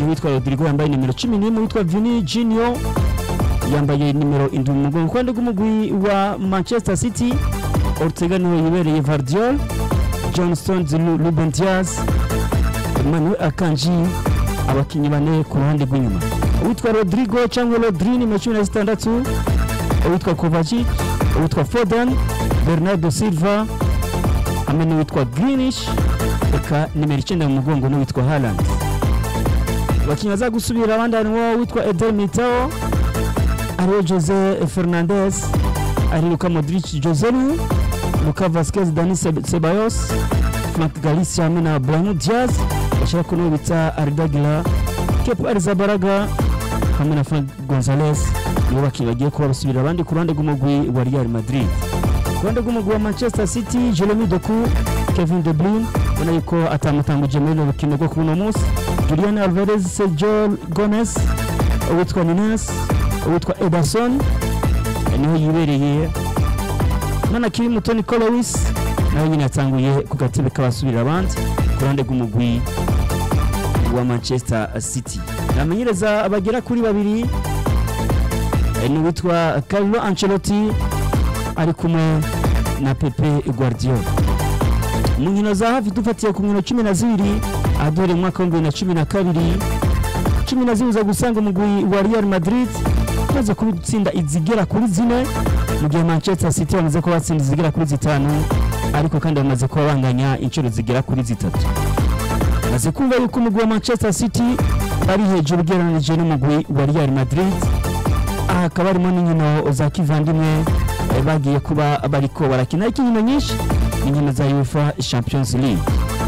gihe witwa rodrigo yambaye nimero cumi n'imwe witwa vini junior yambaye nimero indwi mu mugongo ku ruhande rw'umugwi wa manchester city ortega niwe yibereye vardiol john stones Lu- ruben diaz emmanuel akanji abakinnyi bane ku ruhande rw'inyuma uwitwa rodrigo cyangwa rodri nimero cumi na zitandatu uwitwa kovacic uwitwa foden bernardo silva hamwe n'uwitwa greenish eka nimero icyenda mu mugongo n'uwitwa haland abakinnyi baza gusubira abandi harimo uwitwa eder mitao ariwe jose fernandez ari luka modric joselu luka vasquez dani Seb- sebayos frank galicia hamwe na brahim diaz bashaka ko n'uwo bita aridagila kepa arizabaraga hamwe na frank gonzales nibo bakinnyi bagiye kuba basubira abandi ku ruhande rw'umugwi wa real madrid ku ruhande rw'umugwi wa manchester city jeremy doku kevin de bruyne ubona yuko atamutanguje muri runo rukino rwo kuri uno munsi julian alvarez sergio gomez uwitwa nines uwitwa ederson niho yibereye none akiri mutoni colowis nawe nyine yatanguye ku gatebe k'abasubira abandi ku ruhande rw'umugwi wa manchester city namenyereza bagera kuri babiri eh, ni uwitwa carlo ancelotti ari kumwe na pepe guardiola mu nkino za hafi dufatiye ku nkino cumi na zibiri ahaduhereye mu mwaka w'ibihumbi bibiri na cumi na kabiri cumi na zibiri uza gusanga umugwi wa real madrid umaze kubitsinda izigera kuri zine mu gihe manchester city bamaze kuba batsinda izigera kuri zitanu ariko kandi bamaze kuba banganya inshuro zigera kuri zitatu maze kumva yuko umugwi wa manchester city bari hejuru ugereranije n'umugwi wa real madrid aha hakaba harimo n'inkino za kivandimwe eh, bagiye kuba bariko barakina ariko inkino nyinshi ni inkino za uefa champions league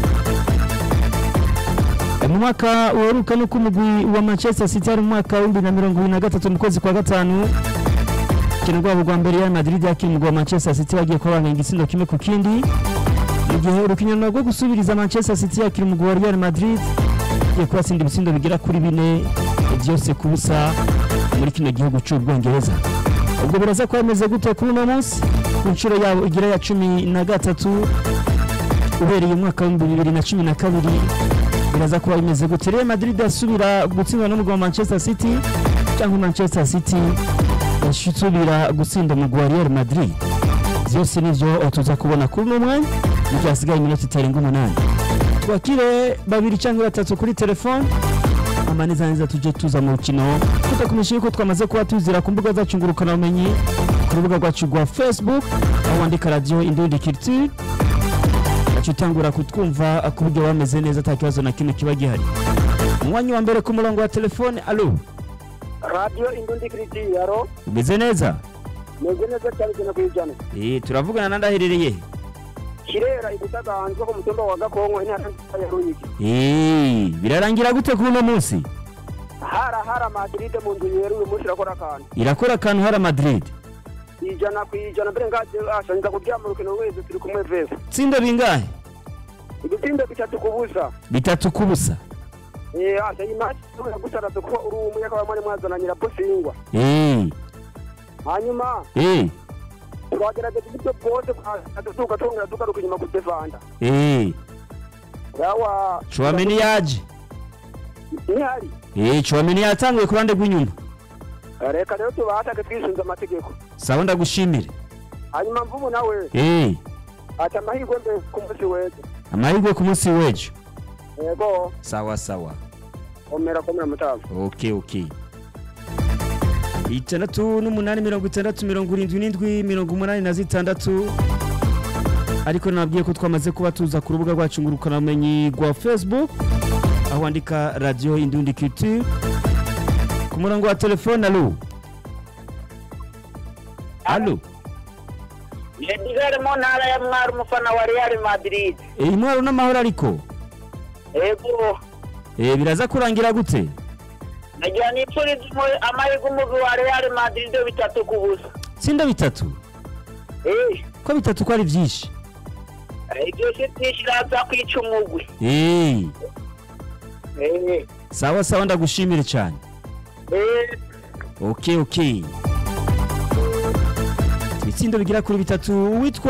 Eh, mu mwaka uheruka nuko umugwi wa manchester city ari mu mwaka w'ibihumbi na mirongo ibiri na gatatu mu kwezi kwa gatanu urukino rwabo rwa mbere real madrid yakira umugwi wa manchester city bagiye kuba banganya igisindo kimwe ku kindi mu gihe urukino rwo gusubiriza manchester city yakira umugwi wa real madrid igiye kubatsinda ibitsindo bigera kuri bine byose ku busa muri kino gihugu cy'ubwongereza ubwo biraza kuba bimeze gute kuri uno munsi ku nshuro yabo igira ya cumi na gatatu ubereye umwaka w'ibihumbi bibiri na cumi na kabiri biraza kuba bimeze gute real madrid asubira gutsindwa n'umugwi wa manchester city cyangwa manchester city yasubira gutsinda umugwi wa real madrid byose nivyo tuza kubona kuri uno mwanya mu gihe hasigaye iminota itarenga umunani twakire babiri cyangwa batatu kuri telefone amaneza neza tujye tuza mu rukino tutakumenyesha yuko twamaze kuba tuzira ku mbuga zacu ngurukanabumenyi ku rubuga rwacu rwa facebook aho wandika radiyo indundi culture gaca utangura kutwumva ku buryo bameze neza nta kibazo na kimwe kiba gihari umwanya wa mbere ku murongo wa telefone alo radiyo indundi kiritiyaro umeze neza meze neza cyane ijana ku ijana Eh, turavugana na ndaherereye kirera igutaganzwe ku mutumba wa gakongo intara nziza ya ruyigi Eh, birarangira gute kuri uno munsi hara hara madiride mu nzu yera uyu munsi irakora akantu irakora akantu hara madrid ijana ku ijana mbere ngaje ashangiza kuryama urukino wese turi kumwe vese tsinda bingahe ibitsindo bitatu ku busa bitatu kubusa eh asha imaci gusaraza kuko uri umuyaga wa mwari mwazana nyirabusingwa Eh, hanyuma eh, twagerageza uburyo bwose tuka twongera tugaruka inyuma kudefanda eh. yawa Chouameni yaje ntihari Eh, Chouameni yatanguye ku ruhande rw'inyuma reka rero tubahatake twisunze amategeko sawa ndagushimire hanyuma mvubu nawe Eh, ati amahirwe mbere ku munsi wese amahirwe ku munsi w'ejo yego sawa sawa komera komera mutamu okay okay itandatu n'umunani mirongo itandatu mirongo irindwi n'indwi mirongo umunani na zitandatu ariko nabwiye ko twamaze kuba tuza ku rubuga rwacu ngurukanabumenyi rwa facebook aho wandika radiyo indundi culture ku murongo wa telefone alo alo Edgar mu ntara ya Mwaro umufana wa Real Madrid. iyi ntwaro n'amahoro ariko Ego Eh, biraza kurangira gute nagira nipfuriza umu- amahirwe umugwi wa Real Madrid bitatu ku busa. tsinda bitatu Eh, ko bitatu ko ari byinshi ibyo si twishiraza kwica umugwi. Eh, Eh, sawa sawa ndagushimire cyane eh, okay okay ibitsindo bigira kuri bitatu witwa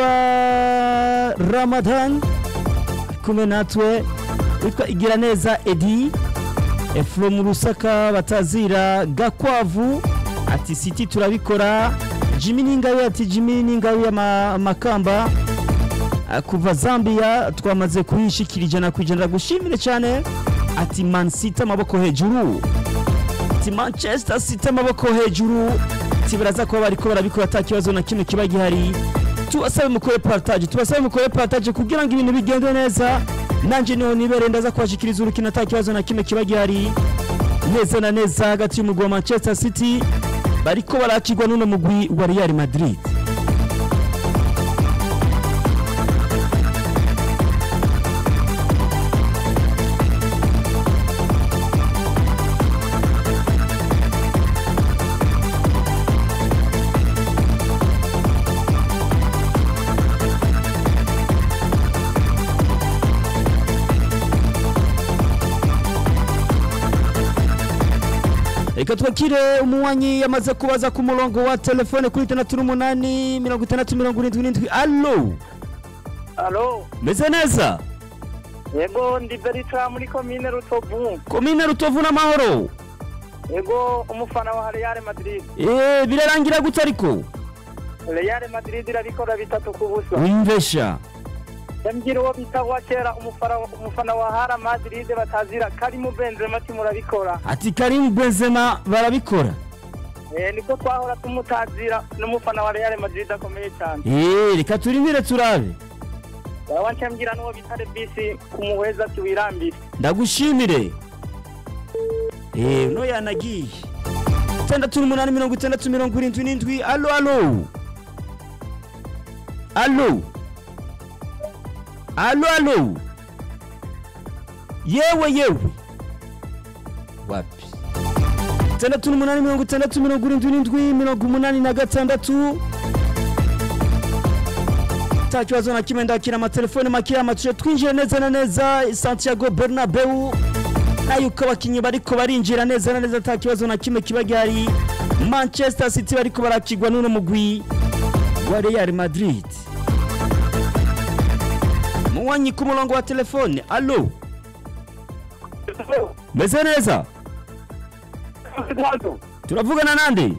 ramadan ari kumwe natwe witwa igiraneza edi efuro rusaka batazira gakwavu ati siti turabikora jimmy n'ingabe ati jimmy n'ingabe y'amakamba kuva zambia twamaze kuyishikira ijana ku ijana gushimire cyane ati man city amaboko hejuru ati manchester city amaboko hejuru ati baraza kuba bariko barabikora ata kibazo na kimwe kiba gihari tubasabe mukore partage tubasabe mukore partage kugira ngo ibintu bigende neza nanje niho nibere ndaza kubashikiriza urukino ata kibazo na kimwe kiba gihari neza na neza hagati y'umugwi wa manchester city bariko barakirwa n'uno mugwi wa real madrid reka twakire umuwanyi yamaze kubaza ku murongo wa telefone kuri itandatu n'umunani mirongo itandatu mirongo irindwi n'indwi alo alo meze neza yego ndi berita muri komine rutovu komine rutovu n'amahoro yego umufana wa real madrid eee birarangira gute ariko real madrid irabikora bitatu ku busa wimvesha yambwira uwo bita wa kera umufana umufana wa hara madrid batazira karimu benzema ati murabikora ati karimu benzema barabikora eh niko twahora tumutazira n'umufana wa real madrid akomeye cyane eee reka turindire turabe wawa ncambwira n'uwo bita rebisi kumuheza ati wirambire ndagushimire eee uno yanagiye itandatu n'umunani mirongo itandatu mirongo irindwi n'indwi alo alo alo alo alo yewe yewe wapi itandatu n'umunani mirongo itandatu mirongo irindwi n'indwi mirongo umunani na gatandatu nta kibazo na kimwe ndakira amatelefone make amatushe twinjiye neza na neza santiago bernabeu nayo uko abakinnyi bariko barinjira neza na neza nta kibazo na kimwe kiba gihari manchester city bariko barakigwa n'uno mugwi wa real madrid muwanyi ku murongo wa telefone alo meze neza turavugana nande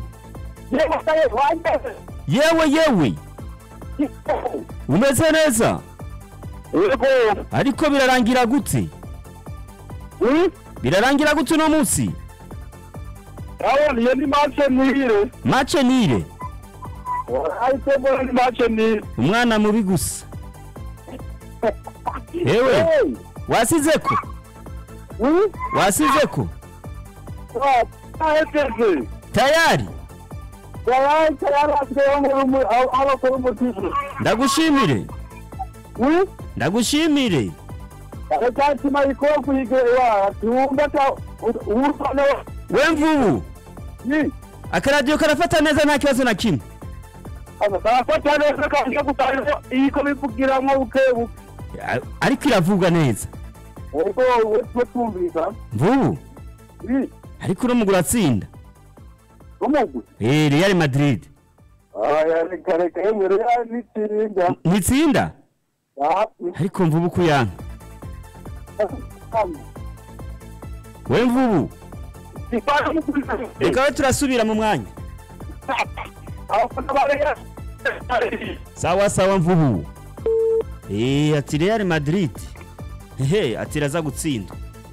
yewe yewe umeze neza yego ariko birarangira gute birarangira gute uno munsi urabona iyo ni mace nihire mace nire ahise mbona ni mace nihire umwana mubi gusa yewe wasizeko wasizeko aheseze tayari yarahise yarasigaye abakora umutima ndagushimire ndagushimire agacatima ikofu yigewa tiwumva ta urufana we mvubu ni akaradiyo karafata neza nta kibazo na kimwe karafata neza kanje gutariho iyiko bivugiramwo bukebuke A- ariko iravuga neza ubwo we twumvisa mvubu ni ariko uno mugura atsinda umugwi eh real madrid aya reka reka yewe rero nitsinda ntitsinda ariko mvubu kuyanga we mvubu reka we turasubira mu mwanya sawa sawa mvubu eh ati real madrid hehe ati iraza gutsindwa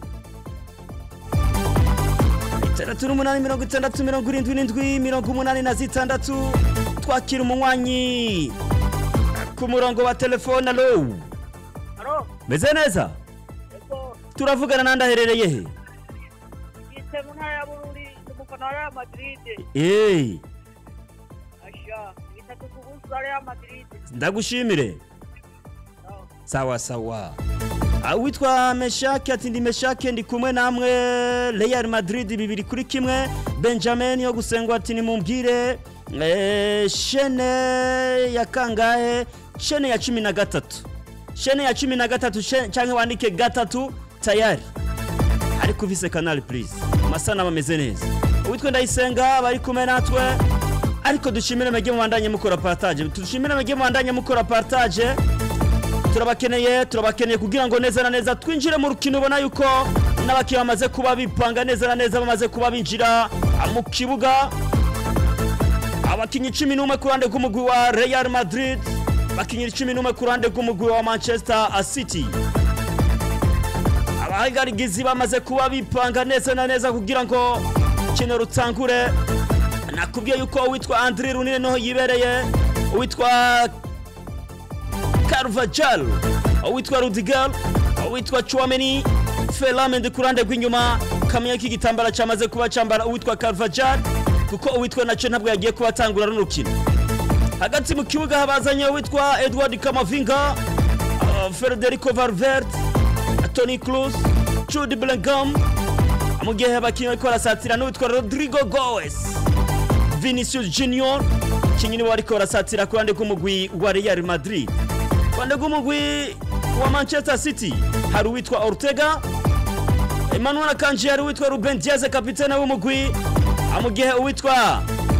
itandatu n'umunani mirongo itandatu mirongo irindwi n'indwi mirongo umunani na zitandatu twakira umunywanyi ku murongo wa telefone alo alo meze neza ego turavugana nandi aherereye he yitse mu ntara ya bururi umufana wa real madrid Eh, asha bitatu ku busa real madrid ndagushimire sawa sawa Ah, witwa meshake ati ndi meshake ndi kumwe namwe real madrid bibiri kuri kimwe benjamin yo gusengwa ati nimumbwire eh, shene ya kangahe shene ya cumi na gatatu shene ya cumi na gatatu she- canke wandike gatatu tayari ariko uvise kanali please amasana bameze neza uwitwa ndayisenga bari kumwe natwe ariko dushimire mwege mubandanye mukora partage dushimire mwege mubandanye mukora partage turabakeneye turabakeneye kugira ngo neza na neza twinjire mu rukino ubona yuko n'abakinnyi bamaze kuba bipanga neza na neza bamaze kuba binjira mu kibuga abakinnyi cumi n'umwe ku ruhande rw'umugwi wa real madrid abakinnyi cumi n'umwe ku ruhande rw'umugwi wa manchester city abahagarigizi bamaze kuba bipanga neza na neza kugira ngo kino rutangure nakubwiye yuko uwitwa andri runini niho yibereye uwitwa carvajal uwitwa rudigal uwitwa chuameni felamendi ku ruhande rw'inyuma kamenya ko igitambara cyamaze kuba cyambara uwitwa carvajal kuko uwitwa nacyo ntabwo yagiye kuba atangura n'urukino hagati mu kibuga habazanye uwitwa edward kamavinga uh, federico valverde tony cruz jude bellingham mu gihe abakinnyi bariko barasatira n'uwitwa rodrigo goes vinicius junior kinyi niwe bariko barasatira ku ruhande rw'umugwi wa real madrid ku ruhande rw'umugwi wa manchester city hari uwitwa ortega emmanuel akanji hari uwitwa ruben diaz kapitene w'umugwi mu gihe uwitwa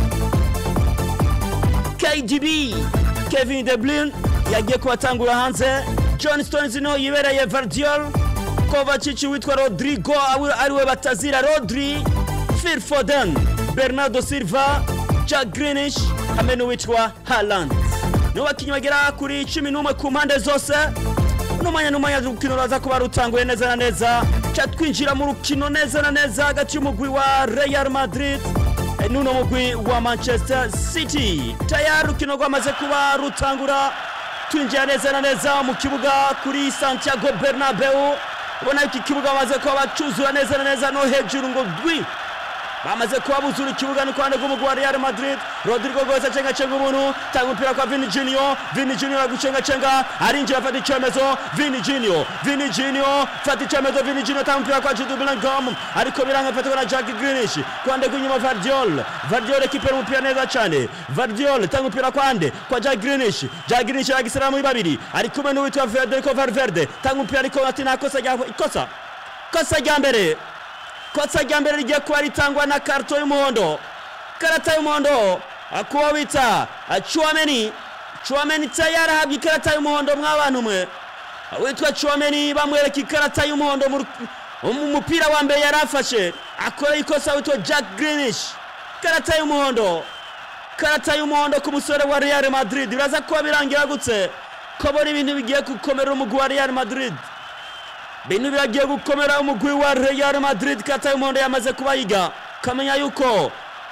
kdb kevin de bruyne yagiye kubatangura hanze john stones niho yibereye vardiol kovacic witwa rodrigo ariwe batazira rodri phil foden bernardo silva jack grinish hamwe n'uwitwa haland nibo bakinnyi bagera kuri cumi n'umwe ku mpande zose n'umwanya n'umwanya urukino ruraza kuba rutanguye neza na neza ca twinjira mu rukino neza na neza hagati y'umugwi wa real madrid n'uno mugwi wa manchester city tayari urukino rwamaze kuba rutangura twinjira neza na neza mu kibuga kuri santiago bernabeu ubona yuko ikibuga bamaze kuba bacuzura neza na neza no hejuru ngo dwi bamaze kuba buzura ikibuga ni kuruhande rw'umugwi wa real madrid rodrigo rwose acengacenga umuntu tanga umupira kwa vini junior vini junior agucengacenga arinjira afata icyemezo vini junior vini junior fata icyemezo vini junior tanga umupira kwa jude bellingham ariko biranga afatwa na jack greenish kuruhande rw'inyuma vardiol vardiol ekipera umupira neza cyane vardiol tanga umupira kwande kwa jack greenish jack greenish aragisera muri babiri ari kumwe n'uwitwa federico valverde tanga umupira ariko ati nta kosa rya ikosa kosa rya mbere kosa rya mbere rigiye kuba ritangwa na karito y'umuhondo karata y'umuhondo kuba bita chuameni chuameni tayari ahabwa ikarata y'umuhondo mw'abantu mwe witwa chuameni bamwereka ikarata y'umuhondo mu mupira wa mbere yari afashe akora ikosa witwa jack greenish karata y'umuhondo karata y'umuhondo ku musore wa real madrid biraza kuba birangira gutse ko bora ibintu bigiye gukomera umugwi wa real madrid bintu biragiye gukomera umugwi wa real madrid kata y'umuhondo yamaze kubayiga kamenya yuko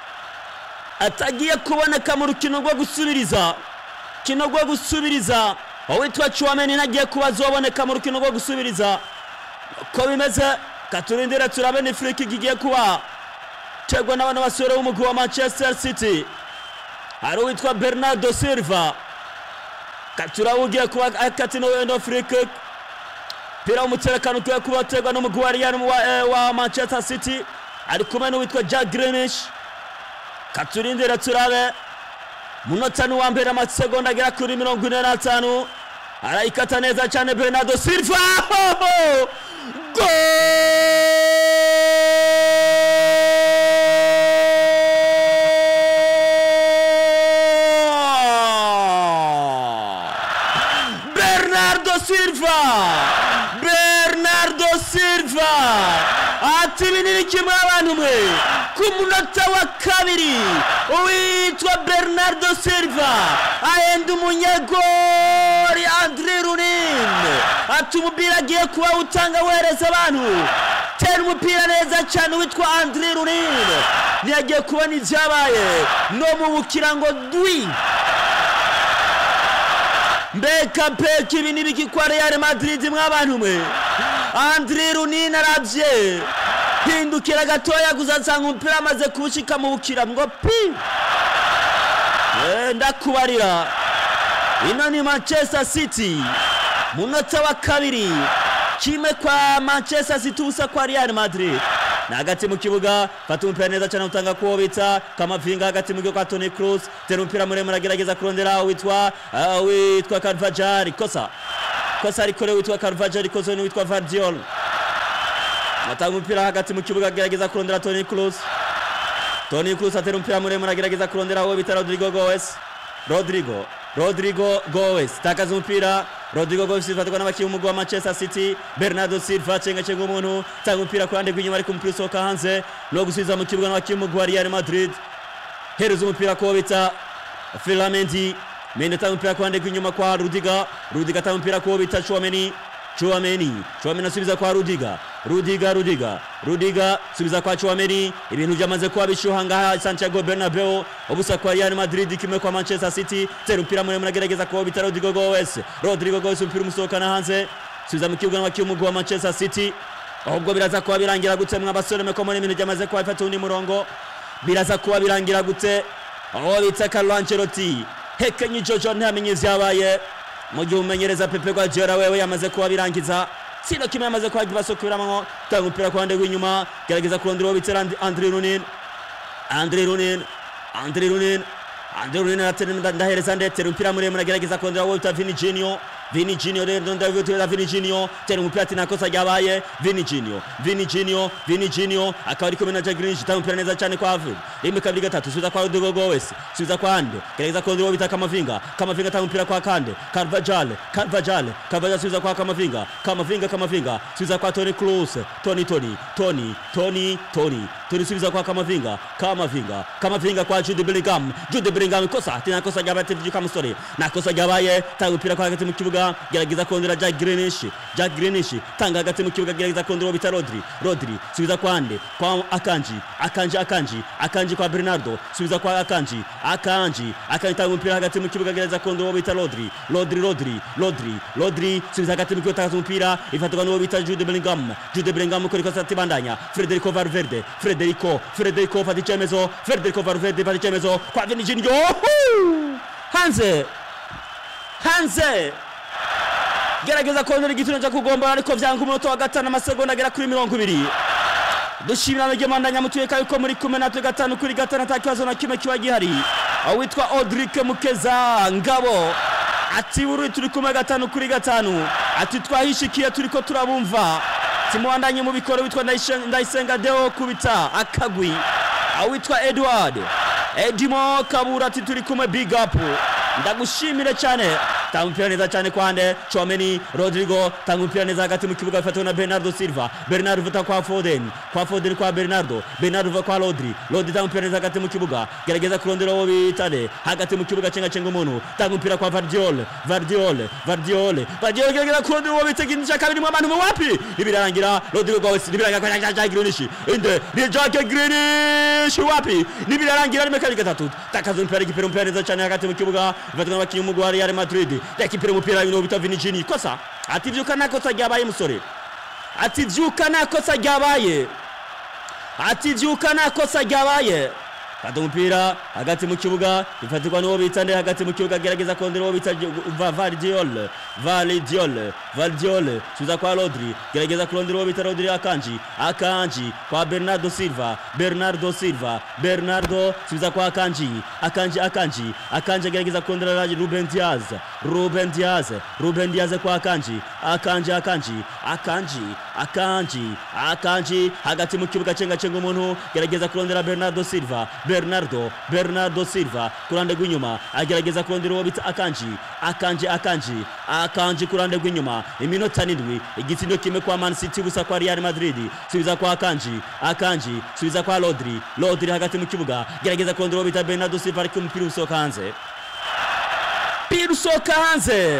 atagiye kuboneka mu rukino rwo gusubiriza rukino rwo gusubiriza uwitwa chuameni nagiye kuba azoboneka mu rukino rwo gusubiriza uko bimeze katurindire turabe ni friki igiye kuba tegwa n'abana basore b'umugwi wa manchester city hari uwitwa bernardo silva katuraba ugiye kuba akatino no friki mpira w'umutekano ukwiye kuba uterwa n'umugwi wa real wa, eh, wa manchester city ari kumwe n'uwitwa jack greenish katurindire turabe munota ni uwa mbere amasegonda agera kuri mirongo ine n'atanu arayikata neza cyane bernardo silva go bernardo silva bernardo silva ati ibi ni kimwe abantu mwe ku munota wa kabiri uwitwa bernardo silva ahenda umunyegori andre runin ati umupira agiye kuba utanga wereza abantu tera umupira neza cyane witwa andre runin ntiyagiye kubona ibyabaye no mu bukirango dwi mbega mbega ibi ni biki kwa real madrid mw'abantu mwe andre runini arabye hindukira gatoya gusa nsanga umupira amaze kuwushyika mu bukira ngo pi ndakubarira ino ni manchester city munota wa kabiri kimwe kwa manchester city ubusa kwa real madrid na hagati mu kibuga fata umupira neza cyane utanga kuwo bita kamavinga hagati mu gihe kwa tony cruz tera umupira muremure agerageza kurondera witwa uh, witwa carvajal kosa kosa rikorewe witwa carvajal ikoze n'uwitwa vardiol atanga umupira hagati mu kibuga agerageza kurondera tony cruz tony cruz atera umupira muremure agerageza kurondera uwo bita rodrigo goes rodrigo rodrigo goes takaza umupira rodrigo goes ifatwa n'abakinnyi b'umugwi wa manchester city bernardo silva cengacenga umuntu tanga umupira ku ruhande rw'inyuma ariko umupira usohoka hanze no gusubiza mu kibuga n'abakinnyi b'umugwi wa real madrid hereza umupira kuwo bita filamendi mende atanga umupira ku ruhande rw'inyuma kwa rudiga rudiga atanga umupira kuwo bita chouameni chouameni chouameni asubiza kwa rudiga rudiga rudiga rudiga subiza kwa chouameni ibintu byamaze kuba bishyuha ngaha santiago bernabeu ubusa kwa real madrid kimwe kwa manchester city tera umupira muremure agerageza kuwo bita rodrigo goes rodrigo goes umupira umusohokana hanze subiza mu kibuga n'abakinnyi b'umugwi wa manchester city ahubwo biraza kuba birangira gute mwa basore meko muri ibintu byamaze kuba bifata undi murongo biraza kuba birangira gute aho bita Carlo Ancelotti hekenye Jojo ntamenye ivyabaye mu gihe umenyereza Pepe Guardiola wewe yamaze kuba birangiza sino kimwe yamaze kuba kibasukubiramwo tanga umupira ku ruhande rw'inyuma gerageza kurondera uwo bita Rand- Andre Lunin Andre Lunin Andre Lunin Andre Lunin aratera ndahereza ndetera umupira muremure agerageza kurondera uwo bita Vini Junior Vini Junior rero ndabitera Vini Junior tera umupira ati nakosa ryabaye Vini Junior Vini Junior Vini Junior akaba ari kumwe na Jack Grealish tanga umupira neza cyane kwa Havertz rimwe kabiri gatatu subiza kwa Rodrigo Goes subiza kwa Ande gerageza kurondera uwo bita Kamavinga Kamavinga tanga umupira kwa Kande Carvajal Carvajal Carvajal subiza kwa Kamavinga Kamavinga Kamavinga subiza kwa Toni Kroos Toni Toni Toni Toni Toni Toni subiza kwa Kamavinga Kamavinga Kamavinga kwa Jude Bellingham Jude Bellingham kosa tena kosa ryabaye tivyuka musore na kosa ryabaye tanga umupira kwa hagati mu kibuga gerageza kurondera Jack Grealish Jack Grealish tanga hagati mu kibuga gerageza kurondera uwo bita Rodri Rodri subiza kwa Ande kwa Akanji Akanji Akanji Akanji kwa Bernardo subiza kwa Akanji Akanji Akanji tanga umupira hagati mu kibuga gerageza kurondera uwo bita Rodri Rodri Rodri Rodri Rodri subiza hagati mu kibuga tanga umupira ifatwa n'uwo bita Jude Bellingham Jude Bellingham kuri kosa tibandanya Federico Valverde Federico Federico fata icyemezo Federico Valverde fata icyemezo kwa Vini Junior hanze hanze gerageza kongera igitino cyo kugombora ariko vyanga umunota wa gatanu amasegonda agera kuri mirongo ibiri dushimira mwebwe mwandanya mutuyeka yuko muri kumwe natwe gatanu kuri gatanu ata kibazo na kimwe kiba gihari aho witwa Audric Mukeza Ngabo ati buri turi kumwe gatanu kuri gatanu ati twahishikiye turiko turabumva timuwandanye mubikore witwa Ndayishe- Ndayisenga Deo kubita akagwi aho witwa Edward Edimo Kabura ati turi kumwe big up ndagushimire cyane tanga umupira neza cyane kwande Chouameni Rodrigo tanga umupira neza hagati mu kibuga bifatwa na Bernardo Silva Bernardo vuta kwa Foden kwa Foden kwa Bernardo Bernardo vuta kwa Rodri Rodri tanga umupira neza hagati mu kibuga gerageza kurondera uwo bitane hagati mu kibuga cenga cenga umuntu tanga umupira kwa Vardiol Vardiol Vardiol Vardiol gerageza kurondera uwo bita kintu cya kabiri mu abantu mu wapi ibirarangira Rodrigo Goes nibirangira kwa Jack Jack Grealish inde ni Jack Grealish wapi nibirarangira rimwe kabiri gatatu takaza umupira igipira umupira neza cyane hagati mu kibuga bifatwa n'abakinnyi b'umugwi wa Real Madrid yakipira umupira bino bita Vini Jini kosa ati vyuka nta kosa ryabaye musore ati vyuka nta kosa ryabaye ati vyuka nta kosa ryabaye fata umupira hagati mu kibuga bifatirwa n'uwo bita nde hagati mu kibuga gerageza kondera uwo bita Va- Vardiol Vardiol Vardiol subiza kwa Rodri gerageza kurondera uwo bita Rodri Akanji Akanji kwa Bernardo Silva Bernardo Silva Bernardo subiza kwa Akanji Akanji Akanji Akanji agerageza kurondera Ruben Diaz Ruben Diaz Ruben Diaz kwa Akanji Akanji Akanji Akanji Akanji Akanji hagati mu kibuga cenga cenga umuntu gerageza kurondera Bernardo Silva Bernardo Bernardo Silva kurande rw'inyuma agerageza kurondera uwo bita Akanji Akanji Akanji Akanji kurande rw'inyuma iminota n'indwi igitsindo kimwe kwa Man City busa kwa Real Madrid subiza kwa Akanji Akanji subiza kwa Rodri Rodri hagati mu kibuga gerageza kurondera uwo bita Bernardo Silva ariko umupira usohoka hanze umupira usohoka hanze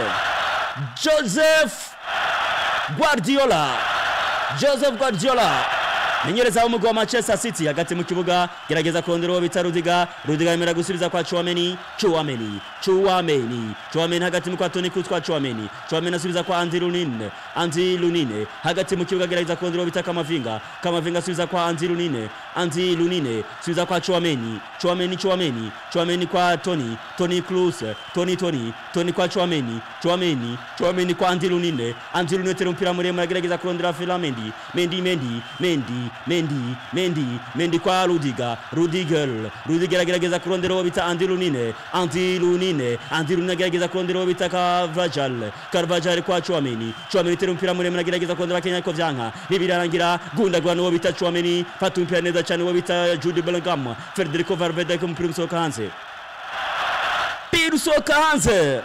Joseph Guardiola Joseph Guardiola menyereza w'umugwi wa Manchester City hagati mu kibuga gerageza kurondera uwo bita Rudiga Rudiga yemera gusubiza kwa Chouameni Chouameni Chouameni Chouameni hagati mu kwa Toni Kroos kwa Chouameni Chouameni asubiza kwa Andy Lunin Andy Lunine hagati mu kibuga gerageza kurondera uwo bita Kamavinga Kamavinga asubiza kwa Andy Lunine Andy Lunine subiza kwa Chouameni Chouameni Chouameni Chouameni kwa Toni Toni Kroos Toni Toni Toni kwa Chouameni Chouameni Chouameni kwa Andy Lunine Andy Lunine tera umupira muremure agerageza kurondera Fila Mendy Mendy Mendy Mendy Mendy Mendy Mendy kwa Rudiga Rudiger Rudiger agerageza kurondera uwo bita Andy Lunine Andy Lunine Andy Lunine agerageza kurondera uwo bita Carvajal Carvajal kwa Chouameni Chouameni tera umupira muremure agerageza kurondera Kenya ko vyanka nibirarangira gundagwa n'uwo bita Chouameni fata umupira neza cyane uwo bita Jude Bellingham Federico Valverde ku mupira usohoka hanze umupira umupira usohoka hanze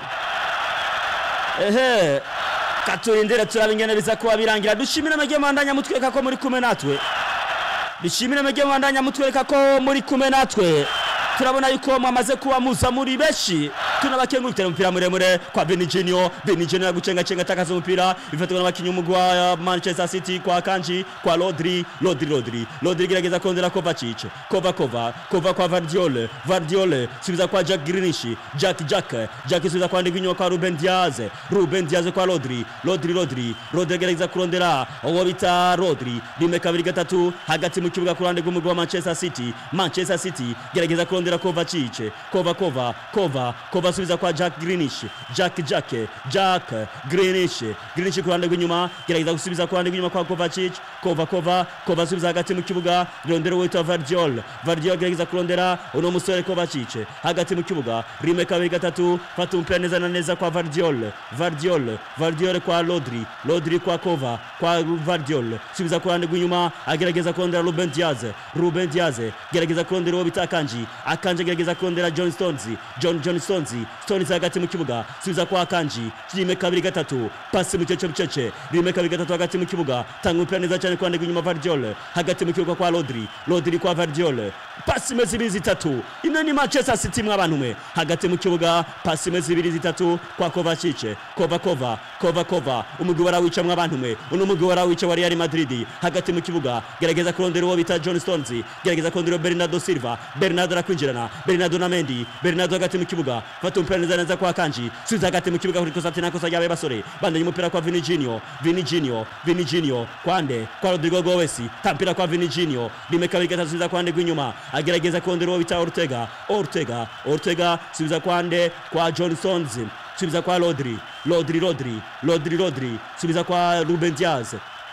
ehe katurindire turabe ingene biza kuba birangira dushimire amajye mandanya mutwereka ko muri kumwe natwe dushimire amajye mandanya mutwereka ko muri kumwe natwe turabona yuko mwamaze kuba muza muri benshi tunabakengurukira umupira muremure kwa Beniginio Beniginio yagucengacenga atakaza umupira bifatwa n'abakinnyi umugwi wa Manchester City kwa Kanji kwa Rodri Rodri Rodri Rodri gerageza kongera Kovacic Kova Kova Kova kwa Vardiol Vardiol subiza kwa Jack Grealish Jack Jack Jack subiza kwa Ndiguinyo kwa Ruben Diaz Ruben Diaz kwa Rodri Rodri Rodri Rodri gerageza kurondera uwo bita Rodri rimwe kabiri gatatu hagati mu kibuga ku ruhande rw'umugwi wa Manchester City Manchester City gerageza kurondera Kovacic Kova Kova Kova Kova subiza kwa Jack Grealish Jack Jack Jack Grealish Grealish ku ruhande rw'inyuma gerageza gusubiza ku ruhande rw'inyuma kwa Kovacic Kova Kova Kova subiza hagati mu kibuga rondera wita Vardiol Vardiol gerageza kurondera uno musore Kovacic hagati mu kibuga rimwe kabiri gatatu fata umupira neza na neza kwa Vardiol Vardiol Vardiol kwa Rodri Rodri kwa Kova kwa Vardiol subiza ku ruhande rw'inyuma agerageza kurondera Ruben Diaz Ruben Diaz gerageza kurondera uwo bita Akanji Akanji agerageza kurondera John Stones John John Stones Stones hagati mu kibuga subiza kwa Akanji rimwe kabiri gatatu pasi mu cece bucece rimwe kabiri gatatu hagati mu kibuga tanga umupira neza cyane ku ruhande rw'inyuma Vardiol hagati mu kibuga kwa Rodri Rodri kwa Vardiol pasi imeze ibiri zitatu ino ni Manchester City mw'abantu mwe hagati mu kibuga pasi imeze ibiri zitatu kwa Kovacic Kova Kova Kova Kova umugwi warawica mw'abantu mwe uno mugwi warawica wa Real Madrid hagati mu kibuga gerageza kurondera uwo bita John Stones gerageza kurondera Bernardo Silva Bernardo arakwinjirana Bernardo na Mendy Bernardo hagati mu kibuga fata umupira neza neza kwa Kanji subiza hagati mu kibuga kuri kosa tena kosa ryabaye basore bandanye umupira kwa Vinicinho Vinicinho Vinicinho kwande kwa Rodrigo Goes tampira kwa Vinicinho rimwe kabiri gatatu subiza kwande rw'inyuma agerageza kurondera uwo bita Ortega Ortega Ortega subiza kwande kwa John Stones subiza kwa Rodri Rodri Rodri Rodri Rodri subiza kwa Ruben Diaz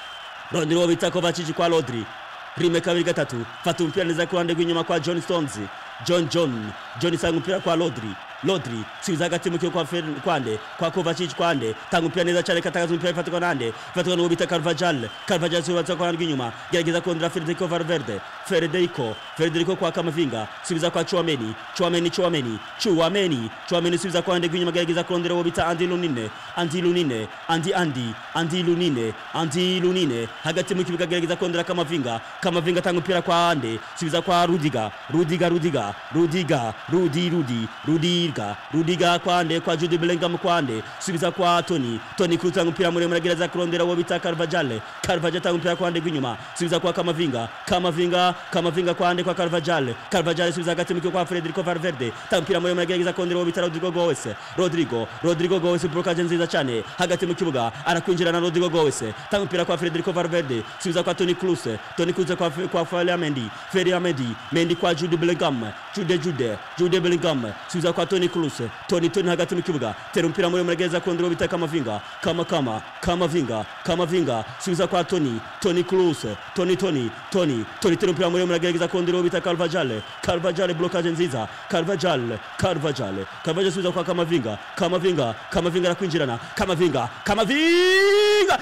Rodri uwo bita Kovacic kwa Rodri rimwe kabiri gatatu fata umupira neza ku ruhande rw'inyuma kwa John Stones John John John isanga umupira kwa Rodri Rodri subiza hagati mu kibuga kwa Fer- kwande kwa Kovacic kwande tanga umupira neza cyane katagaza umupira ifatwa nande ifatwa n'uwo bita Carvajal Carvajal subiza kwa rw'inyuma gerageza kondera Federico Valverde Federico Federico kwa Kamavinga subiza kwa Chouameni Chouameni Chouameni Chouameni Chouameni subiza kwa rwande rw'inyuma gerageza kurondera uwo bita Andy Lunine Andy Lunine Andy Andy Andy Lunine Andy Lunine hagati mu kibuga gerageza kondera Kamavinga Kamavinga tanga umupira kwa Ande subiza kwa Rudiga Rudiga Rudiga Rudiga Rudi Rudi Rudiga Rudiga kwande kwa Jude Bellingham kwande subiza kwa Tony Tony Kroos tanga umupira muremure gerageza kurondera uwo bita Carvajal Carvajal tanga umupira kwande rw'inyuma subiza kwa Kamavinga Kamavinga Kamavinga kwande kwa Carvajal Carvajal subiza hagati mu kibuga kwa Federico Valverde tanga umupira muremure gerageza kurondera uwo bita Rodrigo Goes Rodrigo Rodrigo Goes blockage nziza cyane hagati mu kibuga arakwinjira na Rodrigo Goes tanga umupira kwa Federico Valverde subiza kwa Tony Kroos Tony Kroos kwa kwa Ferland Mendy Ferland Mendy Mendy kwa Jude Bellingham Jude Jude Jude Bellingham subiza kwa Tony Kroos Tony Tony hagati mu kibuga tera umupira muremure gerageza kurondera uwo bita Kamavinga Kama Kama Kamavinga Kamavinga subiza kwa Tony Tony Kroos Tony Tony Tony Tony tera umupira muremure gerageza kurondera uwo bita Carvajal Carvajal blockage nziza Carvajal Carvajal Carvajal subiza kwa Kamavinga Kamavinga Kamavinga arakwinjirana Kamavinga Kamavinga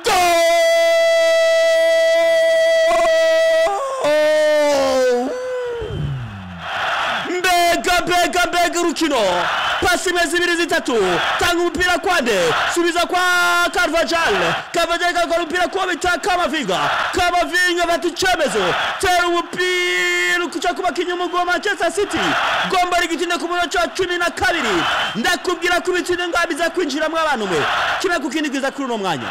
Goal! mbega mbega mbega urukino pasi imeze ibiri zitatu tanga umupira kwande subiza kwa Carvajal Carvajal kakora umupira kuwo bita Kamavinga Kamavinga bata icyemezo tera umupira ukuca ku bakinnyi umugwi wa Manchester City gomba rigitinde ku munota wa cumi na kabiri ndakubwira ko ibitinde ngaho biza kwinjiramo abantu mwe kimwe ku kindi kiza kuri uno mwanya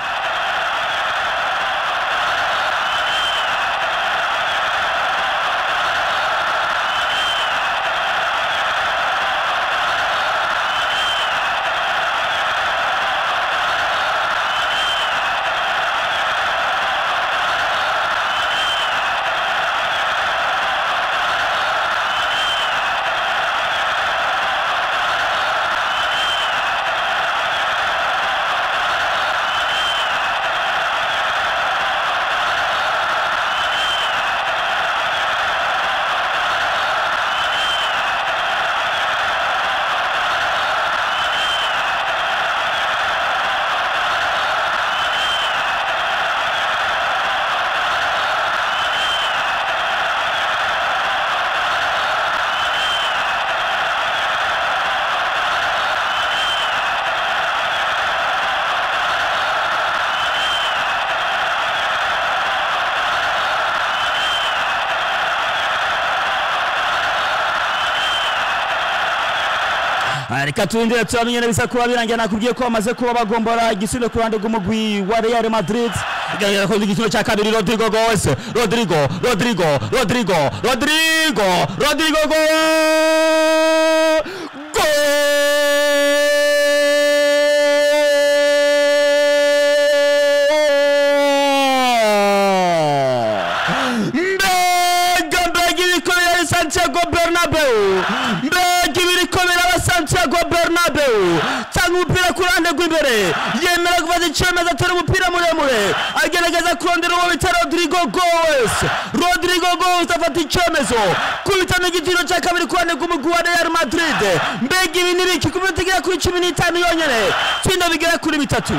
Ah, reka turindire turamenye bisa kuba birangira nakubwiye ko bamaze kuba bagombora igisubizo ku ruhande rw'umugwi wa Real Madrid bigaragara ko igisubizo cya kabiri Rodrigo Goes Rodrigo Rodrigo Rodrigo Rodrigo Rodrigo Goes mbega mbega ibikomera ari santiago bernabeu mbega ibikomera aba santiago bernabeu tanga umupira ku ruhande rw'imbere yemera gufata icyemezo atera umupira muremure agerageza kurondera uwo bita rodrigo goes rodrigo goes afata icyemezo kubitana igitiro cya kabiri ku ruhande rw'umugwi wa real madrid mbega ibi ni biki ku minota igera kuri cumi n'itanu yonyine tsinda bigera kuri bitatu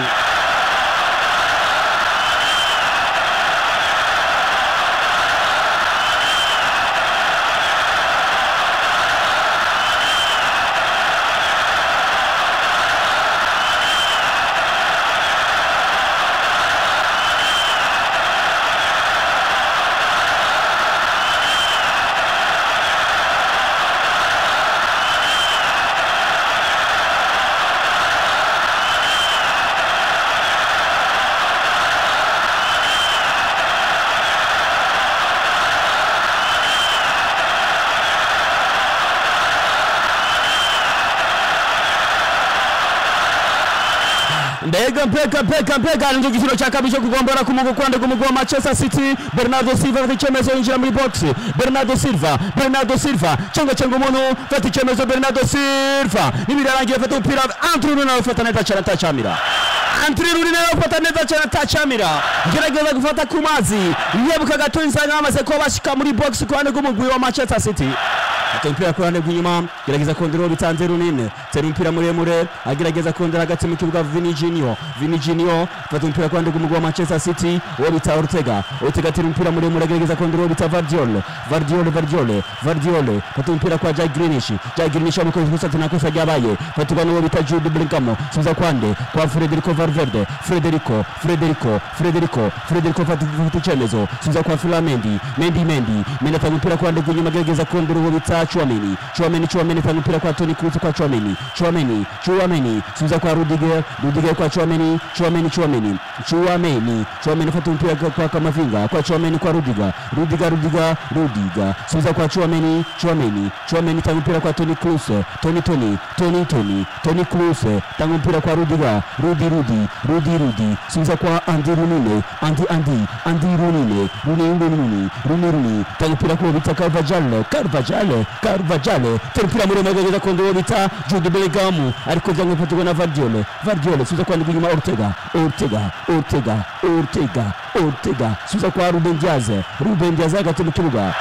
mbega mbega mbega mbega nicyo giciro cya kabiri cyo kugombora ku mugwi kwande k'umugwi wa manchester city bernardo silva afata icyemezo yinjira muri box bernardo silva bernardo silva cyangwa cyangwa umuntu fata icyemezo bernardo silva n'ibirarangiye afata umupira antru nawe ufata neza cyane atacamira antri ruri nawe ufata neza cyane atacamira gerageza gufata ku mazi yebuka gato insanga bamaze kuba bashyika muri box ku ruhande rw'umugwi wa manchester city ata umupira ku ruhande rw'inyuma gerageza kondera uwo bitanze runini tera umupira muremure agerageza kondera hagati mu kibuga Vini Junior Vini Junior fata umupira ku ruhande rw'umugwi wa Manchester City uwo bita Ortega Ortega atera umupira muremure agerageza kondera uwo bita Vardiol Vardiol Vardiol Vardiol fata umupira kwa Jack Greenish Jack Greenish amukoze gusa tena kosa ryabaye fatirwa n'uwo bita Jude Bellingham subiza kwande kwa Federico Valverde Federico Federico Federico Federico fata fata icyemezo subiza kwa Filamendi Mendy Mendy Mendy atanga umupira ku ruhande rw'inyuma agerageza kondera uwo bita Chouameni Chouameni Chouameni atanga umupira kwa Toni Kroos kwa Chouameni Chouameni Chouameni subiza kwa Rudiger Rudiger kwa Chouameni Chouameni Chouameni Chouameni Chouameni fata umupira kwa- kwa Kamavinga kwa Chouameni kwa Rudiger Rudiger Rudiger Rudiger subiza kwa Chouameni Chouameni Chouameni tanga umupira kwa Toni Kroos Toni Toni Toni Toni Toni Kroos tanga umupira kwa Rudiger Rudi Rudi Rudi Rudi subiza kwa Andy Runine Andy Andy Andy Runine Runi Runi Runi Runi Runi tanga umupira kwa bita Carvajal Carvajal Carvajal tera umupira muremure agerageza kondera uwo bita Jude Bellingham ariko byanga bifatirwa na Vardiol Vardiol subiza kwa inyuma Ortega Ortega Ortega Ortega Ortega subiza kwa Ruben Diaz Ruben Diaz hagati mu kibuga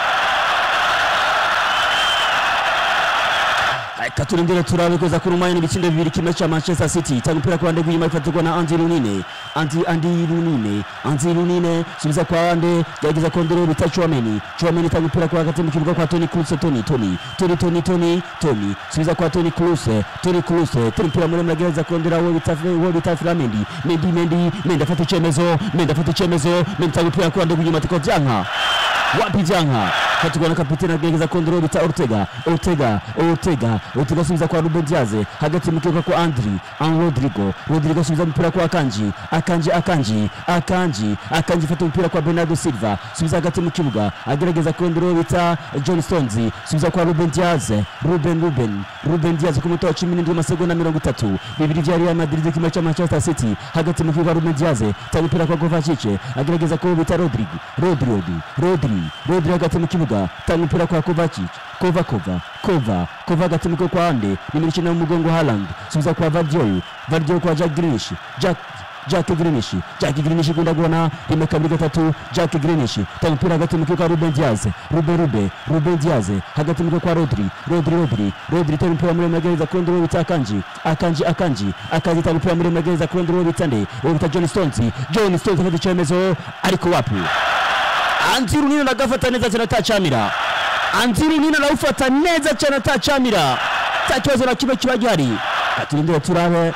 reka turindire turabe kuza ku rumanya n'ibitsindo bibiri kimwe cya manchester city itanga umupira ku ruhande rw'inyuma ifatirwa na andi runine andi andi runine andi runine subiza kwa ande gerageza kondera bita chouameni chouameni itanga umupira kwa hagati mu kibuga kwa toni kruse toni toni toni toni toni toni subiza kwa toni kruse toni kruse tera umupira muremure agerageza kondera uwo bita uwo bita filamendi mendi mendi mendi afata icyemezo mendi afata icyemezo mendi itanga umupira ku ruhande rw'inyuma atiko byanka wapi janga katukwa na kapiteni agerageza kondera uwo bita ortega ortega ortega ortega asubiza kwa ruben diaz hagati mu kibuga kwa andri an rodrigo rodrigo asubiza umupira kwa akanji akanji akanji akanji akanji fata umupira kwa bernardo silva subiza hagati mu kibuga agerageza kondera uwo bita john stones subiza kwa ruben diaz ruben ruben ruben diaz ku munota wa cumi n'indwi amasegonda mirongo itatu bibiri bya real madrid kimwe cya manchester city hagati mu kibuga ruben diaz tanga umupira kwa kovacic agerageza kuwo bita rodrigo rodri rodri rodri rodri hagati mu kibuga tanga umupira kwa kovacic kova kova kova kova hagati mu kibuga kwa ande nimero icyenda mu mugongo haland subiza kwa vardiol vardiol kwa jack grinish jack Jack Greenish Jack Greenish kunda guona rimwe kabiri gatatu Jack Greenish tanga umupira hagati mu kibuga Ruben Diaz Ruben Rube Ruben Diaz hagati mu kibuga kwa Rodri Rodri Rodri Rodri tanga umupira muremure agereza kurondera uwo bita Akanji Akanji Akanji Akanji tanga umupira muremure agereza kurondera uwo bita nde uwo bita John Stones John Stones afata icyemezo ariko wapi Antiru Nino nagafata neza cyane atacamira Antiru Nino nawufata neza cyane atacamira nta kibazo na kimwe kiba gihari turindire turabe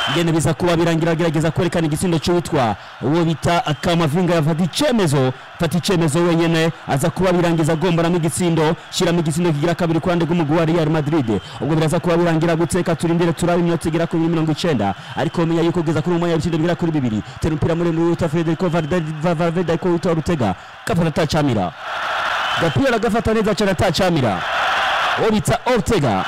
ngene biza kuba birangira agerageza kwerekana igisindo cy'uwitwa uwo bita kamavinga yafata icemezo fata icemezo wenyene aza kuba birangiza agomboramo igitsindo shyiramo igitsindo kigira kabiri ku ruhande rw'umugwi wa real madrid ubwo biraza kuba birangira guteka turindire turabe iminota igera kuri mirongo icenda ariko menya yuko kugeza kuri umwanya w'ibitsindo bigera kuri bibiri tera umupira muremure wita federico valverde ariko wita rutega gafata atacamira gapira gafata neza cyane atacamira uwo bita ortega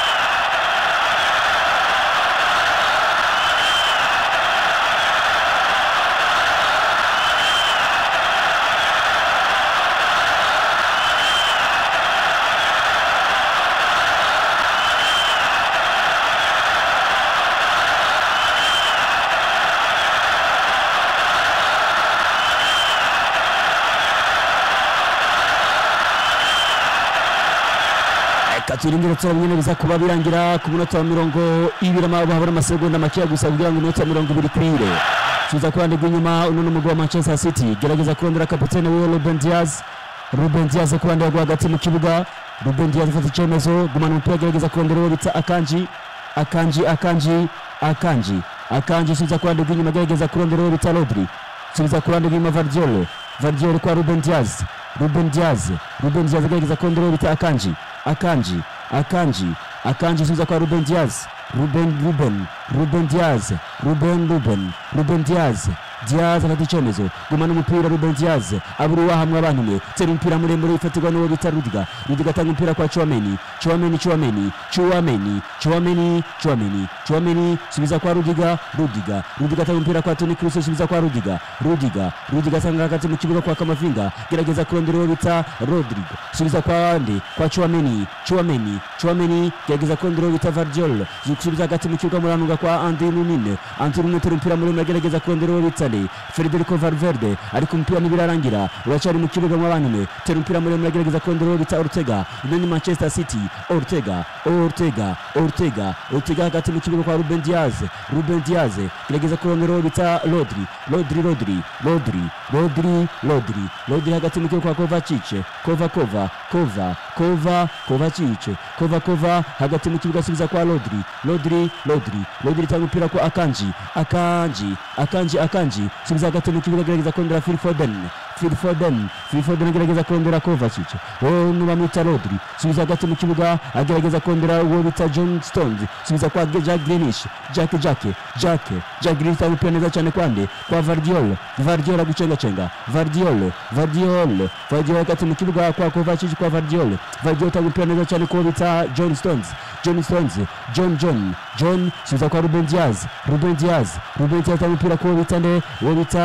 reka turindire turabona nyine biza kuba birangira ku munota wa mirongo ibiri amababa habura amasegonda makeya gusa kugira ngo iminota mirongo ibiri ikwire tuza ku ruhande rw'inyuma uno ni umugabo wa manchester city gerageza kurondera kapitene wiwe ruben diaz ruben diaz ku ruhande rwo hagati mu kibuga ruben diaz afata icyemezo gumana umupira agerageza kurondera uwo bita akanji akanji akanji akanji akanji subiza ku ruhande rw'inyuma agerageza kurondera uwo bita rodri subiza ku ruhande rw'inyuma vardiole vardiole kwa ruben diaz ruben diaz ruben diaz agerageza kurondera uwo bita akanji akanji akanji akanji subiza kwa ruben diaz ruben ruben ruben diaz ruben ruben ruben diaz diaz afata icyemezo gumana umupira ruben diaz abura uwahamwe abantumwe tera umupira muremure ufatirwa n'uwo bita rudiga rudiga atanga umupira kwa chuameni chuameni chuameni chuameni chuameni chuameni chuameni subiza kwa rudiga rudiga rudiga atanga umupira kwa toni kruse subiza kwa rudiga rudiga rudiga asanga hagati mu kibuga kwa kamavinga gerageza kurondera uwo bita rodrigo subiza kwa ande kwa chuameni chuameni chuameni gerageza kurondera uwo bita vardiol subiza hagati mu kibuga muranunga kwa andi nunine andi nunine tera umupira muremure agerageza kurondera uwo bita ne federico valverde ariko umupira ntibirarangira uracyari mu kibuga mu bantu tera umupira muremure agerageza kurondera uwo bita ortega ino ni manchester city ortega ortega ortega ortega hagati mu kibuga kwa ruben diaz ruben diaz gerageza kurondera uwo bita rodri rodri rodri rodri rodri rodri rodri hagati mu kibuga kwa kovacic kova kova kova kova kovacic kova kova hagati mu kibuga asubiza kwa rodri rodri rodri rodri itanga umupira kwa akanji akanji akanji akanji subiza hagati mu kibuga agerageza kurondera phil foden phil foden phil foden agerageza kurondera kovacic uwo bamwita rodri subiza hagati mu kibuga agerageza kurondera uwo bita john stones subiza kwa jack grinish jack jack jack jack grinish itanga umupira neza cyane kwande kwa vardiol vardiol agucengacenga vardiol vardiol vardiol hagati mu kibuga kwa kovacic kwa vardiol vardiol itanga umupira neza cyane kuwo bita john stones john stones john john john subiza kwa ruben diaz ruben diaz ruben diaz itanga umupira kuwo bita nde uwo bita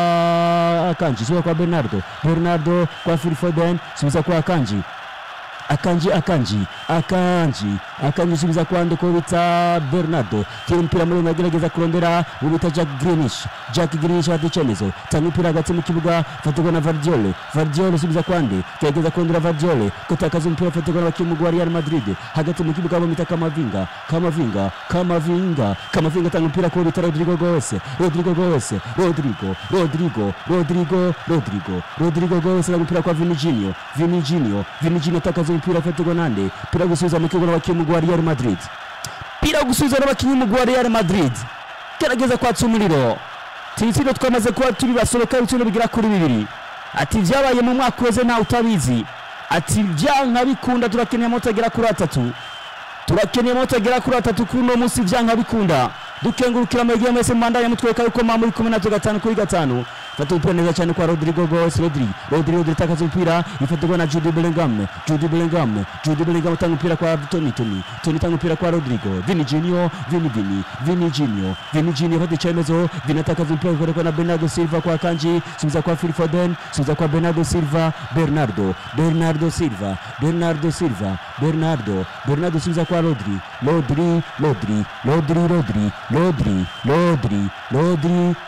akanji subiza kwa bernardo bernardo kwa phil foden subiza kwa akanji akanji akanji akanji akanji subiza kwande ko bita bernardo tira umupira muremure agerageza kurondera uwo bita jack grinish jack grinish afata icyemezo tanga umupira hagati mu kibuga fatirwa na vardiole vardiole subiza kwande gerageza kurondera vardiole gutakaza umupira fatirwa n'abakinnyi wa real madrid hagati mu kibuga bamwita kamavinga kamavinga kamavinga kamavinga atanga umupira kuwo bita rodrigo goes rodrigo goes rodrigo rodrigo rodrigo rodrigo rodrigo goes atanga umupira kwa viniginio viniginio viniginio atakaza umupira afatirwa nande pira gusubiza mu kibuga n'abakinnyi wa real madrid pira gusubiza n'abakinnyi wa real madrid gerageza kwatsa umuriro tibitsino twamaze kuba turi basohoka ibitsino bigera kuri bibiri ati byabaye mu mwaka weze ntawe utabizi ati byanka bikunda turakeneye moto agera kuri atatu turakeneye moto agera kuri atatu kuri uno munsi byanka bikunda dukengurukira amahirwe mwese mubandanya mutwereka yuko mwa muri kumwe natwe gatanu kuri gatanu fata umupira neza cyane kwa rodrigo goes rodri rodri rodri itakaza umupira ifatirwa na judy bellingham judy bellingham judy bellingham utanga umupira kwa tony tony tony itanga umupira kwa rodrigo vini junior vini vini vini junior vini junior fata icyemezo vini atakaza umupira ukorerwa na bernardo silva kwa kanji subiza kwa phil foden subiza kwa bernardo silva bernardo bernardo silva bernardo silva bernardo bernardo subiza kwa rodri rodri rodri rodri rodri rodri rodri rodri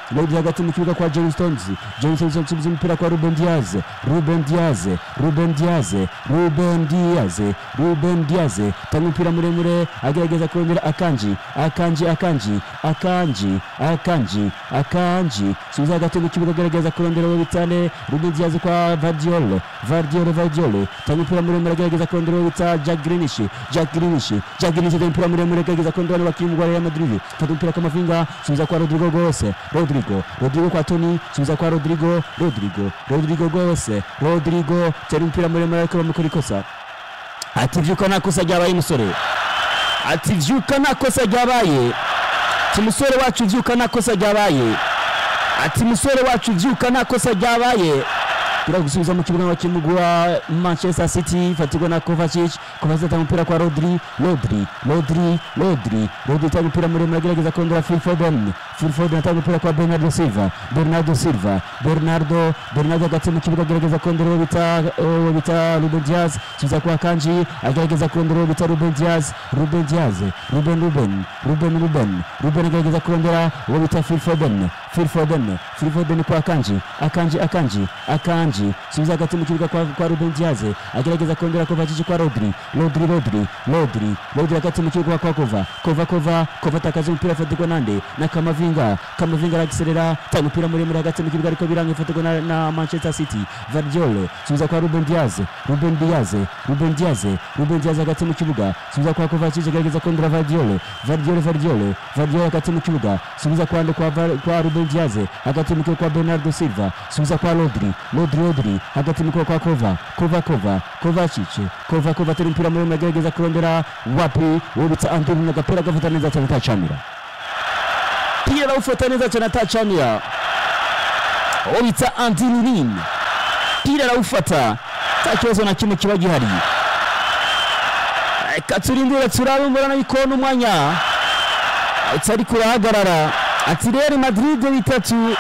Rodri hagati mu kibuga kwa John Stones John Stones asubiza umupira kwa Ruben Diaz Ruben Diaz Ruben Diaz Ruben Diaz Ruben Diaz tanga umupira muremure agerageza kurondera akanji akanji akanji akanji akanji akanji subiza hagati mu kibuga agerageza kurondera uwo bitane Ruben Diaz kwa Vardiol Vardiol Vardiol tanga umupira muremure agerageza kurondera uwo bita Jack Grealish Jack Grealish Jack Grealish tanga umupira muremure agerageza kurondera abakinnyi wa Real Madrid fata umupira kwa Mavinga subiza kwa Rodrigo Gose Rodrigo Rodrigo kwa Toni subiza kwa Rodrigo Rodrigo Rodrigo Gose Rodrigo tera umupira muremure ariko bamukora ikosa ati vyuka nta kosa ryabaye musore ati vyuka nta kosa ryabaye ati musore wacu vyuka nta kosa ryabaye ati musore wacu vyuka nta kosa ryabaye turi gusubiza mu kibuga cy'umugwi wa manchester city fatirwa na kovacic kovacic atanga umupira kwa rodri rodri rodri rodri rodri atanga umupira muremure agerageza kurondera phil foden phil foden atanga umupira kwa bernardo silva bernardo silva bernardo bernardo hagati mu kibuga agerageza kurondera uwo bita uwo bita ruben diaz subiza kwa kanji agerageza kurondera uwo bita ruben diaz ruben diaz ruben ruben ruben ruben ruben agerageza kurondera uwo bita phil foden phil foden phil foden kwa kanji akanji akanji akanji subiza hagati mu kibuga kwa, kwa ruben diaz agerageza kurondera kovacic kwa rodri rodri rodri rodri rodri hagati mu kibuga kwa kova kova kova kova atakaza umupira afatirwa nande na kamavinga kamavinga aragiserera tanga umupira muremure hagati mu kibuga ariko biranga ifatirwa na, na manchester city vardiol subiza kwa ruben diaz ruben diaz ruben diaz ruben diaz hagati mu kibuga subiza kwa kovacic agerageza kurondera vardiol vardiol vardiol vardiol hagati mu kibuga subiza kwa nde kwa, Var- kwa ruben diaz hagati mu kibuga kwa bernardo silva subiza kwa rodri rodri rodri hagati mu kibuga kwa kova kova kova kovacic kova kova tera umupira muremure agerageza kurondera wapi uwo bita antonio agapira gafata neza cyane atacamira pira ufata neza cyane atacamira uwo bita antinurin pira arawufata nta kibazo na kimwe kiba gihari reka turindire turabe mbona yuko n'umwanya utari kurahagarara ati real madrid bitatu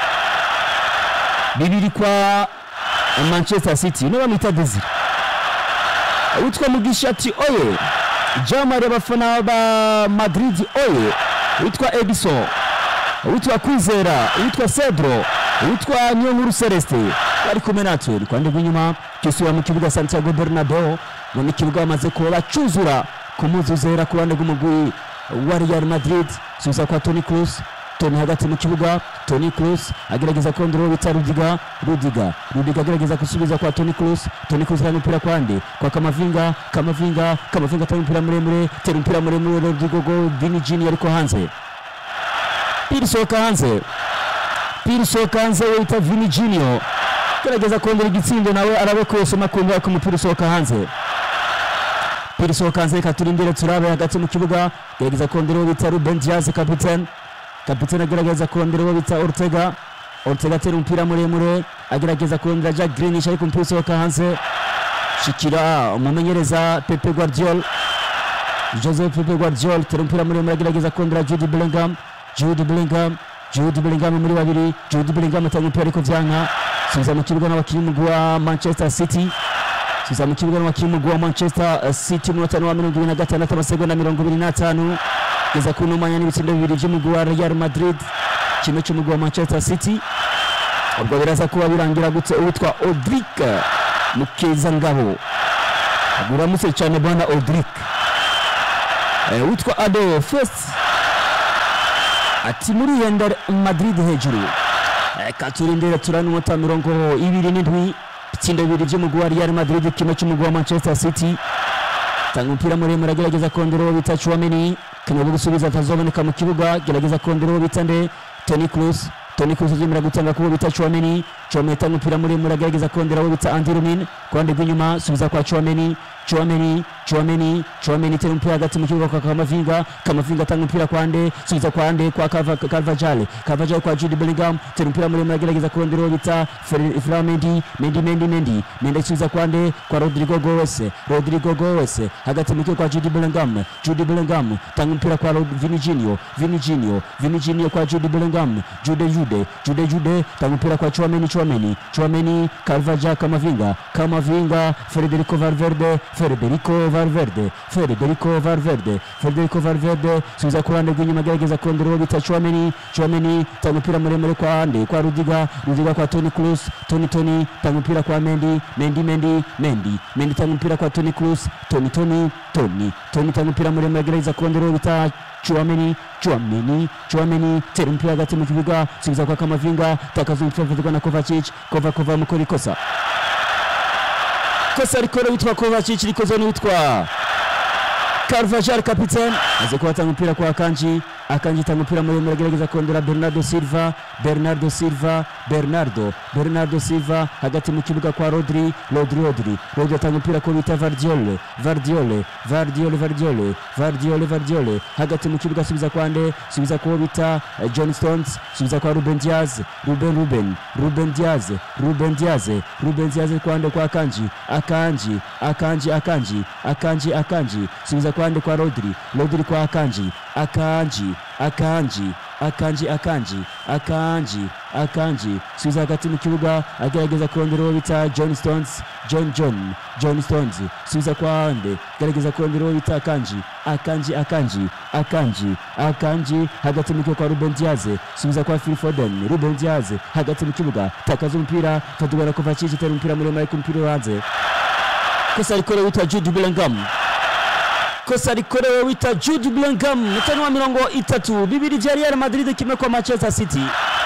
bibiri kwa manchester city niba bamwita desire witwa mugisha ati oye jamari abafana ba madrid oye witwa edison witwa kwizera witwa cedro witwa niyonkuru celeste bari kumwe natwe rukwande rw'inyuma cyusubira mu kibuga santiago bernardo none ikibuga bamaze kuba bacuzura ku muzi uzera ku ruhande rw'umugwi wa real madrid subiza kwa toni cruz toni hagati mu kibuga toni cruz agerageza kurondera uwo bita rudiga rudiga rudiga agerageza gusubiza kwa toni cruz toni cruz atanga umupira kwande kwa kamavinga kamavinga kamavinga atanga umupira muremure tera umupira muremure rodrigo go vini jini ariko hanze piri sohoka hanze piri sohoka hanze we bita vini junior agerageza kongera igitsindo nawe arabe ko yosoma kumva ko umupira usohoka hanze piri sohoka hanze reka turindire turabe hagati mu kibuga agerageza kongera uwo bita ruben diaz kapitene kapitene agerageza kurondera uwo bita ortega ortega atera umupira muremure agerageza kurondera jack greenish ariko umupira usohoka hanze shikira umumenyereza pepe guardiol joseph pepe guardiol tera umupira muremure agerageza kurondera judy bellingham judy bellingham judy bellingham muri babiri judy bellingham atanga umupira ariko vyanka subiza mu kibuga n'abakinnyi umugwi wa manchester city subiza mu kibuga n'abakinnyi umugwi wa manchester city umunota wa mirongo ibiri na gatandatu amasegonda mirongo ibiri n'atanu kugeza ku numanya n'ibitsindo bibiri by'umugwi wa real madrid kimwe cy'umugwi wa manchester city ubwo biraza kuba birangira gutse uwitwa odrik mukezangabo uramutse cyane bwana odrik Eh, witwa ado fest ati muri yenda madrid hejuru reka turindire turane umunota mirongo ibiri n'indwi ibitsindo bibiri by'umugwi wa real madrid kimwe cy'umugwi wa manchester city tanga umupira muremure agerageza kongera uwo bita Chouameni kanyuma gusubiza atazoboneka mu kibuga gerageza kongera uwo bita nde Toni Kroos Toni Kroos azemera gutanga kuwo bita Chouameni Chouameni atanga umupira muremure agerageza kongera uwo bita Andy Rumin ku ruhande rw'inyuma subiza kwa Chouameni Chouameni Chouameni Chouameni tera umupira hagati mu kibuga kwa Kamavinga Kamavinga atanga umupira kwa Ande subiza kwa Ande kwa Carva- Carvajal Carvajal kwa Jude Bellingham tera umupira muremure agerageza kurondera uwo bita Fer- Ferland Mendy Mendy Mendy Mendy Mendy asubiza kwa Ande kwa Rodrigo Goes Rodrigo Goes hagati mu kibuga kwa Jude Bellingham Jude Bellingham tanga umupira kwa Rod- Vini Junior Vini Junior Vini Junior kwa Jude Bellingham Jude Jude Jude Jude tanga umupira kwa Chouameni Chouameni Chouameni Chouameni Carvajal Kamavinga Kamavinga Federico Valverde Federico Valverde Federico Valverde Federico Valverde subiza ku ruhande rw'inyuma agerageza kongera uwo bita Chouameni Chouameni tanga umupira muremure kwa hande kwa Rudiga Rudiga kwa Toni Kroos Toni Toni tanga umupira kwa Mendy Mendy Mendy Mendy Mendy tanga umupira kwa Toni Kroos Toni Toni Toni Toni tanga umupira muremure agerageza kongera uwo bita Chouameni Chouameni Chouameni tera umupira hagati mu kibuga subiza kwa Kamavinga takaza umupira ufatirwa na Kovacic Kova Kova mukora ikosa kosa rikora witwa Kovacic rikozwe n'uwitwa Carvajal kapitene aze kubatanga umupira kwa Akanji Akanji tanga umupira muremure agerageza kondora Bernardo Silva Bernardo Silva Bernardo Bernardo Silva hagati mu kibuga kwa Rodri Rodri Rodri Rodri atanga umupira ko bita Vardiole Vardiole Vardiole Vardiole Vardiole Vardiole hagati mu kibuga subiza kwa nde subiza kwa bita eh, John Stones subiza kwa Ruben Diaz Ruben Ruben Ruben Diaz Ruben Diaz Ruben Diaz kwa nde kwa Akanji Akanji Akanji Akanji Akanji Akanji subiza kwa nde kwa Rodri Rodri kwa Akanji Akanji Akanji Akanji Akanji Akanji Akanji subiza hagati mu kibuga agerageza kurondera uwo bita John Stones John John John Stones subiza kwa nde gerageza kurondera uwo bita Akanji Akanji Akanji Akanji Akanji hagati mu kibuga kwa Ruben Diaz subiza kwa Phil Foden Ruben Diaz hagati mu kibuga takaza umupira fatirwa na Kovacic tera umupira muremure ku mupira uranze kosa rikorewe witwa Jude Bellingham kosa rikorewe wita Jude Bellingham mutano wa mirongo itatu bibiri vya Real Madrid kimwe kwa Manchester City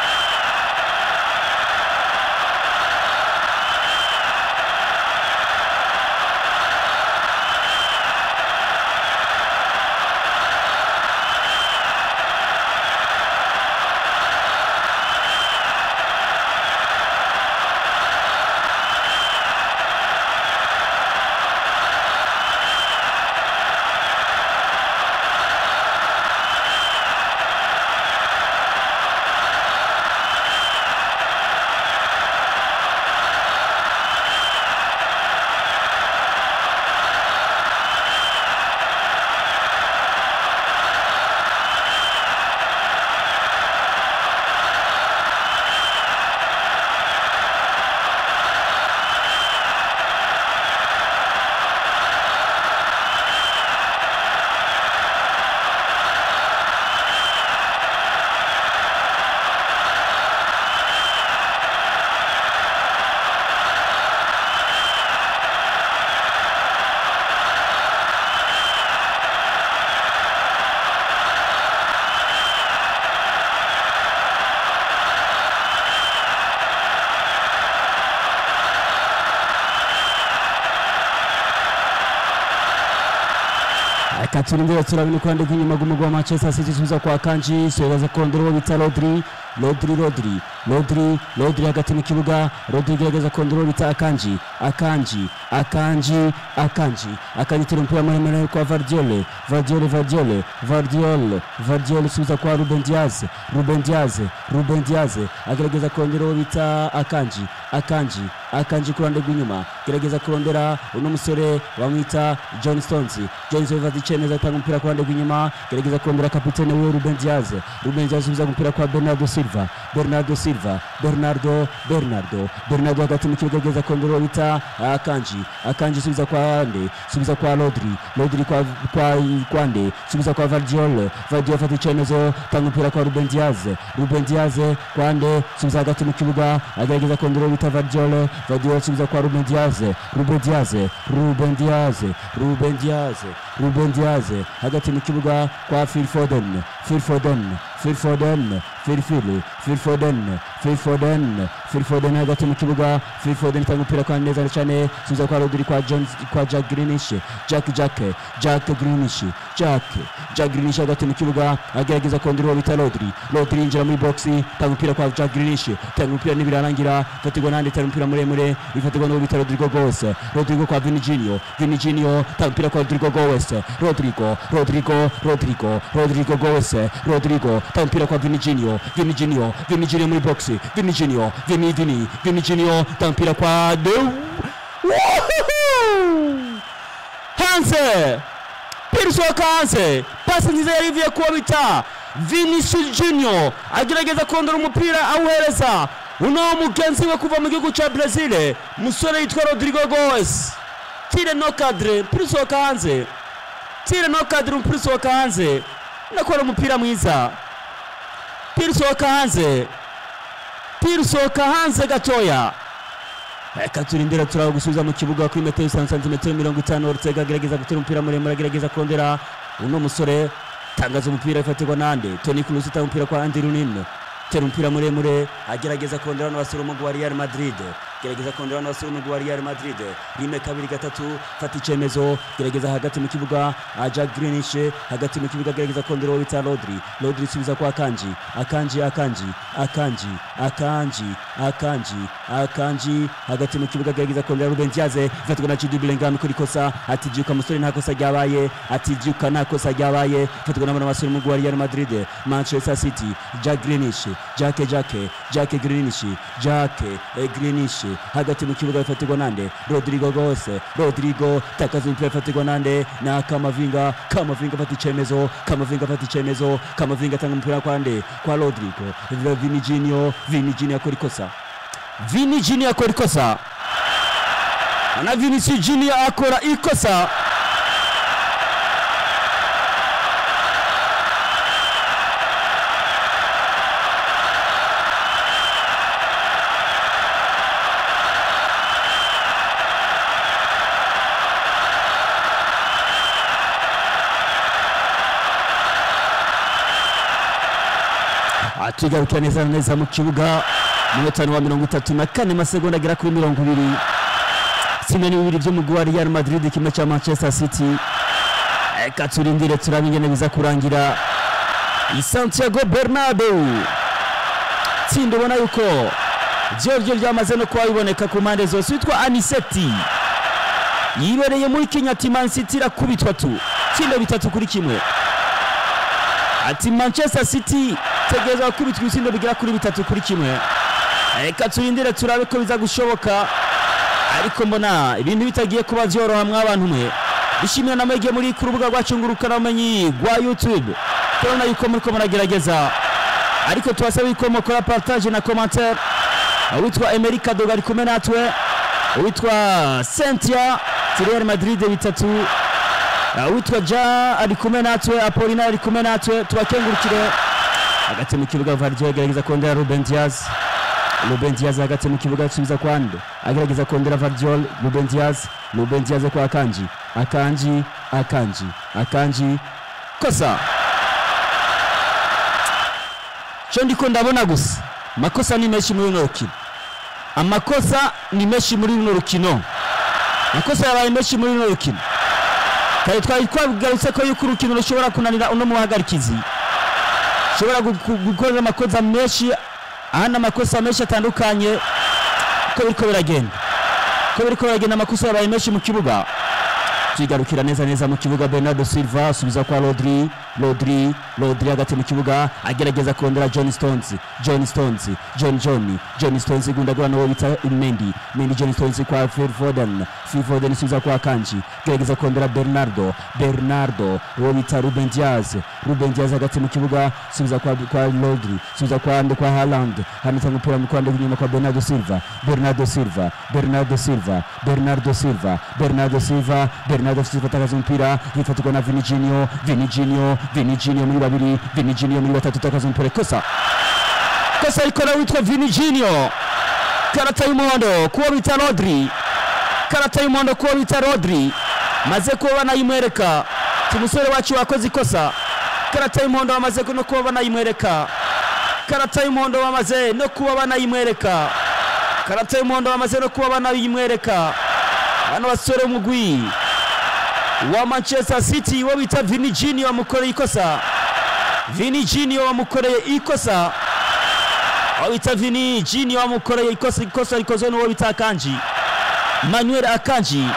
reka turindire turabona uko yandika inyuma y'umugwa wa Manchester City subiza kwa Kanji subiza kondora uwo bita Rodri Rodri Rodri Rodri Rodri hagati mu kibuga Rodri gerageza kondora uwo bita Akanji Akanji Akanji Akanji Akanji tera umupira muremure kwa Vardiole Vardiole Vardiole Vardiole Vardiole subiza kwa Ruben Diaz Ruben Diaz Ruben Diaz agerageza kondora uwo bita Akanji Akanji Akanji ku ruhande rw'inyuma gerageza kurondera uno musore bamwita John Stones John Stones afata icyemezo atanga umupira ku ruhande rw'inyuma gerageza kurondera kapitene we Ruben Diaz Ruben Diaz asubiza umupira kwa Bernardo Silva Bernardo Silva Bernardo Bernardo Bernardo hagati mu kibuga gerageza kurondera uwo bita Akanji Akanji subiza kwa nde subiza kwa Rodri Rodri kwa kwa kwa nde subiza kwa Vardiol Vardiol afata icyemezo atanga umupira kwa Ruben Diaz Ruben Diaz kwa nde subiza hagati mu kibuga agerageza kurondera uwo bita Vardiol Vardiol asubiza kwa Ruben Diaz Ruben Diaz Ruben Diaz Ruben Diaz Ruben Diaz hagati mu kibuga kwa Phil Foden Phil Foden Phil Foden Phil Phil Phil Foden Phil Foden Phil Foden hagati mu kibuga Phil Foden itanga umupira kwa neza cyane subiza kwa Rodri kwa Jones kwa Jack Grealish Jack Jack Jack Grealish Jack Jack Grealish hagati mu kibuga agerageza kondera uwo bita Rodri Rodri yinjira muri box tanga umupira kwa Jack Grealish tanga umupira nibirarangira fatirwa nandi tanga umupira muremure ifatirwa n'uwo bita Rodrigo Goes Rodrigo kwa Vinicinho Vinicinho tanga umupira kwa Rodrigo Goes Rodrigo Rodrigo Rodrigo Rodrigo Goes Rodrigo tanga umupira kwa Vinicinho Vinicinho Vinicinho muri box Vinicinho Vini Vini Vinicinho tanga umupira kwa De Woohoo! Hanse Pirsoka Hanse pasi nziza yari ivuye kuwo bita Vinicius Junior agerageza kondora umupira awuhereza uno mugenzi we kuva mu gihugu cya brezil musore yitwa rodrigo goes tire no kadire mpira usohoka hanze tire no kadire umupira usohoka hanze ndakora umupira mwiza mpira usohoka hanze mpira usohoka hanze gatoya reka turindire turaba gusubiza mu kibuga kuri metero isanu santimetero mirongo itanu orutega agerageza gutera umupira muremure agerageza kongera uno musore tangaza umupira ifatirwa nande toni kurusi utanga umupira kwa andi runini tera umupira muremure agerageza kongera n'abasore umugwi wa real madrid gerageza kongera n'abasore umugwi wa real madrid rimwe kabiri gatatu fata icyemezo gerageza hagati mu kibuga aja grinish hagati mu kibuga gerageza kongera uwo bita rodri rodri isubiza kwa akanji akanji akanji akanji akanji akanji akanji hagati mu kibuga gerageza kongera ruben diaze ifatirwa na jude bellingham kuri kosa ati byuka musore nta kosa ryabaye ati byuka nta kosa ryabaye ifatirwa n'abana basore umugwi wa real madrid manchester city jack grinish jake jake jake grinish jake eh, grinish hagati mu kibuga ifatirwa nande rodrigo gose rodrigo takaza umupira ifatirwa nande na kamavinga kamavinga afata icyemezo kamavinga afata icyemezo kamavinga atanga umupira kwande kwa rodrigo vini jinio vini jinio akora ikosa vini jinio akora ikosa na vinisi jinio akora ikosa tugarukira neza na neza mu kibuga umunota wa mirongo itatu na kane amasegonda agera kuri mirongo ibiri kimwe n'ibibiri by'umugwi wa real madrid kimwe cya manchester city reka turindire turabe ingene biza kurangira i santiago bernardo tsinda ubona yuko ryo ryamaze no kuba biboneka ku mpande zose witwa aniseti yibereye muri kenya ati man city irakubitwa tu tsinda bitatu kuri kimwe ati manchester city tegereza gukubitwa ibisindo bigera kuri bitatu kuri kimwe reka turindire turabe ko biza gushoboka ariko mbona ibintu bitagiye kuba byoroha mw'abantu mwe dushimira na mwege muri ku rubuga rwacu ngurukanabumenyi rwa youtube turabona yuko muriko muragerageza ariko tubasaba yuko mukora partage na commentaire uwitwa emeri kadoga ari kumwe natwe uwitwa sentia real madrid bitatu uwitwa ja ari kumwe natwe apolina ari kumwe natwe tubakengurukire hagati mu kibuga vardio agerageza kongera ruben diaz ruben diaz hagati mu kibuga asubiza kwande agerageza kongera vardiol ruben diaz ruben diaz kwa akanji akanji akanji akanji kosa cyo ndiko ndabona gusa amakosa ni menshi muri runo rukino amakosa ni menshi muri runo rukino amakosa yabaye menshi muri runo rukino kare twari twagarutse ko yuko urukino rushobora kunanira uno muhagarikizi ushobora gukorera amakosa menshi ahandi amakosa menshi atandukanye uko biriko biragenda uko biriko biragenda amakosa yabaye menshi mu kibuga tuyigarukira neza neza mu kibuga bernardo silva asubiza kwa rodri rodri rodri hagati mu kibuga agerageza kongera john stones john stones john john john stones gundagura n'uwo bita mendi mendi john stones kwa phil foden phil foden isubiza kwa kanji gerageza kongera bernardo bernardo uwo bita ruben diaz ruben diaz hagati mu kibuga subiza kwa, kwa rodri subiza kwa ande kwa haland hanitanga umupira mu kwande inyuma kwa bernardo silva bernardo silva bernardo silva bernardo silva bernardo silva bernardo silva atakaza umupira yifatirwa na viniginio viniginio viniginio muri babiri viniginio muri batatu atakaza umupira kosa kosa rikora witwa viniginio karata y'umuhondo kuwo bita rodri karata y'umuhondo kuwo bita rodri maze kuba banayimwereka umusore wacu wakoze ikosa karata y'umuhondo bamaze no kuba banayimwereka karata y'umuhondo bamaze no kuba banayimwereka karata y'umuhondo bamaze no kuba banayimwereka bano basore umugwi wa manchester city wo bita vinigini wamukoreye ikosa vinigini wamukoreye ikosa aho bita vinigini wamukoreye ikosa ikosa rikozwe n'uwo bita akanji manuel akanji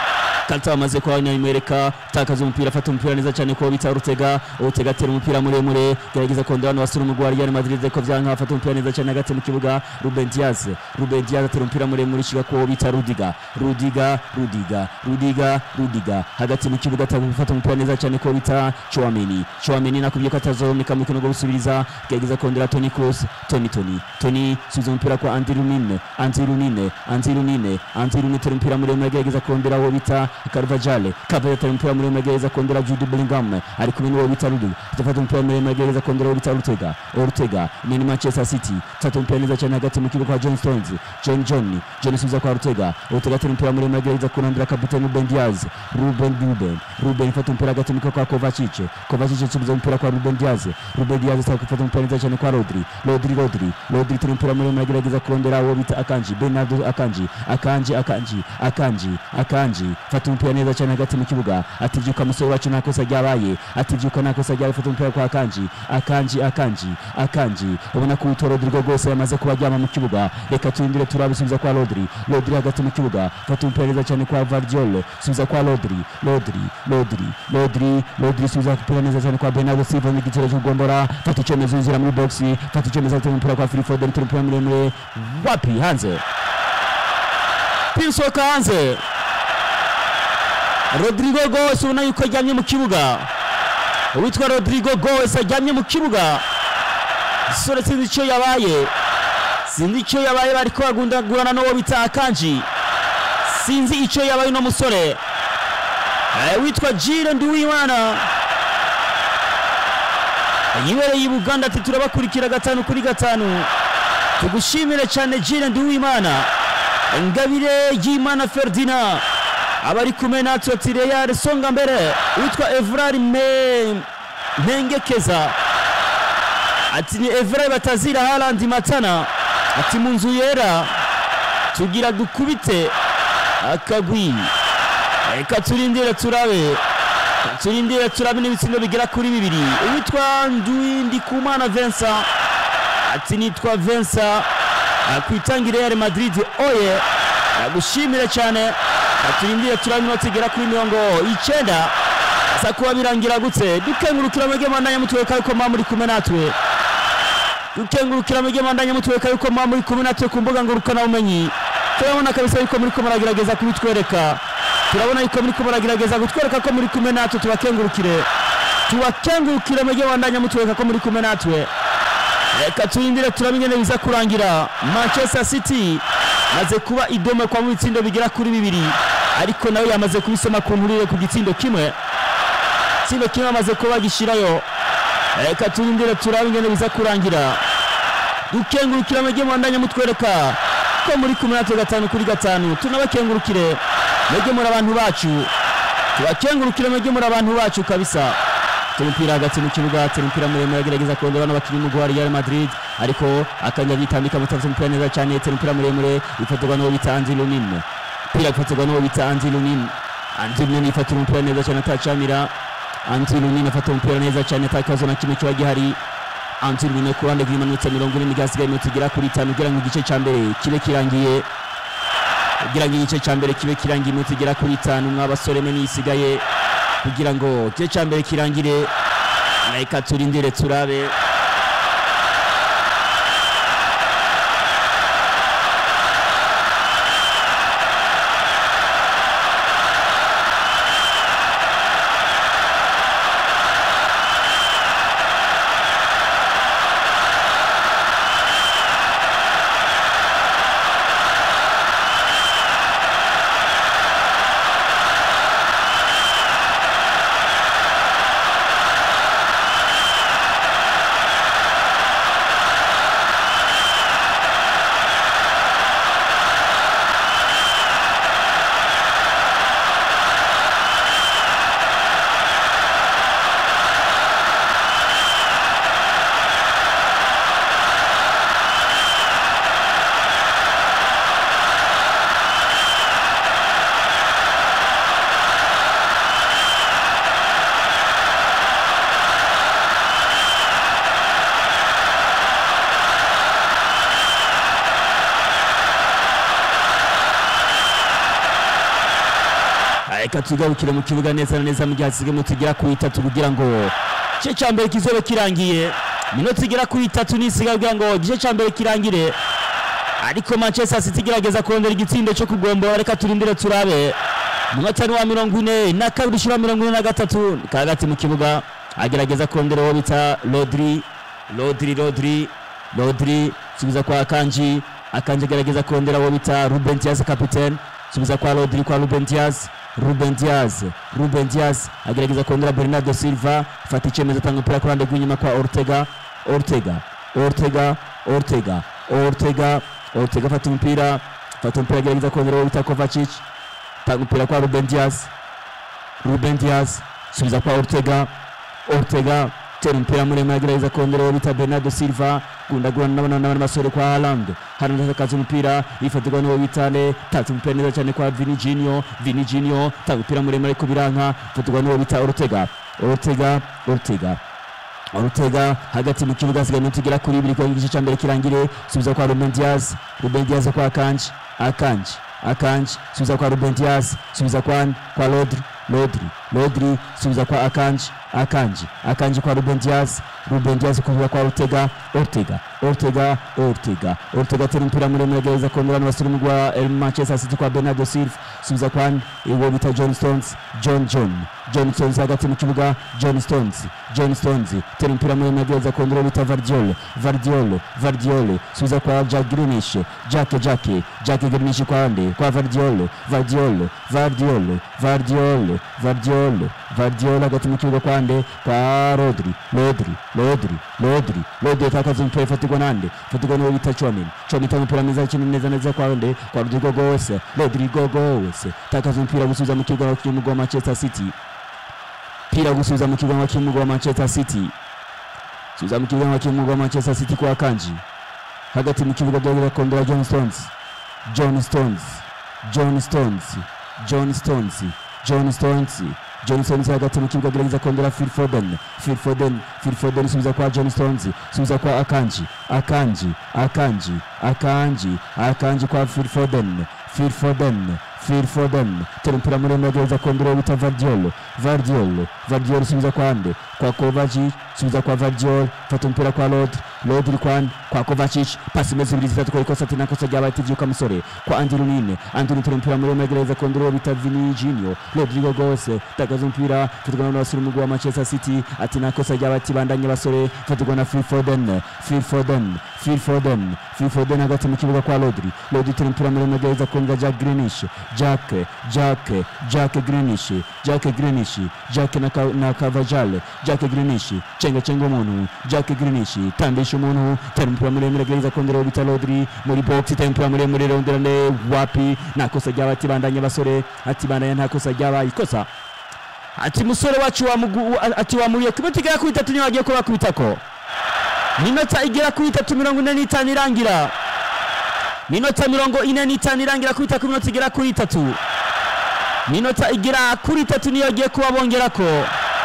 Kanta amaze kuba inayimwereka takaza umupira afata umupira neza cyane ko bita Ortega Ortega atera umupira muremure gerageza kondera hano wasura umugwa wa Real Madrid ko byanka afata umupira neza cyane hagati mu kibuga Ruben Diaz Ruben Diaz atera umupira muremure shiga ko bita Rudiga Rudiga Rudiga Rudiga Rudiga hagati mu kibuga atafata umupira neza cyane ko bita Chouameni Chouameni nakubye ko atazomeka mu kino gusubiriza gerageza kondera Toni Kroos Toni Toni Toni subiza umupira kwa Andy Runine Andy Runine Andy Runine Andy Runine atera umupira muremure gerageza kondera uwo bita Carvajal Carvajal atera umupira muremure gerageza kondera Jude Bellingham ari kumwe n'uwo bita Rudiga atafata umupira muremure gerageza kondera uwo bita Ortega Ortega ni ni Manchester City tata umupira neza cyane hagati mu kibuga kwa John Stones John John John subiza kwa Ortega Ortega atera umupira muremure gerageza kurondera kapiteni Ruben Diaz Ruben Ruben Ruben ifata umupira hagati mu kibuga kwa Kovacic Kovacic subiza umupira kwa Ruben Diaz Ruben Diaz ataka gufata umupira neza cyane kwa Rodri Rodri Rodri Rodri turi umupira muremure gerageza kurondera uwo bita Akanji Bernardo Akanji Akanji Akanji Akanji Akanji fata umupira neza cyane hagati mu kibuga atibyuka musore wacu nta kosa ryabaye atibyuka nta kosa ryabaye fata umupira kwa Akanji Akanji Akanji Akanji ubona ko uwitwa Rodrigo rwose yamaze kuba aryama mu kibuga reka turindire turabisubiza kwa Rodri Rodri hagati mu kibuga fata umupira neza cyane kwa Vardiol subiza kwa Rodri Rodri Rodri Rodri Rodri subiza umupira neza cyane kwa Bernardo Silva mu gitero cy'ugombora fata icyemezo yinjira muri box fata icyemezo atera umupira kwa Phil Foden turi umupira muremure wapi hanze pinsoka hanze Rodrigo Goes ubona yuko aryamye mu kibuga uwitwa Rodrigo Goes aryamye mu kibuga sore sinzi icyo yabaye sinzi icyo yabaye bariko bagundagurana n'uwo bita Akanji sinzi icyo yabaye uno musore Eh, witwa Jire Nduwimana yibereye i Buganda ati turabakurikira gatanu kuri gatanu tugushimire cyane Jire Nduwimana Ngabire Yimana Ferdinand abari kumwe natwe ati Real songa mbere witwa Evrard Me Mpengekeza ati ni Evrard batazira Haaland Matana ati mu nzu yera tugira dukubite akagwi reka turindire turabe Reka turindire turabe n'ibitsindo bigera kuri bibiri uwitwa Nduwindikumana Vincent ati nitwa Vincent akwitangire Real Madrid oye nagushimire cyane Reka turindire turabe inoti igera kuri mirongo icyenda asa kuba birangira gutse dukengurukira mwege mandanya mutweka yuko mwa muri kumwe natwe dukengurukira mwege mandanya mutweka yuko mwa muri kumwe natwe ku mbuga ngurukana bumenyi turabona kabisa yuko muri ko muragerageza kubitwereka turabona yuko muri ko muragerageza kutwereka ko muri kumwe natwe tubakengurukire tubakengurukire mwege mandanya mutweka ko muri kumwe natwe reka turindire turabe ingene biza kurangira manchester city maze kuba idome kwa mu bitsindo bigera kuri bibiri ariko nawe yamaze kubisoma ku nturire ku gitsindo kimwe itsindo kimwe amaze kuba gishyirayo reka turindire turabe ingene biza kurangira dukengurukira mwege mwandanya mutwereka ko muri kumwe natwe gatanu kuri gatanu tunabakengurukire mwege muri abantu bacu tubakengurukire mwege muri abantu bacu kabisa umupira hagati mu kibuga atera umupira muremure agerageza kurondera bano bakinnyi umugwi wa Real Madrid ariko akanya bitambika mutavuze umupira neza cyane atera umupira muremure ifatirwa n'uwo bita Anzi Lunin umupira ufatirwa n'uwo bita Anzi Lunin Anzi Lunin ifatira umupira neza cyane atacamira Anzi Lunin afata umupira neza cyane atakazo na kimwe kiba gihari Anzi Lunin ku ruhande rw'imanutse mirongo ine n'igasigaye iminota igera kuri itanu kugira ngo igice cya mbere kibe kirangiye kugira ngo igice cya mbere kibe kirangiye iminota igera kuri itanu mw'abasore mwe nisigaye kugira ngo igice cya mbere kirangire reka turindire turabe reka tugarukire mu kibuga neza na neza mu gihe hasigayemo tugera ku itatu kugira ngo igice cya mbere kizobe kirangiye minota igera kuri itatu nisigaye kugira ngo igice cya mbere kirangire ariko manchester city igerageza kurondera igitsindo cyo kugombora reka turindire turabe umunota ni wa mirongo ine na kabiri ushyira mirongo ine na gatatu ni hagati mu kibuga agerageza kurondera uwo bita rodri rodri rodri rodri subiza kwa akanji akanji agerageza kurondera uwo bita ruben diaz kapitene subiza kwa rodri kwa ruben diaz ruben diaz ruben diaz agerageza kurondera bernardo silva fata icyemezo atanga umupira ku ruhande rw'inyuma kwa ortega ortega ortega ortega ortega ortega afata umupira fata umupira agerageza kurondera uwo bita kovacic tanga umupira kwa ruben diaz ruben diaz subiza kwa ortega ortega tera umupira muremure agerageza kongera uwo bita bernardo silva gundagurana n'abana n'abana basore kwa haland hano akaza umupira yifatirwa n'uwo bita ne tatse umupira neza cyane kwa vini jinio vini jinio tanga umupira muremure ariko biranka ifatirwa n'uwo bita ortega ortega ortega Ortega hagati mu kibuga hasigaye iminota igera kuri ibiri kugira ngo igice cya mbere kirangire subiza kwa Ruben Diaz Ruben Diaz kwa Akanji Akanji Akanji subiza kwa Ruben Diaz subiza kwa kwa Rodri Rodri Rodri subiza kwa Akanji Akanji Akanji kwa Ruben Diaz Ruben Diaz kuza kwa Ortega Ortega Ortega Ortega Ortega tena mpira muremure agerageza kongera n'abasore mu gwa El Manchester City kwa Bernardo Silva subiza kwa uwo bita John Stones John John John Stones hagati mu kibuga John Stones John Stones tena mpira muremure agerageza kongera uwo bita Vardiol Vardiol Vardiol subiza kwa Jack Grealish Jack Jack Jack Grealish kwa ande kwa Vardiol Vardiol Vardiol Vardiol Vardiol Vardiol hagati mu kibuga kwa ande kwa Rodri Rodri Rodri Rodri Rodri atakaza umupira ifatirwa nande ifatirwa n'uwo bita Chouameni Chouameni atanga umupira mwiza cyane neza neza kwa ande kwa Rodrigo Goes Rodrigo Goes atakaza umupira gusubiza mu kibuga cy'umugwa wa Manchester City pira gusubiza mu kibuga cy'umugwa wa Manchester City subiza mu kibuga cy'umugwa wa Manchester City kwa Kanji hagati mu kibuga byagira kondera John Stones John Stones John Stones John Stones John Stones John Stones hagati mu kibuga agerageza kongera Phil Foden Phil Foden Phil Foden subiza kwa John Stones subiza kwa Akanji Akanji Akanji Akanji Akanji kwa Phil Foden Phil Foden Phil Foden tera umupira muremure agerageza kongera uwo bita Vardiol Vardiol Vardiol subiza kwa ande kwa Kovacic subiza kwa Vardiol fata umupira kwa Rodri Rodri kwa ande kwa Kovacic pasi imeze ibiri zitatu kwa ikosa tena kosa ryabaye tivyuka musore kwa Andy Runine Andy Runine tera umupira muremure agerageza kongera uwo bita Vini Junior Rodrigo Gose takaza umupira fatirwa n'abasore umugwi wa Manchester City ati nakosa ryabaye tibandanye basore fatirwa na Phil Foden Phil Foden Phil Foden Phil Foden hagati mu kibuga kwa Rodri Rodri tera umupira muremure agerageza kongera Jack Grealish Jack Jack Jack Grealish Jack Grealish Jack na ka, na Carvajal Jack Grealish chenga chenga umuntu Jack Grealish tambisha umuntu tera umupira muremure agerageza kongera uwo bita Rodri muri box tera umupira muremure rondera ne wapi nakosa ryabaye tibandanye basore ati bandanye nta kosa ryabaye ikosa ati musore wacu wamugu ati wamuriye ku minota igera kuri itatu niyo wagiye kuba kubitako minota igera kuri itatu mirongo ine n'itanu irangira minota mirongo ine n'itanu irangira kubita ku minota igera kuri itatu minota igera kuri itatu niyo agiye kuba bongerako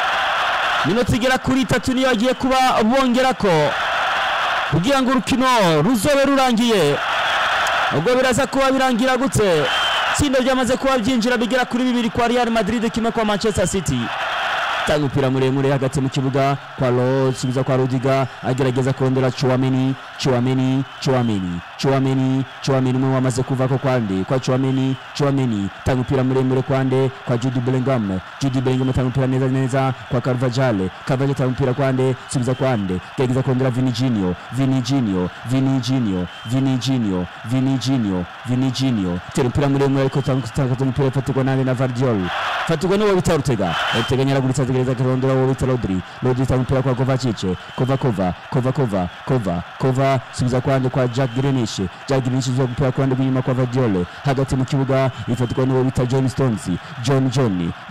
minota igera kuri itatu niyo agiye kuba bongerako kugira ngo urukino ruzobe rurangiye ubwo biraza kuba birangira gute itsinda ryamaze kuba byinjira bigera kuri bibiri kwa Real Madrid kimwe kwa Manchester City tanga umupira muremure hagati mu kibuga kwa Rose subiza kwa Rudiga agerageza kurondera Chouameni Chouameni Chouameni Chouameni Chouameni umwe wamaze kuvako kwande kwa Chouameni Chouameni tanga umupira muremure kwande kwa Jude Bellingham Jude Bellingham tanga umupira neza neza kwa Carvajal Carvajal tanga umupira kwande subiza kwande gerageza kurondera Vini Junior Vini Junior Vini Junior Vini Junior Vini Junior Vini Junior tera umupira muremure ariko tanga umupira ifatirwa nande na Vardiol fatirwa n'uwo bita Ortega Ortega nyaraguritse ategereza kurondera uwo bita Rodri Rodri tanga umupira kwa Kovacic Kova Kova Kova Kova Kova Kova subiza kwande kwa Jack Grealish Jack Grealish subiza umupira kwande rw'inyuma kwa Vardiol hagati mu kibuga ifatirwa n'uwo bita John Stones John John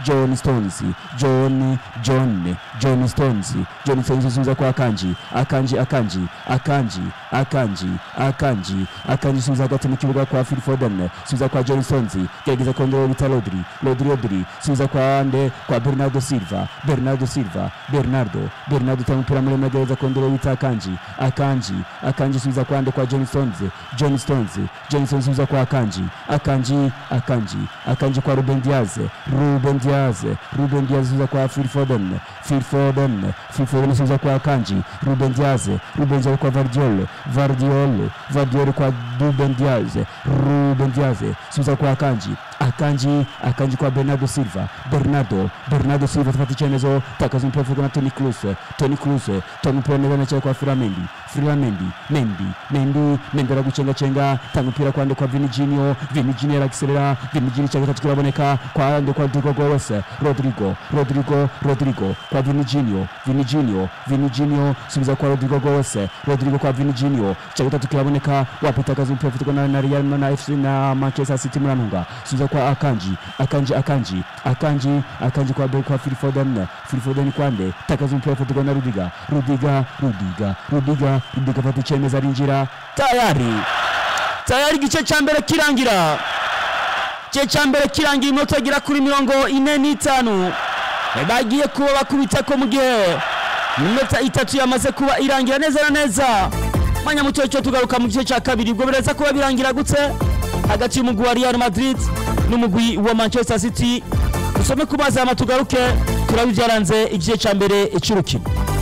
john stones john john john stones john stones isubiza kwa akanji akanji akanji akanji akanji akanji akanji isubiza hagati mu kibuga kwa phil foden isubiza kwa john stones gerageza kongera bita rodri rodri rodri isubiza kwa ande kwa bernardo silva bernardo silva bernardo bernardo utanga umupira muremure agerageza kongera bita akanji akanji akanji isubiza kwa ande kwa john stones john stones john stones isubiza kwa akanji akanji akanji akanji kwa ruben diaz ruben diaz ruben diaz isubiza kwa phil foden phil foden phil foden isubiza kwa akanji ruben diaz ruben diaz kwa vardiol vardiol vardiol kwa ruben diaz ruben diaz isubiza kwa akanji akanji akanji kwa bernardo silva bernardo bernardo silva tufata icyemezo takaza umupira uvuga na toni kruse toni kruse toni umupira neza nacyari kwa firamendi firamendi mendi mendi mendi aragucengacenga tanga umupira kwa ande kwa vinijinio vinijinio aragiserera vinijinio cya gatatu kiraboneka kwa ande kwa rodrigo goes rodrigo rodrigo rodrigo kwa vinijinio vinijinio vinijinio subiza kwa rodrigo goes rodrigo kwa vinijinio cya gatatu kiraboneka wapitakaza umupira ufitwe na na real na fc na manchester city murantunga subiza kwa akanji akanji akanji akanji akanji kwa be kwa phil foden phil foden kwande takaza umupira ufitwe na rudiga rudiga rudiga rudiga rudiga fata icyemezo arinjira tayari tayari igice cya mbere kirangira igice cya mbere kirangira iminota igera kuri mirongo ine n'itanu bagiye kuba bakubita ko mu gihe iminota itatu yamaze kuba irangira neza na neza mwanya muto cyo tugaruka mu gice cya kabiri ubwo biraza kuba birangira gutse hagati y'umugwi wa real madrid n'umugwi wa manchester city dusome ku mazi hama tugaruke turabe ibyaranze igice cya mbere cy'urukino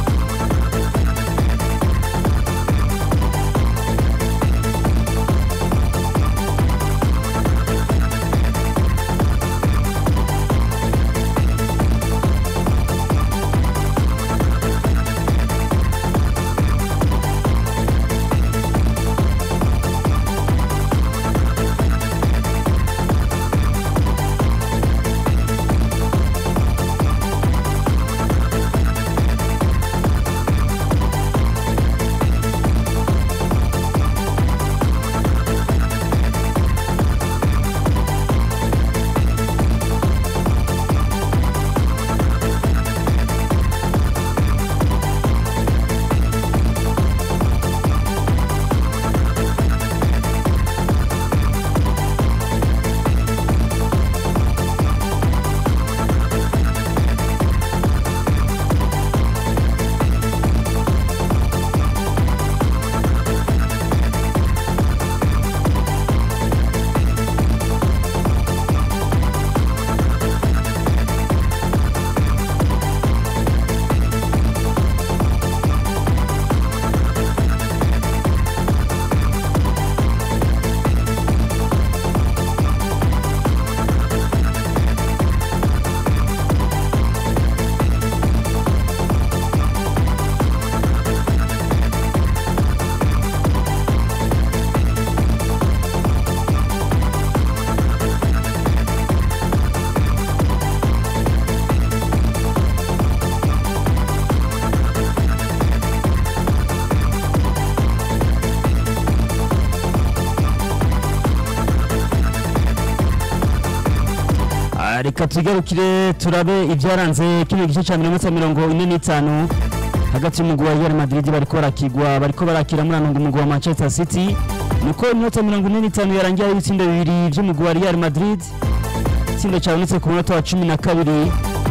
reka tugarukire turabe ibyaranze kino gice cya mirongo itanu mirongo ine n'itanu hagati y'umugwi wa Real Madrid bariko barakigwa bariko barakira muri anunga umugwi wa Manchester City nuko iminota mirongo ine n'itanu yarangiye ari ibitsindo bibiri by'umugwi wa Real Madrid itsinda cyabonetse ku munota wa cumi na kabiri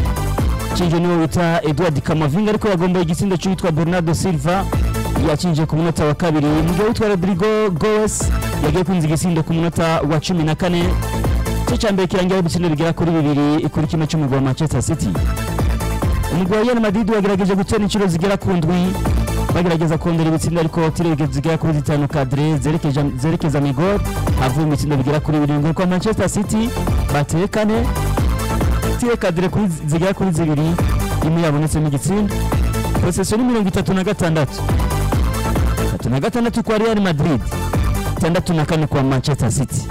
cinje niwo wita Edward Camavinga ariko yagombaye igitsindo cy'uwitwa Bernardo Silva yacinje ku munota wa kabiri mu gihe witwa Rodrigo Goes yagiye kwinjiza igitsindo ku munota wa cumi na kane igice cya mbere kirangira ibitsindo bigera kuri bibiri kuri kimwe cy'umugwi wa Manchester City umugwi wa Real Madrid wagerageje gutera inshuro zigera ku ndwi bagerageza kongera ibitsindo ariko tirege zigera kuri zitanu kadire zerekeza zerekeza mu igor havuye ibitsindo bigera kuri birindwi kwa Manchester City bateye kane tire kadire kuri zigera kuri zibiri imwe yabonetsemo igitsindo posesiyo ni mirongo itatu na gatandatu itatu na gatandatu kwa Real Madrid itandatu na kane kwa Manchester City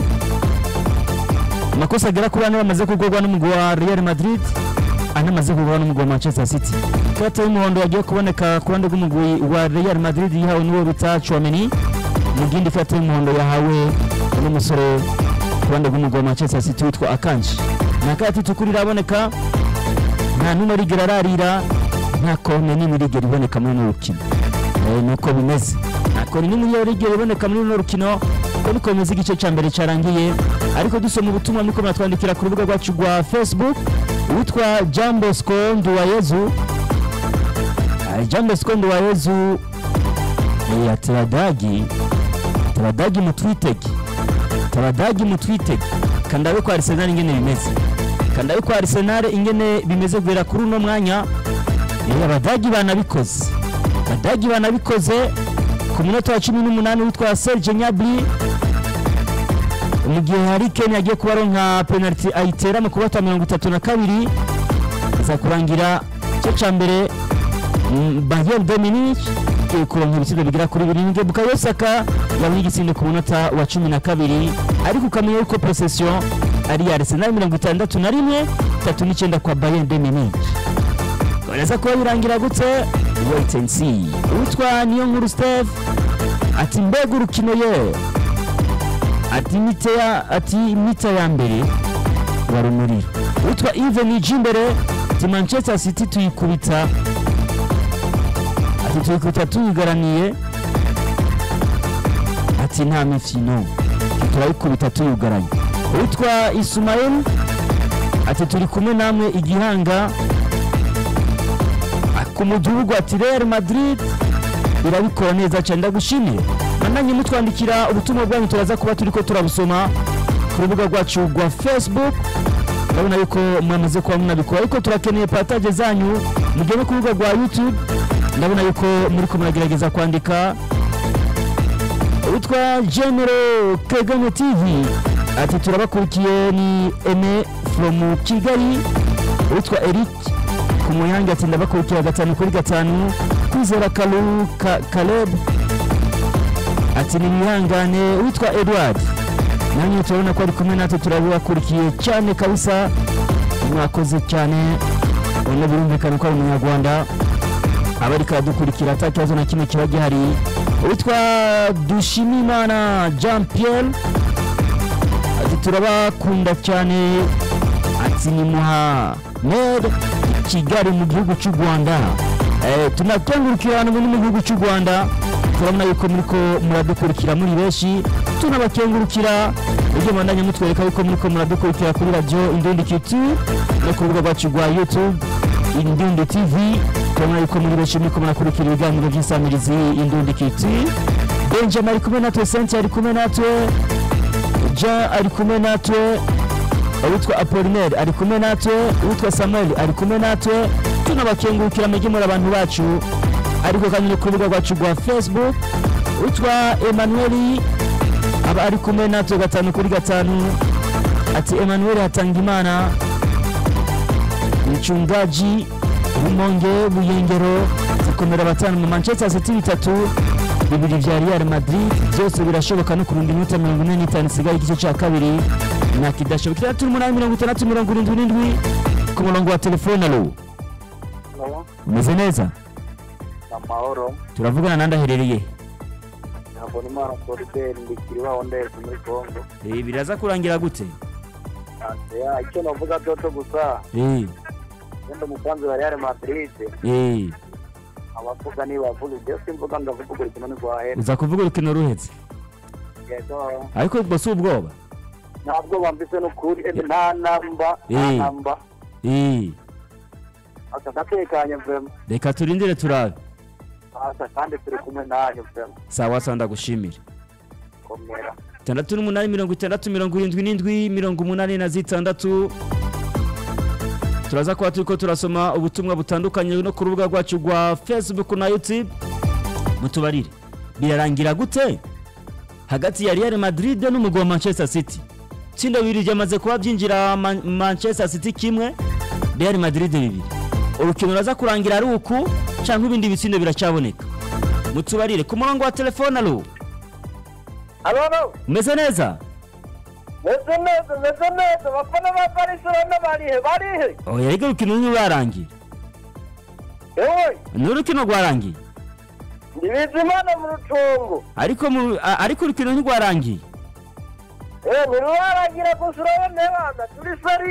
amakosa agera kuri ane bamaze kugurwa n'umugwi wa Real Madrid ane amaze kugurwa n'umugwi wa Manchester City ikarita y'umuhondo yagiye kuboneka ku ruhande rw'umugwi wa Real Madrid yihawe n'uwo bita Chouameni mu gindi karita y'umuhondo yahawe n'umusore ku ruhande rw'umugwi wa Manchester City witwa Akanji nta karata itukura iraboneka nta n'umwe arigera ararira nta kone n'imwe irigera iboneka muri runo rukino Eh, nuko bimeze nta kone n'imwe irigera iboneka muri runo rukino uko niko bimeze igice cya mbere cyarangiye ariko dusoma ubutumwa niko muratwandikira ku rubuga rwacu rwa facebook uwitwa jean bosco nduwayezu Ah, jean bosco nduwayezu eh, ateradagi ateradagi mutwitege ateradagi mutwitege kandabe ko arsenal ingene bimeze kandabe ko arsenal ingene bimeze guhera kuri uno mwanya Eh, abadagi banabikoze abadagi banabikoze ku munota wa cumi n'umunani witwa serge nyabri mu gihe hari kenya agiye kuba aronka penaliti ayitera mu kubata mirongo itatu na kabiri aza kurangira igice cya mbere mm, bayern dominic igiye kuronka ibitsinda bigera kuri birindwi bukayo saka yabonye igitsinde ku munota wa cumi na kabiri ariko ukamenya yuko posesiyo ari iya arsenal mirongo itandatu na rimwe itatu n'icyenda kwa bayern dominic Koneza kuba birangira gute wait and see uwitwa niyo nkuru steve ati mbega urukino ye ati mite ya ati mita ya mbere wari umuriro uwitwa even imbere ati manchester city tuyikubita ati tuyikubita tuyigaraniye ati nta mifino turayikubita tuyugaranye uwitwa isumayeli ati turi kumwe namwe igihanga ku mudugudu ati real madrid irabikora neza cyane ndagushimiye nananye mutwandikira ubutumwa bwanyu turaza kuba turi ko turabusoma ku rubuga rwacu rwa facebook urabona yuko mwamaze kuba munabikora ariko turakeneye pataje zanyu mugende ku rubuga rwa youtube ndabona yuko muri ko muragerageza kwandika witwa genero kagame tv ati turabakurikiye ni eme from kigali witwa eric ku muyange ati ndabakurikira gatanu kuri gatanu kwizera kalu ka, kaleb ati ni mwihangane witwa edward nanjye turabona ko ari kumwe natwe turabakurikiye cyane kabisa mwakoze cyane ubona birumvikana ko ari umunyarwanda aba ariko aradukurikira ata kibazo na kimwe kiba gihari witwa dushimimana jean pierre ati turabakunda cyane ati ni muhamed kigali mu gihugu cy'u rwanda Eh, tunakengurukira abantu bari mu gihugu cy'u rwanda turabona yuko muri ko muradukurikira muri benshi tunabakengurukira ibyo mwandanya mutwereka yuko muri ko muradukurikira kuri radiyo indundi kitu no ku rubuga rwacu rwa youtube indundi tv turabona yuko muri benshi muri ko murakurikira ibiganiro by'isamirizi indundi kitu benjamin ari kumwe natwe senti ari kumwe natwe jean ari kumwe natwe uwitwa apolinaire ari kumwe natwe uwitwa samuel ari kumwe natwe tunabakengurukira mujye muri abantu bacu ariko kandi no ku rubuga rwacu rwa facebook uwitwa emmanuel aba ari kumwe natwe gatanu kuri gatanu ati emmanuel hatanga imana mchungaji rumonge buyengero zikomera batanu mu manchester city bitatu bibiri vya real madrid byose birashoboka no kurunda iminota mirongo ine n'itanu isigaye igice cya kabiri nta kidashoboka itandatu n'umunani mirongo itandatu mirongo irindwi n'indwi ku murongo wa telefone alo umeze neza amahoro turavugana nandi aherereye ntabwo n'imana solideri ndikiri waho ndetse muri kongo Eh, biraza kurangira gute ya icyo navuga cyoco gusa Eh, wenda umusanzu wa real madrid eh, abavuga nibavuga ibyo simvuga ndavuga urukino ntirwahera uza kuvuga urukino ruhetse yego ariko ubwo si ubwoba ntabwo bambise n'ukuri ebe nta namba nta Eh. namba Eh, aka gatekanye vema reka turindire turabe asa kandi turi kumwe nanyu vema sawa sawa ndagushimira komera itandatu n'umunani mirongo itandatu mirongo irindwi n'indwi mirongo umunani na zitandatu turaza kuba turi ko turasoma ubutumwa butandukanye no ku rubuga rwacu rwa facebook na youtube mutubarire birarangira gute hagati ya real madrid n'umugwi wa manchester city itsinda bibiri ryamaze kuba byinjira Man- manchester city kimwe real madrid bibiri urukino ruraza kurangira ari uku cyangwa ibindi bitsindo biracyaboneka mutubarire ku murongo wa telefone alo alo umeze neza meze neza meze neza bafana ba barcelona barihe barihe oya rega urukino ntirurarangira ewe ni urukino rwarangiye ndi bizimana mu rutungo ariko mu- a- ariko urukino ntirwarangiye ewe ntirurarangira gusa urabona abana turi sariye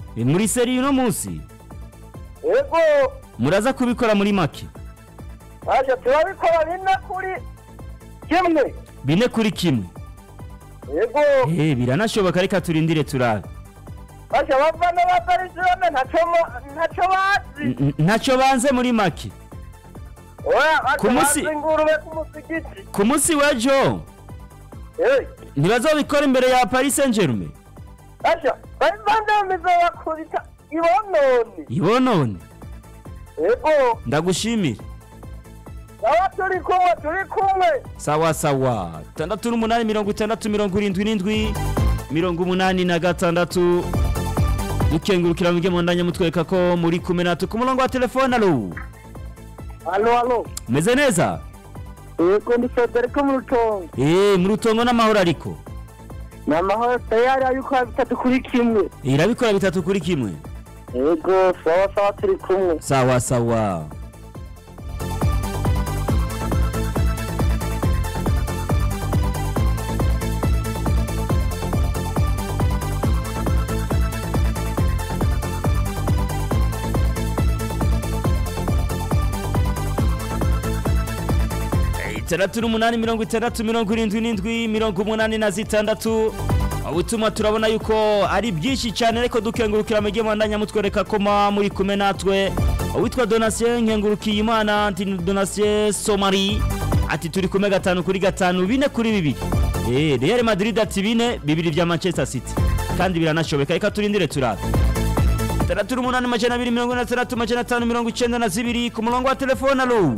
Eh, muri seri uno munsi yego muraza kubikora muri make aje turabikora bine kuri kimwe bine kuri kimwe yego Eh, biranashoboka reka turindire turabe aje bavana baparisiyone ntacyo mo- ntacyo bazi N- n- ntacyo banze muri make oya Ku aje munsi- bazi ingurube ku musigiti ku munsi w'ejo Eh, ntibazobikora imbere ya paris saint germain aje bari bandamiza bakubita ibononi ibonone yego ndagushimira aba turi kumwe turi kumwe sawa sawa tandatu n'umunani mirongo itandatu mirongo irindwi n'indwi mirongo umunani na gatandatu dukengurukira mwige mu ndanya mutwereka ko muri kumwe natwe ku murongo wa telefone alo halo halo meze neza yego ndi federike mu rutongo eee mu rutongo n'amahoro ariko ni amahoro tayari ayuko bitatu kuri kimwe irabikora bitatu kuri kimwe yego sawa sawa turi kumwe sawa sawa itandatu n'umunani mirongo itandatu mirongo irindwi n'indwi mirongo umunani na zitandatu ubutuma turabona yuko ari byinshi cyane ariko dukengurukira mu gihe mwandanya mutwereka ko muba muri kumwe natwe uwitwa donatien nkengurukiye imana anti donatien somari ati turi kumwe gatanu kuri gatanu bine kuri bibiri Eh, real madrid ati bine bibiri bya manchester city kandi biranashoboka reka turindire turabe itandatu n'umunani majana abiri mirongo ine na tandatu majana atanu mirongo icyenda na zibiri ku murongo wa telefone alo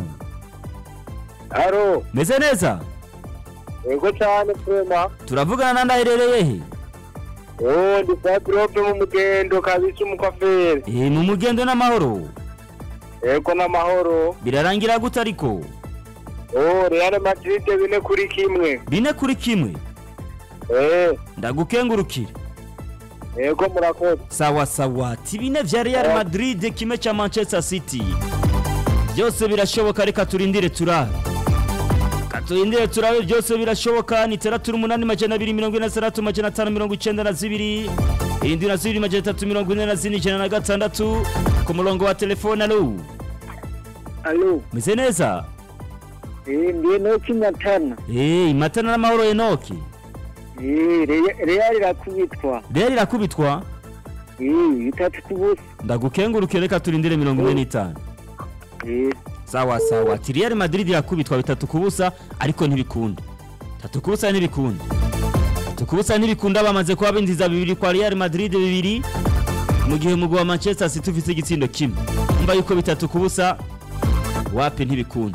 haro meze neza yego cyane twema turavugana na ndaherereye he oh ndi fadirope mu mugendo kabisa umukwaferi Eh, mu mugendo n'amahoro yego n'amahoro birarangira gute ariko oh real madrid bine kuri kimwe bine kuri kimwe eh ndagukengurukira yego murakoze sawa sawa ati bine vya real madrid kimwe cya manchester city byose birashoboka reka turindire turabe Reka turindire turabe byose birashoboka ni itandatu n'umunani majana abiri mirongo ine na tandatu majana atanu mirongo icyenda na zibiri irindwi na zibiri majana atatu mirongo ine na zine ijana na gatandatu ku murongo wa telefone alo alo meze neza eh ndiye no kimatana Eh, imatana n'amahoro enoki eh real irakubitwa real irakubitwa eh bitatu kubusa ndagukengurukire reka turindire mirongo ine n'itanu eh sawa sawa ati real madrid irakubitwa bitatu ku busa ariko ntibikunda bitatu ku busa ntibikunda bitatu ku busa ntibikunda bamaze kuba binjiza bibiri kwa real madrid bibiri mu gihe umugwi wa manchester city ufite igitsindo kimwe umva yuko bitatu ku busa wapi ntibikunda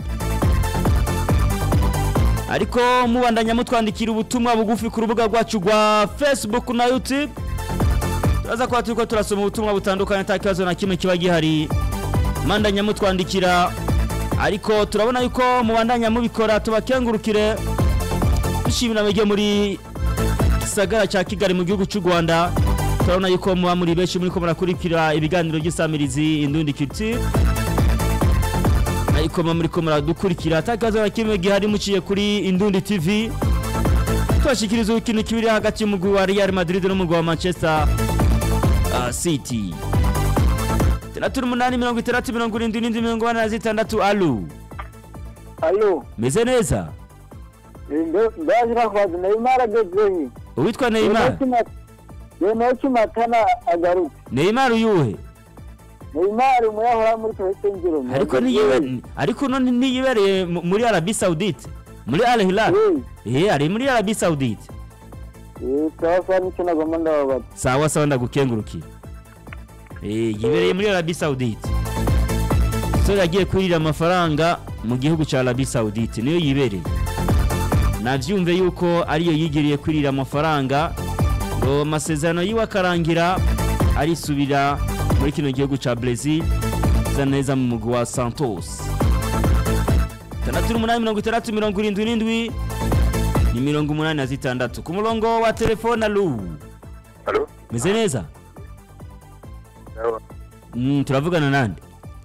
ariko mubandanya mutwandikira ubutumwa bugufi ku rubuga rwacu rwa facebook na youtube turaza kuba turiko turasoma ubutumwa butandukanye nta kibazo na kimwe kiba gihari mandanya mutwandikira ariko turabona yuko mubandanya mubikora tubakengurukire dushimira mwege muri gisagara cya kigali mu gihugu cy'u rwanda turabona yuko muba muri benshi muriko murakurikira ibiganiro by'isamirizi indundi culture ariko muba muriko muradukurikira atakazo na kimwe gihari muciye kuri indundi tv tubashikiriza ikintu kibiri hagati y'umugwi wa real madrid n'umugwi wa manchester uh, city itandatu n'umunani mirongo itandatu mirongo irindwi n'indwi mirongo ine na zitandatu alu alo meze neza ndaje nakwaza neymar agezehe uwitwa neymar yeno kimatana agaruka neymar uyuhe neymar umuyahora muri tohesengero ariko niyibe- ariko none niyibereye mu- muri arabi saudite muri al hilal eh ari muri arabi saudite sawa sawa nicyo nagomba ndababaza sawa sawa ndagukengurukira eh yibereye muri arabi saudite so yagiye kurira amafaranga mu gihugu cya arabi saudite niyo yibereye navyumve yuko ariyo yigiriye kwirira amafaranga ngo amasezerano yiwe akarangira arisubira muri kino gihugu cya Brazil za neza mu mugwi wa Santos itandatu n'umunani mirongo itandatu mirongo irindwi n'indwi ni mirongo umunani na zitandatu ku murongo wa telefone alu Halo? meze neza Sawa. mm, turavugana nande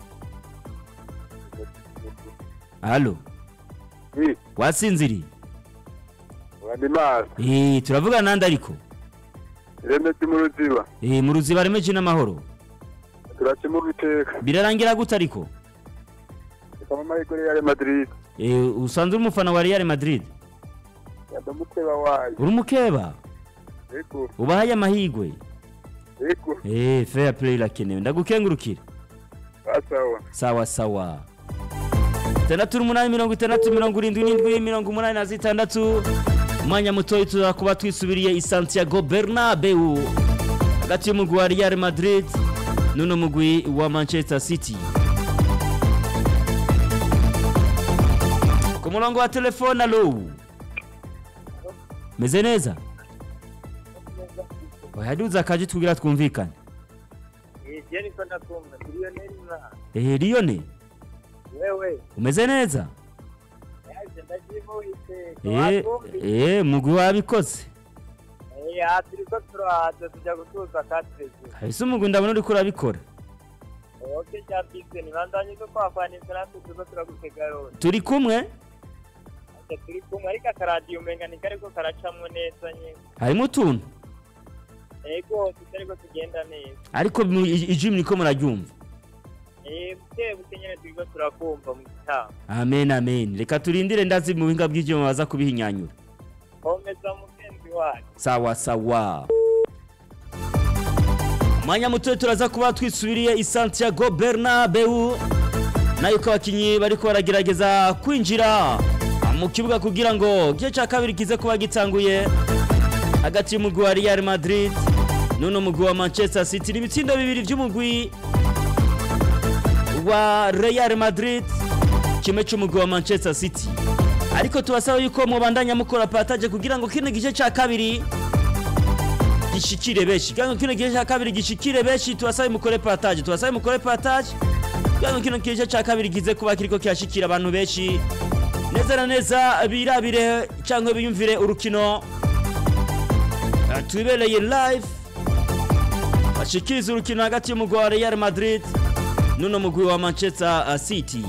halo Oui, wasinziriye Wandimar. Eh, turavugana nande ariko Remedi mu ruziba. Eh, mu ruziba remeje n'amahoro Turacimo biteka. birarangira gute ariko Kama mahirwe Real Madrid. Eh, usanzwe uri umufana wa Real Madrid Yadamukeba wayo. uri umukeba Ego. ubahaye amahigwe Ego. Eh, fair play irakenewe ndagukengurukira Asawa. sawa sawa itandatu n'umunani mirongo itandatu mirongo irindwi n'indwi mirongo umunani na zitandatu umwanya mutoya tuza kuba twisubiriye i santiago bernabeu hagati y'umugwi wa real madrid n'uno mugwi wa manchester city ku murongo wa telefone alo meze neza oyaduza akaje tubwira twumvikane Jeni ko ndakumva miliyoneri mwana ehe liyone wewe umeze neza yaje ndajimuhise Eh, eh, mugwi wabikoze ya turiko turahaza tujya gutuza katreze ese umugwi ndabona uriko urabikora oke cya bise nibandanye ko kwakwanitse natwe turiko turagutega yose turi kumwe ate turi kumwe ariko akaradiyo umenga ni kariko karacamwo neza nyine harimo utuntu ego tutariko tugenda neza ariko mu- i- ijwi muriko muraryumva eh buke buke nyene turiko turakumva mu gitabo amen amen reka turindire ndazi mu buhinga bw'ivyuma baza kubihinyanyura komeza mugenzi wacu sawa sawa mwanya muto turaza kuba twisubiriye i santiago bernabeu nayo ko abakinyi bariko baragerageza kwinjira mu kibuga kugira ngo igice cya kabiri kize kuba gitanguye hagati y'umugwi wa real madrid n'uno mugwi wa manchester city ni ibitsindo bibiri by'umugwi wa real madrid kimwe cy'umugwi wa manchester city ariko tubasaba yuko mubandanya mukora pataje kugira ngo kino gice cya kabiri gishikire benshi kugira ngo kino gice cya kabiri gishikire benshi tubasabe mukore pataje tubasabe mukore pataje kugira ngo kino gice cya kabiri gize kuba kiriko kirashikira abantu benshi neza na neza birabire cyangwa biyumvire urukino Eh, tubereye live bashikiriza urukino hagati y'umugwi wa real madrid n'uno mugwi wa manchester uh, city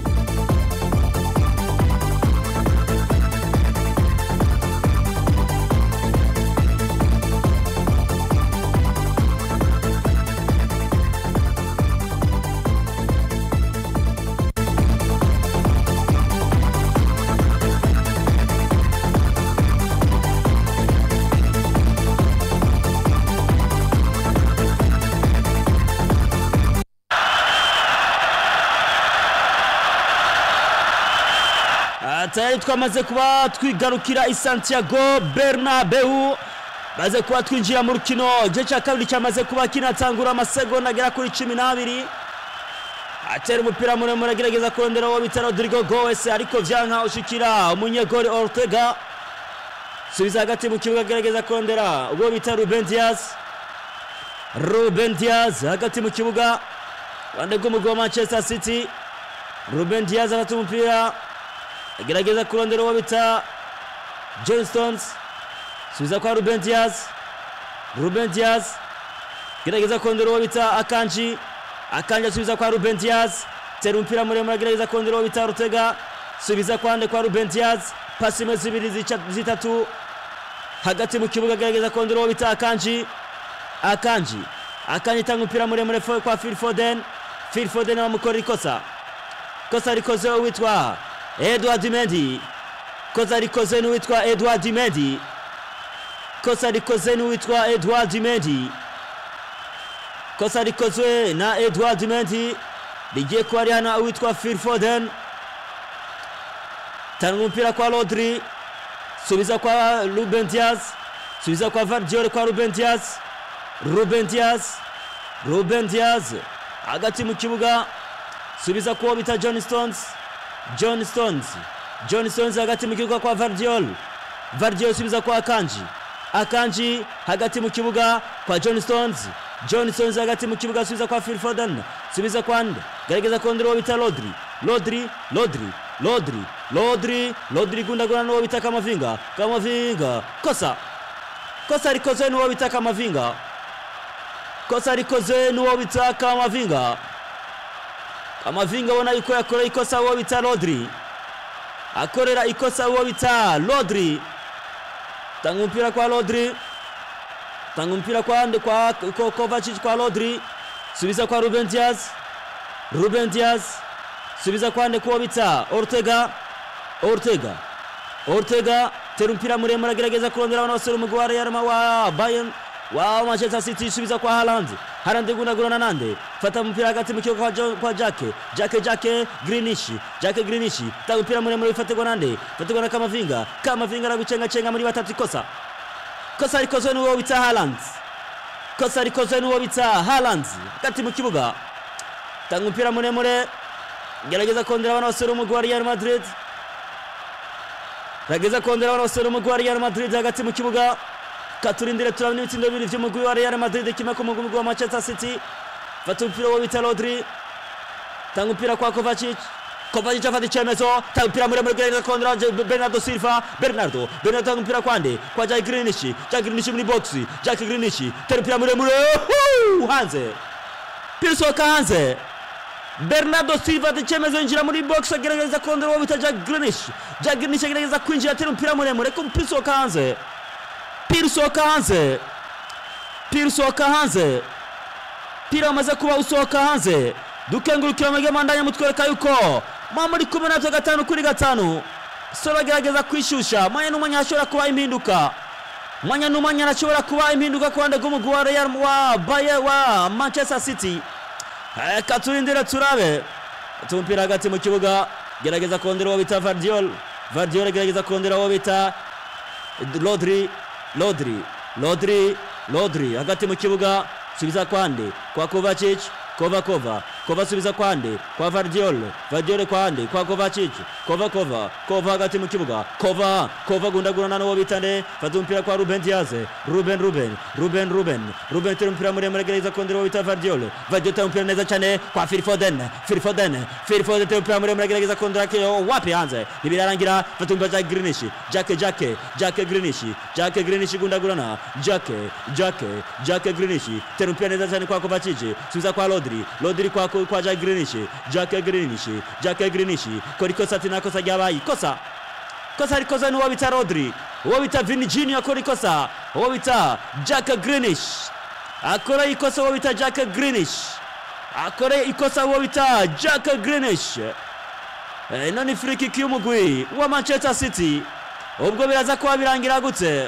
Ah, tayari twamaze kuba twigarukira i santiago bernabeu maze kuba twinjira mu rukino igice cya kabiri cyamaze kuba kinatangura amasegonda agera kuri cumi n'abiri atera umupira muremure agerageza kurondera uwo bita rodrigo goes ariko vyanka ushikira umunyegori ortega subiza hagati mu kibuga agerageza kurondera uwo bita ruben diaz ruben diaz hagati mu kibuga ruhande rw'umugwi wa manchester city ruben diaz afata umupira agerageza kurondera uwo bita john stones subiza kwa ruben diaz ruben diaz gerageza kurondera uwo bita akanji akanji asubiza kwa ruben diaz tera umupira muremure agerageza kurondera uwo bita rutega subiza kwande kwa ruben diaz pasi imwe zibiri zica- zitatu hagati mu kibuga agerageza kurondera uwo bita akanji akanji akanji itanga umupira muremure fo- kwa phil foden phil foden bamukorera ikosa kosa rikoze uwitwa edward mendi kosa rikoze n'uwitwa edward mendi kosa rikoze n'uwitwa edward mendi kosa rikozwe na edward mendi rigiye kuba rihana uwitwa phil foden tanga umupira kwa rodri subiza kwa ruben diaz subiza kwa vardiole kwa ruben diaz ruben diaz ruben diaz hagati mu kibuga subiza kuwo bita john stones john stones john stones hagati mu kibuga kwa vardiol vardiol subiza kwa akanji akanji hagati mu kibuga kwa john stones john stones hagati mu kibuga subiza kwa phil foden subiza kwa nde gerageza kurondera uwo bita rodri rodri rodri rodri rodri rodri gundagurana n'uwo bita kamavinga kamavinga kosa kosa rikozwe n'uwo bita kamavinga kosa rikozwe n'uwo bita kamavinga amavinga abona yuko yakorera ikosa uwo bita rodri akorera ikosa uwo bita rodri tanga umupira kwa rodri tanga umupira kwa ande kwa Ko- Kovacic kwa Rodri subiza kwa Ruben Diaz Ruben Diaz subiza kwa ande kuwo bita Ortega Ortega Ortega tera umupira muremure agerageza kurondera abana basore umugwi wa Real Ma- wa Bayern wa Manchester City subiza kwa Haaland Haaland gunagurana nande fata umupira hagati mu kibuga kwa, Jo- kwa Jake Jake Jake Greenish Jake Greenish tanga umupira muremure ufatirwa nande fatirwa na Kamavinga Kamavinga aragucenga cenga muri batatu ikosa kosa rikozwe n'uwo bita Haaland kosa rikozwe n'uwo bita Haaland hagati mu kibuga tanga umupira muremure gerageza kondera abana basore umugwi wa Real Madrid gerageza kondera abana basore umugwi wa Real Madrid hagati mu kibuga katurindire turabona ibitsindo bibiri vy'umugwi wa Real Madrid kimwe ku mugwi wa Manchester City fata umupira wo bita Rodri tanga umupira kwa Kovacic Kovacic afata icemezo tanga umupira muremure gerageza kondera Je- Bernardo Silva Bernardo Bernardo tanga umupira kwande kwa Jack Greenish Jack Greenish muri box Jack Greenish tera umupira muremure Huu! hanze Pirsoka hanze Bernardo Silva ati icyemezo yinjira muri box agerageza kondera uwo bita Jack Greenish Jack Greenish agerageza kwinjira atera umupira muremure ko umupira usohoka hanze umupira usohoka hanze umupira usohoka hanze umupira wamaze kuba usohoka hanze dukengurukira amage mandanya mutwereka yuko mwa muri kumi na gatanu kuri gatanu solo agerageza kwishusha mwanya n'umwanya hashobora kuba impinduka mwanya n'umwanya hashobora kuba impinduka ku ruhande rw'umugwi wa Real wa Bayer wa Manchester City reka turindire turabe tumupira hagati mu kibuga gerageza kondera uwo bita Vardiol Vardiol gerageza kondera uwo bita Rodri Rodri Rodri Rodri hagati mu kibuga subiza kwande kwa Kovacic Kova Kova Kova subiza kwande kwa Vardiol Vardiol kwande kwa Kovacic Kova Kova Kova hagati mu kibuga Kova Kova gundagurana n'uwo bita nde fata umupira kwa Ruben Diaz Ruben Ruben Ruben Ruben Ruben tera umupira muremure gerageza kondera uwo bita Vardiol Vardiol tera umupira neza cyane kwa Phil Foden Phil Foden Phil Foden tera umupira muremure gerageza kondera kiyo wapi hanze ntibirarangira fata umupira Jack Greenish Jack Jack Jack Greenish Jack Greenish gundagurana Jack Jack Jack Greenish tera umupira neza cyane kwa Kovacic subiza kwa Rodri Rodri kwa kwa Jack Greenish Jack Greenish Jack Greenish kora ikosa ati nakosa ryabaye ikosa kosa rikoze n'uwo bita Rodri uwo bita Vini Junior akora ikosa uwo bita Jack Greenish akora ikosa uwo bita Jack Greenish akore ikosa uwo bita Jack Greenish Eh, ino ni free kick y'umugwi wa Manchester City ubwo biraza kuba birangira gute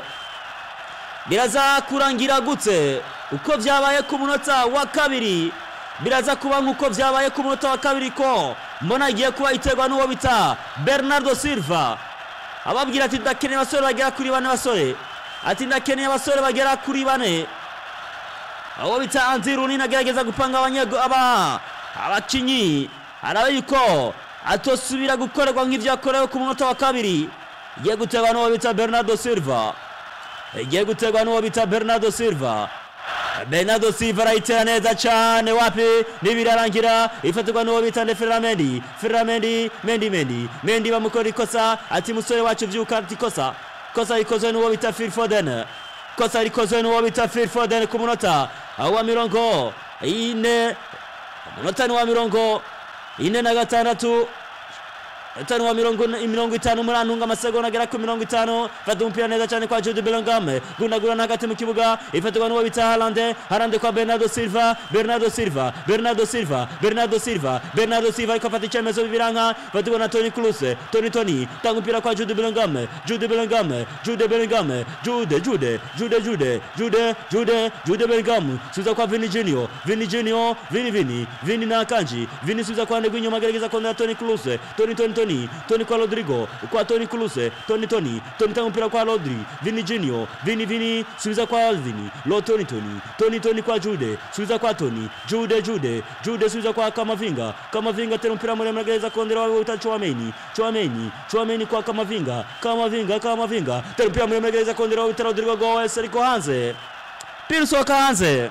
biraza kurangira gute uko byabaye ku munota wa kabiri biraza kuba nk'uko byabaye ku munota wa kabiri ko mbona igiye kuba iterwa n'uwo bita Bernardo Silva ababwira ati ndakeneye abasore bagera kuri bane basore ati ndakeneye abasore bagera kuri bane aho bita Andy Rooney agerageza gupanga abanyego aba abakinyi araba yuko atosubira gukorerwa nk'ivyo yakorewe ku munota wa kabiri igiye guterwa n'uwo bita Bernardo Silva igiye guterwa n'uwo bita Bernardo Silva Bernardo Silva arayitera neza cyane wapi ntibirarangira ifatirwa n'uwo bita nde Ferramendi Ferramendi Mendi Mendi Mendi bamukora ikosa ati musore wacu vyuka ati kosa kosa rikozwe n'uwo bita Phil Foden kosa rikozwe n'uwo bita Phil Foden ku munota wa mirongo ine umunota ni wa mirongo ine na gatandatu Tano wa mirongo mirongo itanu muri antunga amasegonda agera ku mirongo itanu fata umupira neza cyane kwa Jude Bellingham gundagurana hagati mu kibuga ifatirwa n'uwo bita Haaland Haaland kwa Bernardo Silva Bernardo Silva Bernardo Silva Bernardo Silva Bernardo Silva ariko afata icyemezo bibiranka fatirwa na Toni Kroos Toni Toni tanga umupira kwa Jude Bellingham Jude Bellingham Jude Bellingham Jude Jude Jude Jude Jude Jude Jude Bellingham subiza kwa Vini Junior Vini Junior Vini Vini Vini na Kanji Vini subiza kwa ndegu inyuma gerageza kondera Toni Kroos Toni Toni Toni Toni kwa Rodrigo kwa Toni Kroos Toni Toni Toni tanga mpira kwa Rodri Vini Junior Vini Vini subiza kwa Vini Lo Toni Toni Toni Toni kwa Jude subiza kwa Toni Jude Jude Jude subiza kwa Kamavinga Kamavinga tena mpira muremure gerageza kondera wa uta Chouameni Chouameni Chouameni kwa Kamavinga Kamavinga Kamavinga tena mpira muremure gerageza kondera wa uta Rodrigo Goes ariko hanze pira usohoka hanze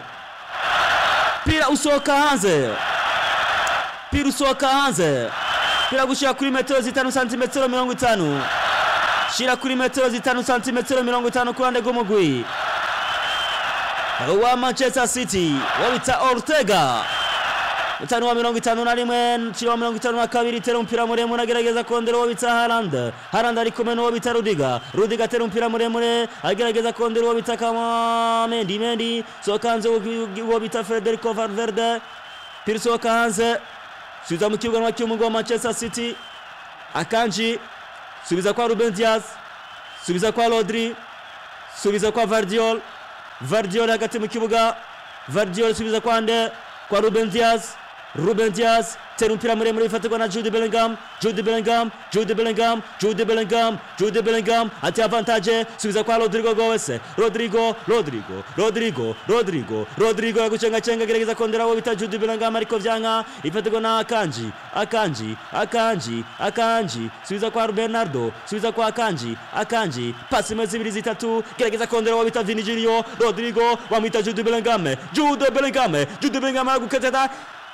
pira usohoka hanze pira usohoka hanze pira gushira kuri metero zitanu santimetero mirongo itanu shira kuri metero zitanu santimetero mirongo itanu ku ruhande rw'umugwi wa manchester city wo bita ortega utanu wa mirongo itanu na rimwe nshyira wa mirongo itanu na kabiri tera umupira muremure agerageza kondera uwo bita harand harand ari kumwe n'uwo bita rudiga rudiga atera umupira muremure agerageza kondera uwo bita kama mendi mendi sohoka hanze uwo bita federico valverde pira usohoka hanze subiza mu kibuga cy'umugo wa manchester city akanji subiza kwa ruben diaz subiza kwa rodri subiza kwa vardiol vardiol hagati mu kibuga vardiol subiza kwa nde kwa ruben diaz ruben diaz tera umupira muremure bifatirwa na jude bellingham jude bellingham jude bellingham jude bellingham jude bellingham ati avantage subiza kwa rodrigo goes rodrigo rodrigo rodrigo rodrigo rodrigo yagucengachenga gerageza kondera uwo bita jude bellingham ariko vyanka ifatirwa na akanji akanji akanji akanji subiza kwa bernardo subiza kwa akanji akanji pasi imwe zibiri zitatu gerageza kondera uwo bita vini junior rodrigo wamwita jude bellingham jude bellingham jude bellingham aragukatata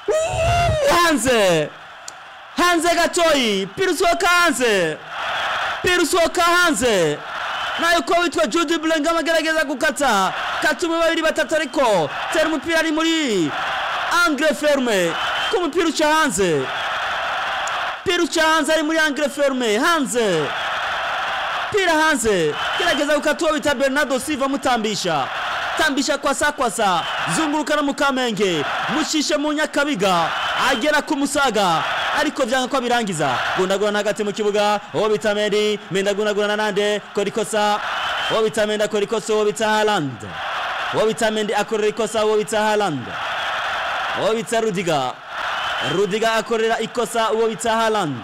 hanze hanze gatoyi pira usohoka hanze pira usohoka hanze nayo ko witwa jude bellingham agerageza gukata katuma babiri batatu ariko tera umupira ari muri angre ferme ko umupira uca hanze pira uca hanze ari muri angre ferme hanze pira hanze gerageza gukata uwo bita bernardo silva mutambisha tambisha kwasa kwasa zungurukana mu kamenge mushishe mu nyakabiga agera ku musaga ariko vyanga ko abirangiza gundagurana hagati mu kibuga uwo bita medi menda gundagurana nande kora ikosa uwo bita menda akora ikosa uwo bita haland uwo bita mendi akorera ikosa uwo bita haland uwo bita rudiga rudiga akorera ikosa uwo bita haland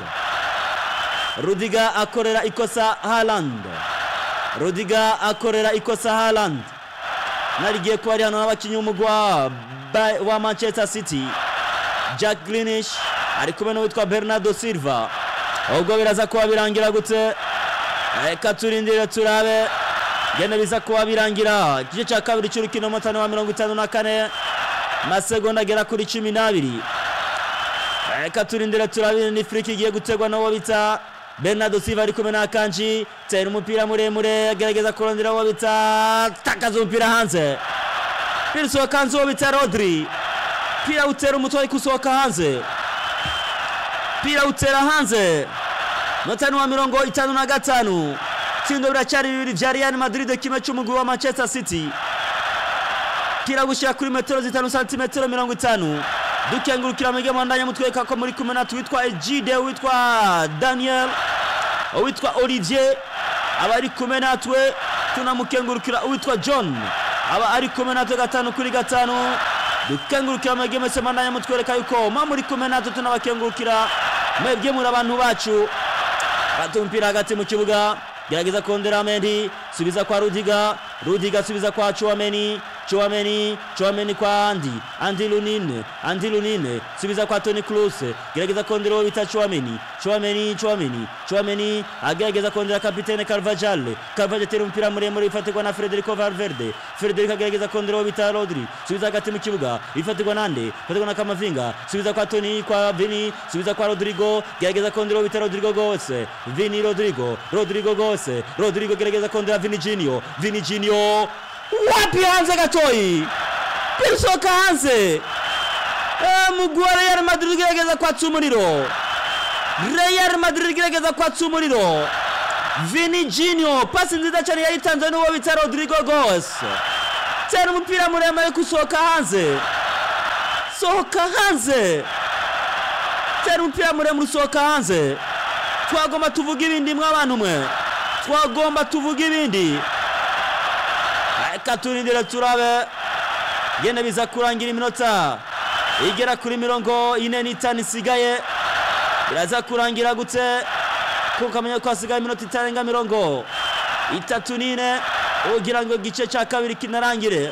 rudiga akorera ikosa haland rudiga akorera ikosa haland narigiye kuba ari hano n'abakinnyi b'umugwa wa manchester city jack grinish ari kumwe n'uwitwa bernardo silva ubwo biraza kuba birangira gute reka turindire turabe genda biza kuba birangira igice cya kabiri cy'urukino mutane wa mirongo itanu na kane amasegonda agera kuri cumi n'abiri reka turindire turabe ni friki igiye gutegwa n'uwo bita bernardo silva ari kumwe n'akanji tera umupira muremure agerageza kurondera uwo bita takaza umupira hanze pira usohoka hanze uwo bita rodri pira utera umutwe ariko usohoka hanze pira utera hanze notani wa mirongo itanu na gatanu tsindo biracyari bibiri vya real madrid kimwe c'umugwi wa manchester city pira gushika kuri metero zitanu santimetero mirongo itanu dukengurukira mwige mwandanya mutwereka ko muri kumwe natwe witwa egide witwa daniel uwitwa olivier aba ari kumwe natwe tunamukengurukira uwitwa john aba ari kumwe natwe gatanu kuri gatanu dukengurukira mwege mwese mwandanya mutwereka yuko mwa muri kumwe natwe tunabakengurukira mwebwe muri abantu bacu bata umupira hagati mu kibuga gerageza kondera mendi subiza kwa rudiga rudiga subiza kwa chuameni chuameni chuameni kwa andi andi lunine andi lunine subiza kwa toni kluse gerageza kondera uwo bita chuameni chuameni chuameni chuameni agerageza kondera kapitene carvajal carvajal atera umupira muremure ifatirwa na frederico valverde frederico agerageza kondera uwo bita rodri subiza hagati mu kibuga ifatirwa nande ifatirwa na kamavinga subiza kwa toni kwa vini subiza kwa rodrigo gerageza kondera uwo bita rodrigo gose vini rodrigo rodrigo gose rodrigo gerageza kondera vini jinio vini jinio wapi hanze gatoyi pirisoka hanze Eh, mugwi wa real madrid ugerageza kwatsa umuriro real madrid igerageza kwatsa umuriro vini jinio pasi nziza cyane yayitanze n'uwo bita rodrigo gos tera umupira muremure gusohoka hanze sohoka hanze tera umupira muremure usohoka hanze twagomba tuvuga ibindi mw'abantu mwe twagomba tuvuga ibindi reka turindire turabe genda biza kurangira iminota igera kuri mirongo ine n'itanu isigaye biraza kurangira gute kuko ukamenya ko hasigaye iminota itarenga mirongo itatu n'ine ugira ngo igice cya kabiri kinarangire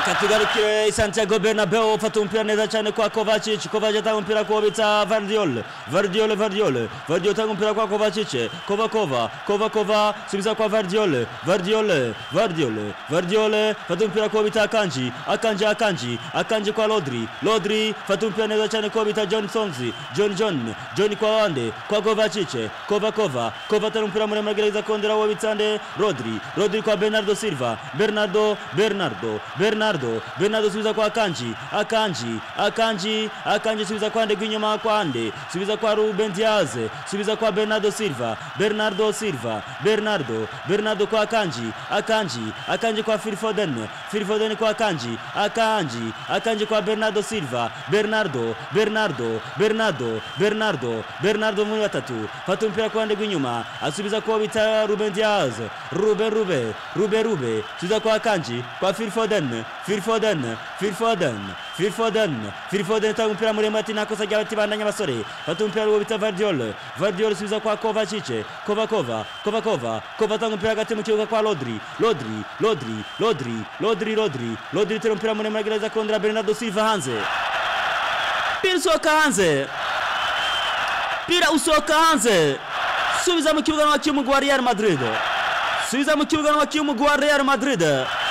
reka tugarukire santiago bernabeu ufata umupira neza cyane kwa kovacic kovacic atanga umupira kuwo bita vardiol vardiol vardiol vardiol atanga umupira kwa kovacic kova kova kova kova subiza kwa vardiol vardiol vardiol vardiol fata umupira kuwo bita akanji akanji akanji akanji kwa lodri lodri fata umupira neza cyane kuwo bita john sonzi john john john kwa wande kwa kovacic kova kova kova atanga umupira muremure agerageza kongera uwo bita nde rodri rodri kwa bernardo silva bernardo bernardo bernardo bernardo subiza kwa akanji akanji akanji akanji subiza kwa ndegwa inyuma kwa ande subiza kwa ruben diaz subiza kwa bernardo silva bernardo silva bernardo bernardo kwa akanji akanji akanji kwa phil foden phil foden kwa akanji akanji akanji kwa bernardo silva bernardo bernardo bernardo bernardo bernardo muri batatu fata umupira kwa ndegwa inyuma asubiza kwa bita ruben diaz rube rube rube rube subiza kwa akanji kwa phil foden phil foden phil foden phil foden phil foden atanga umupira muremure ati nakosa ry'abati bandanya abasore fata umupira wo bita vardiol vardiol subiza kwa kovacic kova kova kova kova kova atanga umupira hagati mu kibuga kwa rodri rodri rodri rodri rodri rodri rodri itera umupira muremure agerageza kongera bernardo silva hanze pira usohoka hanze pira usohoka hanze subiza mu kibuga n'abakinnyi umugwi wa real madrid subiza mu kibuga n'abakinnyi umugwi wa real madrid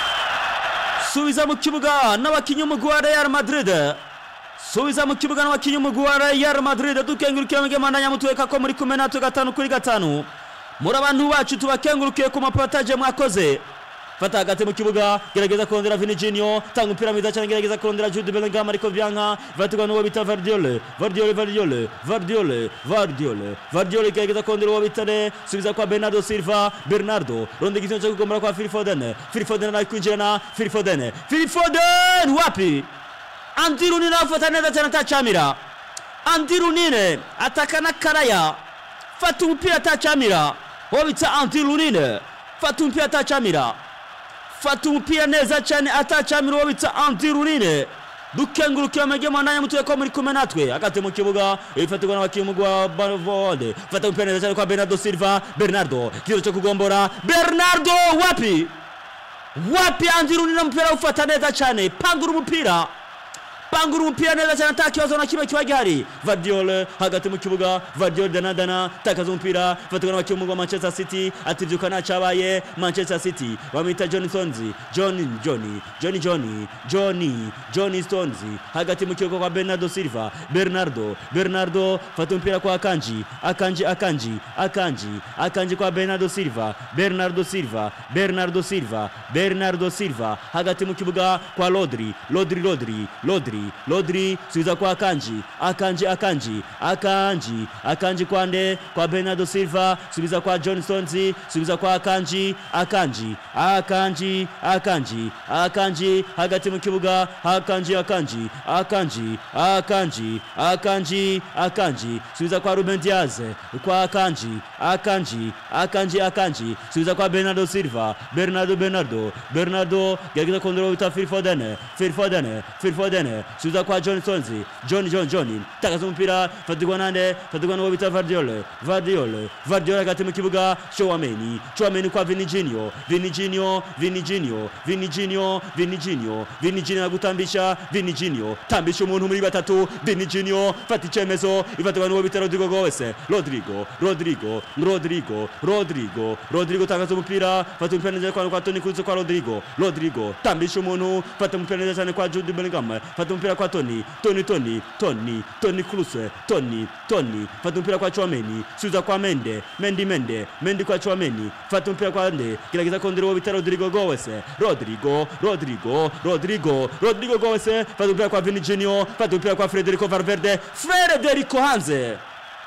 subiza mu kibuga n'abakinnyi umugwi wa real madrid subiza mu kibuga n'abakinnyi umugwi wa real madrid dukengurukira mwige mandanya mutweka ko muri kumwe natwe gatanu kuri gatanu muri abantu bacu tubakengurukiye ku mapotaje mwakoze fata hagati mu kibuga gerageza kurondera Vinicinho tanga umupira mwiza cyane gerageza kurondera Jude Bellingham ariko byanka vatirwa n'uwo bita Vardiol Vardiol Vardiol Vardiol Vardiol Vardiol gerageza kurondera uwo bita ne subiza kwa Bernardo Silva Bernardo ronde igitego cyo kugombora kwa Phil Foden Phil Foden ari kwinjirana Phil Foden Phil Foden wapi Andy Rooney afata neza cyane atacamira Andy Rooney atakana karaya fata umupira atacamira uwo bita Andy Rooney fata umupira atacamira fata umupira neza cyane atacamira uwo bita Andy Rooney dukengurukira amajye mwandanya mutuye ko muri kumwe natwe hagati mu kibuga ifatirwa n'abakinnyi umugwi wa Bavode fata umupira neza cyane kwa Bernardo Silva Bernardo kizo cyo kugombora Bernardo wapi wapi Andy Rooney umupira ufata neza cyane pangura umupira pangura umupira neza cyane nta kibazo na kimwe kiba gihari Vardiol hagati mu kibuga Vardiol danadana takaza umupira fatirwa n'abakinnyi umugwi wa Manchester City ati byuka ntacabaye Manchester City bamwita John Stones John Johnny Johnny Johnny Johnny Johnny Stones hagati mu kibuga kwa Bernardo Silva Bernardo Bernardo fata umupira kwa Akanji Akanji Akanji Akanji Akanji kwa Bernardo Silva Bernardo Silva Bernardo Silva Bernardo Silva hagati mu kibuga kwa Rodri Rodri Rodri Rodri Rodri subiza kwa Akanji Akanji Akanji Akanji Akanji kwande kwa Bernardo Silva subiza kwa John Stones subiza kwa Akanji Akanji Akanji Akanji Akanji hagati mu kibuga Akanji Akanji Akanji Akanji Akanji Akanji subiza kwa Ruben Diaz kwa Akanji Akanji Akanji Akanji subiza kwa Bernardo Silva Bernardo Bernardo Bernardo gerageza kondora wita Phil Foden Phil Foden Phil Foden subiza kwa John Stones John John John takaza umupira fatirwa nande fatirwa n'uwo bita Vardiol Vardiol Vardiol hagati mu kibuga Chouameni Chouameni kwa Vinicinho Vinicinho Vinicinho Vinicinho Vinicinho Vinicinho agutambisha Vinicinho tambisha umuntu muri batatu Vinicinho fata icyemezo ifatirwa n'uwo bita Rodrigo Goes Rodrigo Rodrigo Rodrigo Rodrigo Rodrigo takaza umupira fata umupira neza kwa kwa Toni Kroos kwa Rodrigo Rodrigo tambisha umuntu fata umupira neza cyane kwa Jude Bellingham fata umupira kwa Toni Toni Toni Toni Toni Kroos Toni Toni fata umupira kwa Chouameni suza kwa Mende Mendi Mende Mendi kwa Chouameni fata umupira kwa Ande gerageza kondera uwo bita Rodrigo Goes Rodrigo Rodrigo Rodrigo Rodrigo Goes fata umupira kwa Vinicinho fata umupira kwa Federico Valverde Federico Hanze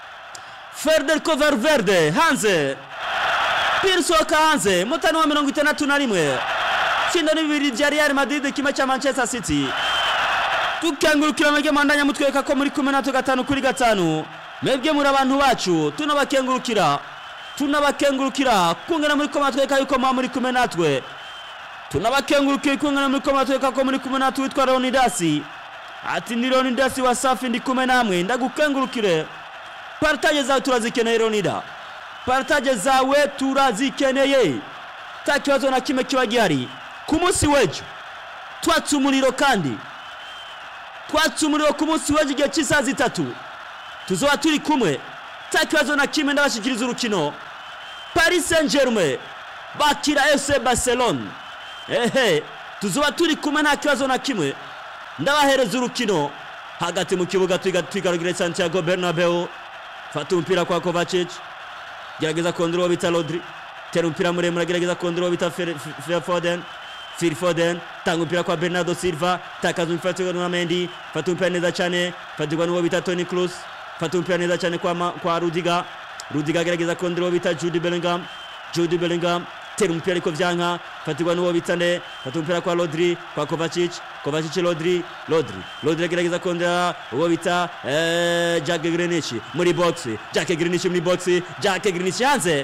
Federico Valverde hanze pira usohoka hanze mutani wa mirongo itandatu na rimwe tsinda ni bibiri bya Real Madrid kimwe cya Manchester City tukengurukira amajye mandanya mutwereka ko muri kumwe natwe gatanu kuri gatanu mwebwe muri abantu bacu tunabakengurukira tunabakengurukira kungana muri ko matwereka yuko muba muri kumwe natwe tunabakengurukira kungana muri ko matwereka ko muri kumwe natwe witwa Leonidasi ati ni Leonidasi wa safi ndi kumwe namwe ndagukengurukire partage zawe turazikeneye Leonida partage zawe turazikeneye ta kibazo na kimwe kiba gihari ku munsi w'ejo twatse umuriro kandi twatse umuriro ku munsi w'ejo igihe cy'isaha zitatu tuzoba turi kumwe nta kibazo na kimwe ndabashyikiriza urukino paris saint germain bakira fc barcelone ehe tuzoba turi kumwe nta kibazo na kimwe ndabahereza urukino hagati mu kibuga twiga- twigarurire santiago bernabeu fata umupira kwa kovacic gerageza kondora uwo bita rodri tera umupira muremure agerageza kondora uwo bita Fer- Fer- foden Phil Foden tanga umupira kwa Bernardo Silva takaza umupira na Mendy fata umupira neza cyane fatirwa n'uwo bita Toni Kroos fata umupira neza cyane kwa, ma- kwa Rudiga Rudiga agerageza kondora uwo bita Jude Bellingham Jude Bellingham tera umupira ariko vyanka fatirwa n'uwo bita nde fata umupira kwa Rodri kwa Kovacic Kovacic Rodri Rodri Rodri agerageza kondora uwo bita eh, Jack Grealish muri box Jack Grealish muri box Jack Grealish hanze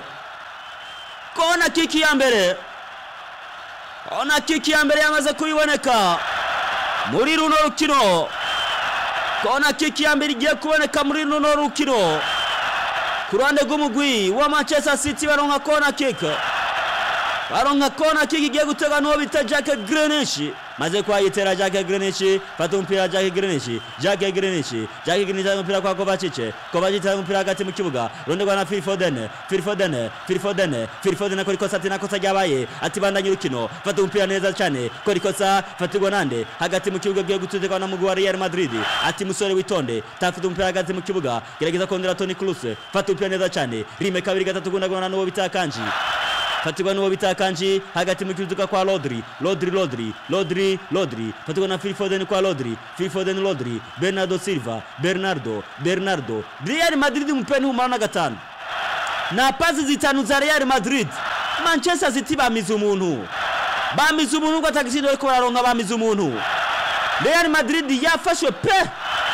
kona kiki ya mbere ona kiki ya mbere yamaze kubiboneka muri runo rukino kona kiki ya mbere igiye kuboneka muri runo rukino ku ruhande rw'umugwi wa manchester city baronka kona kick baronka kona kick igiye gutega n'uwo bita jack grenish maze kwayitera jack grenish fata umupira jack grenish jack grenish jack grenish ari umupira kwa kovacic kovacic ari umupira hagati mu kibuga rundi rwa na phil foden phil foden phil foden phil foden akora ikosa ati nakosa ryabaye ati bandanye urukino fata umupira neza cyane kora ikosa fatirwa nande hagati mu kibuga giye gututirwa na mugwi wa real madrid ati musore witonde tafite umupira hagati mu kibuga gerageza kondera toni kroos fata umupira neza cyane rime kabiri gatatu gundagurana n'uwo bita kanji fatirwa n'uwo bita kanji hagati mu kibuga kwa Rodri Rodri Rodri Rodri Rodri fatirwa na Phil Foden kwa Rodri Phil Foden Rodri Bernardo Silva Bernardo Bernardo Real Madrid umupira n'umumaro na gatanu na pasi zitanu za Real Madrid Manchester City bamize umuntu bamize umuntu ngo atagisinde ariko bararonka bamize umuntu Real Madrid yafashwe pe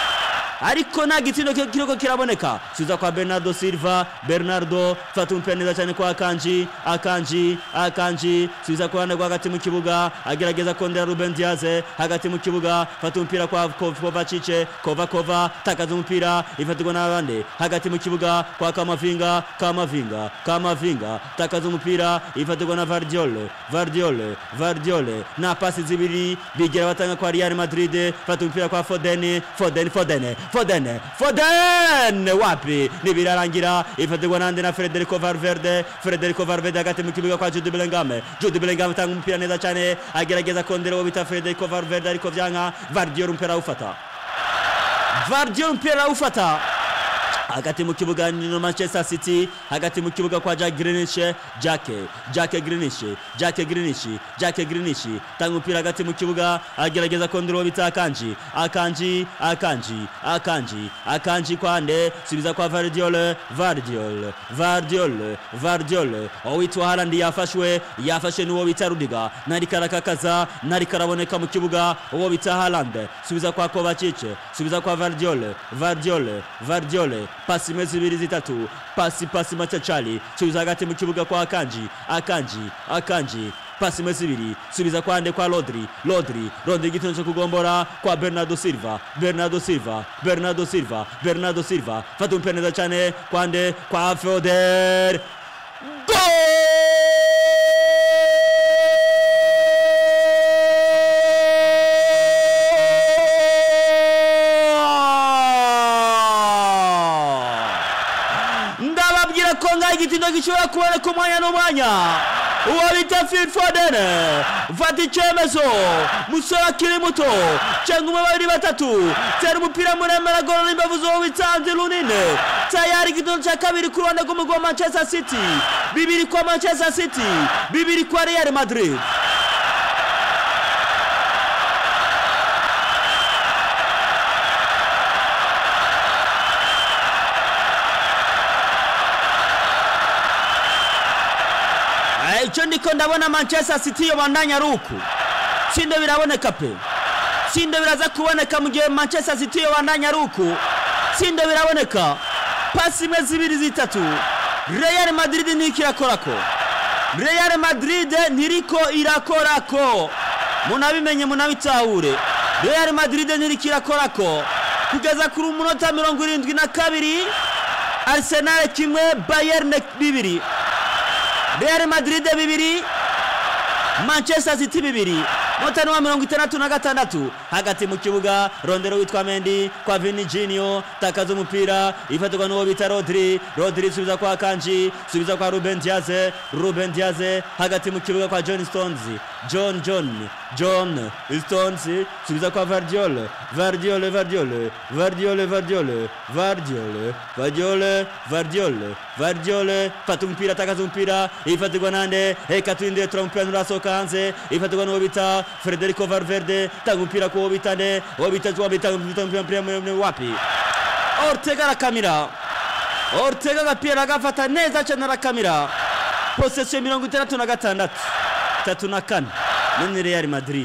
ariko nta gitsina ki- kiriko kiraboneka subiza kwa bernardo silva bernardo fata umupira neza cyane kwa akanji akanji akanji subiza ku ruhande rwo hagati mu kibuga agerageza kondera ruben diaze hagati mu kibuga fata umupira kwa Kov- kovacic kova kova takaza umupira ifatirwa n'abandi hagati mu kibuga kwa kamavinga kamavinga kamavinga takaza umupira ifatirwa na vardiole vardiole vardiole na pasi zibiri bigira batanga kwa real madrid fata umupira kwa foden foden foden foden foden wapi nibirarangira ifatirwa nande na federico valverde federico valverde hagati mu kibuga kwa jude bellingham jude bellingham atanga umupira neza cyane agerageza kondera uwo bita federico valverde ariko vyanka vardiole umupira awufata vardiole umupira awufata hagati mu kibuga ni manchester city hagati mu kibuga kwa jack grinish jack jack grinish jack grinish jack grinish tanga umupira hagati mu kibuga agerageza kondera uwo bita akanji akanji akanji akanji akanji kwande subiza kwa vardiole vardiole vardiole vardiole uwitwa harandi yafashwe yafashe n'uwo bita rudiga nari karakakaza nari karaboneka mu kibuga uwo bita harand subiza kwa kovacic subiza kwa vardiole vardiole vardiole pasi imwe zibiri zitatu pasi pasi machachali subiza hagati mu kibuga kwa akanji akanji akanji pasi imwe zibiri subiza kwande kwa rodri rodri rodri igitino cyo kugombora kwa bernardo silva bernardo silva bernardo silva bernardo silva fata umupira neza cyane kwande kwa foder Goal! ndababwira ko ngaho igitindo gishobora kuboneka umwanya n'umwanya uwo bita Phil Foden fata icyemezo musore akiri muto cyangwa umwe babiri batatu tera umupira muremure agorora imbavu z'uwo bita Andy Lunine tayari igitindo cya kabiri ku ruhande rw'umugwi wa Manchester City bibiri kwa Manchester City bibiri kwa Real Madrid Eh, icyo ndiko ndabona manchester city yobandanya ari uku sindo biraboneka pe sindo biraza kuboneka mu gihe manchester city yobandanya ari uku sindo biraboneka pasi imwe zibiri zitatu real madrid ntiriko irakorako real madrid ntiriko irakorako munabimenye munabitahure real madrid ntiriko irakorako kugeza kuri umunota mirongo irindwi na kabiri arsenal kimwe bayern bibiri Real Madrid bibiri Manchester City bibiri umunota ni wa mirongo itandatu na gatandatu hagati mu kibuga rondero witwa mendi kwa vini jinio takaza umupira ifatirwa n'uwo bita rodri rodri subiza kwa kanji subiza kwa ruben diaze ruben diaze hagati mu kibuga kwa john stones john john john stones subiza kwa vardiol vardiol vardiol vardiol vardiol vardiol vardiol vardiol vardiol fata umupira takaza umupira ifatirwa nande reka turindire tura umupira nturasohoka hanze ifatirwa n'uwo bita frederico valverde tanga umupira ku uwo bita nde uwo bita uwo bita umupira muremure wapi ortega arakamira ortega agapira agafata neza cyane arakamira posesiyo mirongo itandatu na gatandatu tatu na kane none real madrid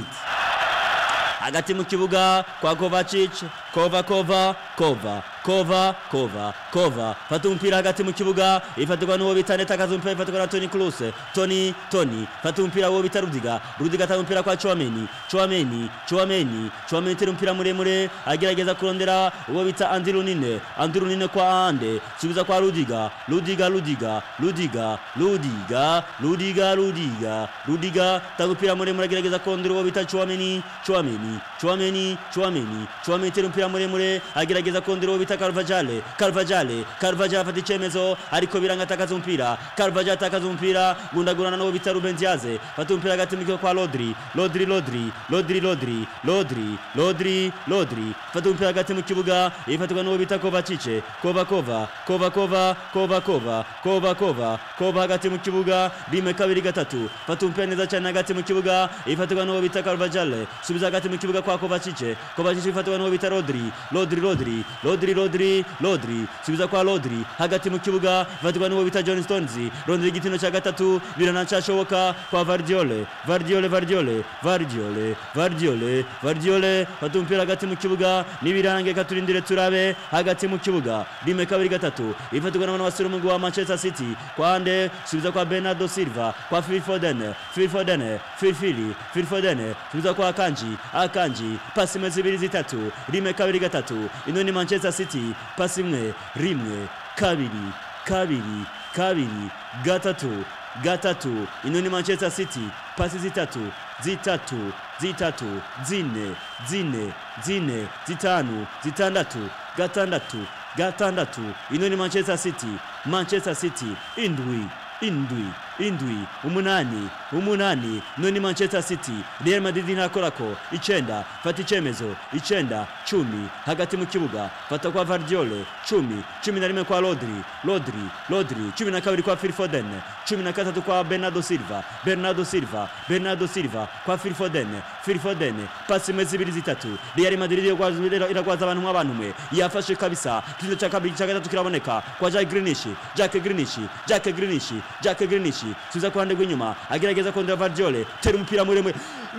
hagati mu kibuga kwa kovacic kova kova kova kova kova kova fata umupira hagati mu kibuga ifatirwa n'uwo bita neta akaza umupira ifatirwa na toni kruse toni toni fata umupira uwo bita rudiga rudiga atanga umupira kwa chouameni chouameni chouameni chouameni tera umupira muremure agerageza kurondera uwo bita andi runine andi runine kwa ande subiza kwa rudiga rudiga rudiga rudiga rudiga rudiga rudiga rudiga tanga umupira muremure agerageza kurondera uwo bita chouameni chouameni chouameni chouameni chouameni tera umupira muremure agerageza kurondera uwo bita Carvajale Carvajale Carvajale afata icyemezo ariko biranga atakaza umupira Carvajale atakaza umupira gundagurana n'uwo bita Ruben Diaz fata umupira hagati mu kibuga kwa Rodri Rodri Rodri Rodri Rodri Rodri Rodri Rodri fata umupira hagati mu kibuga ifatirwa n'uwo bita Kovacic Kova Kova Kova Kova Kova Kova Kova Kova Kova hagati mu kibuga rimwe kabiri gatatu fata umupira neza cyane hagati mu kibuga ifatirwa n'uwo bita Carvajale subiza hagati mu kibuga kwa Kovacic Kovacic ifatirwa n'uwo bita Rodri Rodri Rodri Rodri Rodri Rodri subiza kwa Rodri hagati mu kibuga ifatirwa n'uwo bita John Stones rondera igitino cya gatatu biranacashoboka kwa Vardiole Vardiole Vardiole Vardiole Vardiole Vardiole fata umupira hagati mu kibuga nibirange katurindire turabe hagati mu kibuga rimwe kabiri gatatu ifatirwa n'abana basura umugwi wa Manchester City kwande subiza kwa Bernardo Silva kwa Phil Foden Phil Foden Phil Phil Phil Foden subiza kwa Akanji Akanji pasi imwe zibiri zitatu rimwe kabiri gatatu ino ni Manchester City pasi imwe rimwe kabiri kabiri kabiri gatatu gatatu ino ni Manchester City pasi zitatu zitatu zitatu zine zine zine zitanu zitandatu gatandatu gatandatu ino ni Manchester City Manchester City indwi indwi indwi umunani umunani none manchester city real madrid ntakorako icenda fata icemezo icenda cumi hagati mu kibuga fata kwa vardiole cumi cumi na rimwe kwa rodri rodri rodri cumi na kabiri kwa phil foden cumi na gatatu kwa bernardo silva bernardo silva bernardo silva kwa phil foden phil foden pasi imwe zibiri zitatu real madrid iragwaza- iragwaza abantu nk'abantu mwe yafashe kabisa ikizo cya kabiri cya gatatu kiraboneka kwa jack grinish jack grinish jack grinish jack grinish subiza ku ruhande rw'inyuma agerageza kondera vardiole tera umupira muremure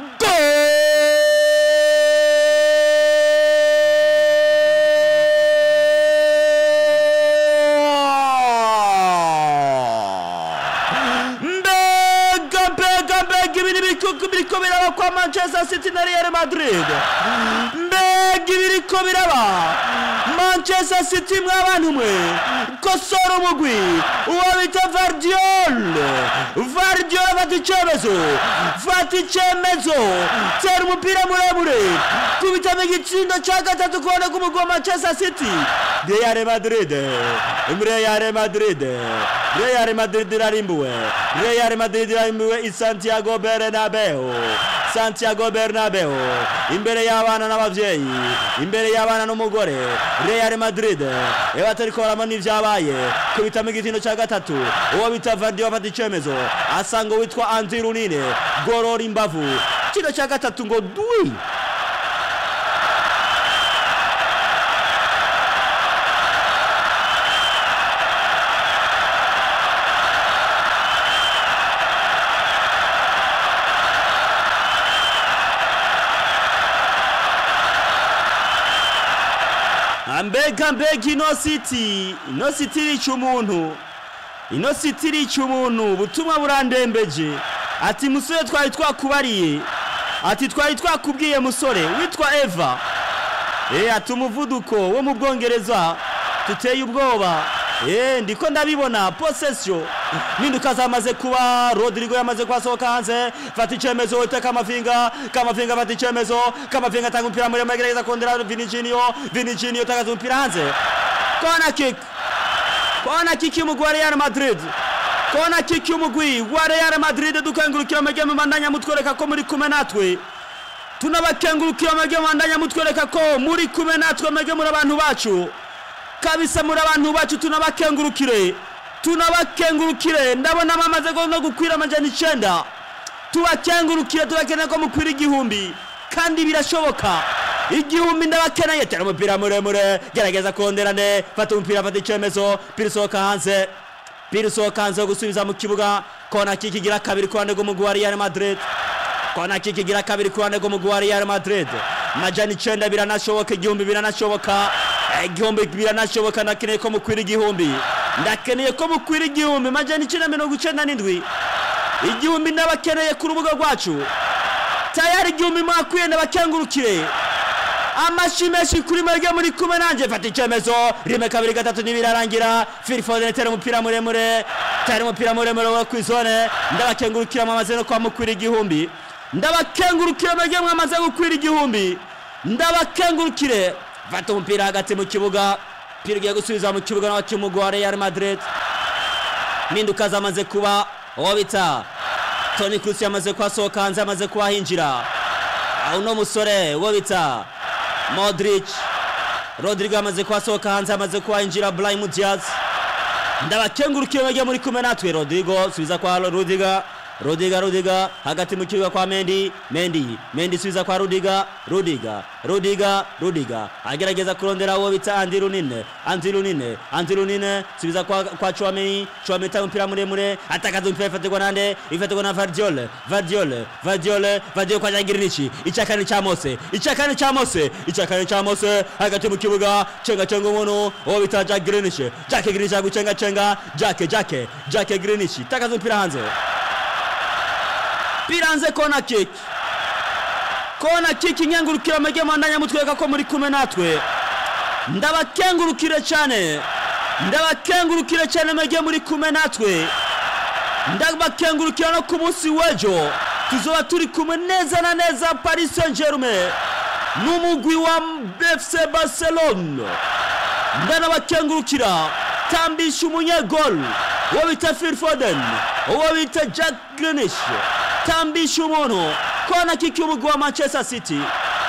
mbega mbega mbega ibintu biriko- biriko biraba kwa manchester city na real madrid mbega ibiriko biraba manchester city mwabantu mwe kosora umugwi uwo bita vardiol vardiol afata icyemezo fata icyemezo tera umupira muremure kubitamo igitsindo cya gatatu kubona k'umugwi wa manchester city real madrid real madrid real madrid irarimbuwe real madrid irarimbuwe i santiago bernabeu santiago bernabeu imbere y'abana n'ababyeyi imbere y'abana n'umugore real madrid iyo batariko barabona ibyabaye kubitamo igitindo cya gatatu uwo bita vardi bafata icyemezo asanga uwitwa andi runine gorora imbavu kino cya gatatu ngo dwi mbega mbega ino siti ino siti irica umuntu ino siti irica umuntu ubutumwa burandembeje ati musore twari twakubariye ati twari twakubwiye musore witwa eva Eh ati umuvuduko wo mu bwongereza tuteye ubwoba Eh, ndiko ndabibona possession mpinduka zamaze kuba rodrigo yamaze kuhasohoka hanze fata icemezo ite kamavinga kamavinga fata icemezo kamavinga atanga umupira muremure agerageza kondera vinicinio vinicinio tagaza umupira hanze kona kick kona kick y'umugwi wa real madrid kona kick y'umugwi wa real madrid dukengurukira amagemu mandanya mutwereka ko muri kumwe natwe tunabakengurukira amagemu mandanya mutwereka ko muri kumwe natwe amagemu muri abantu bacu kabisa muri abantu bacu tunabakengurukire tunabakengurukire ndabona bamaze no gukwira amajana icenda tubakengurukire tubakeneye ko mukwira igihumbi kandi birashoboka igihumbi ndabakeneye tera umupira muremure gerageza konderane fata umupira fata icemezo pira usohoka hanze pira usohoka hanze wo gusubiza mu kibuga kona kikigira kabiri ku ruhande rw'umugwi wa real madrid kona kikigira kabiri ku ruhande rw'umugwi wa real madrid majana icenda biranashoboka igihumbi biranashoboka Eh, igihumbi biranashoboka ndakeneye ko mukwira igihumbi ndakeneye ko mukwira igihumbi majana icenda mirongo icenda n'indwi igihumbi ndabakeneye ku rubuga rwacu tayari igihumbi mwakwiye ndabakengurukire amashi menshi kuri mwebwe muri kumwe nanjye fata icyemezo rimwe kabiri gatatu ntibirarangira filifoden tera umupira muremure tera umupira muremure wo ku izone ndabakengurukira mwamaze no kwa mukwira igihumbi ndabakengurukira mwebwe mwamaze gukwira igihumbi ndabakengurukire fata umupira hagati mu kibuga umupira ugiye gusubiza mu kibuga n'abakinnyi wa real madrid mpinduka zamaze kuba uwo bita toni kurusi yamaze kuhasohoka hanze yamaze kuhahinjira uno musore uwo bita modric rodrigo yamaze kuhasohoka hanze yamaze kuhahinjira burayimu diaz ndabakengurukiye bajya muri kumwe natwe rodrigo subiza kwa rudiga rudiga rudiga hagati mu kibuga kwa mendi mendi mendi subiza kwa rudiga rudiga rudiga rudiga agerageza kurondera uwo bita andi runine andi runine andi runine subiza kwa, kwa chwameni chwameni tanga umupira muremure atakaza umupira ifatirwa nande ifatirwa na vardiole vardiole vardiole vardiole kwa jagirinici icyakane cya mose icyakane cya mose icyakane cya mose hagati mu kibuga cenga cenga umuntu uwo bita jack grinici jack grinici agucenga cenga jack jack jack grinici takaza umupira hanze biranze kona kick kona kick inkengurukira amajye mandanya mutwereka ko muri kumwe natwe ndabakengurukire cyane ndabakengurukire cyane amajye muri kumwe natwe ndabakengurukira no ku munsi w'ejo tuzoba turi kumwe neza na neza paris saint germain n'umugwi wa fc barcelone ndanabakengurukira tambisha umunyegol uwo bita phil foden uwo bita jack grinish tambisha umuntu kona kiki umugwi wa manchester city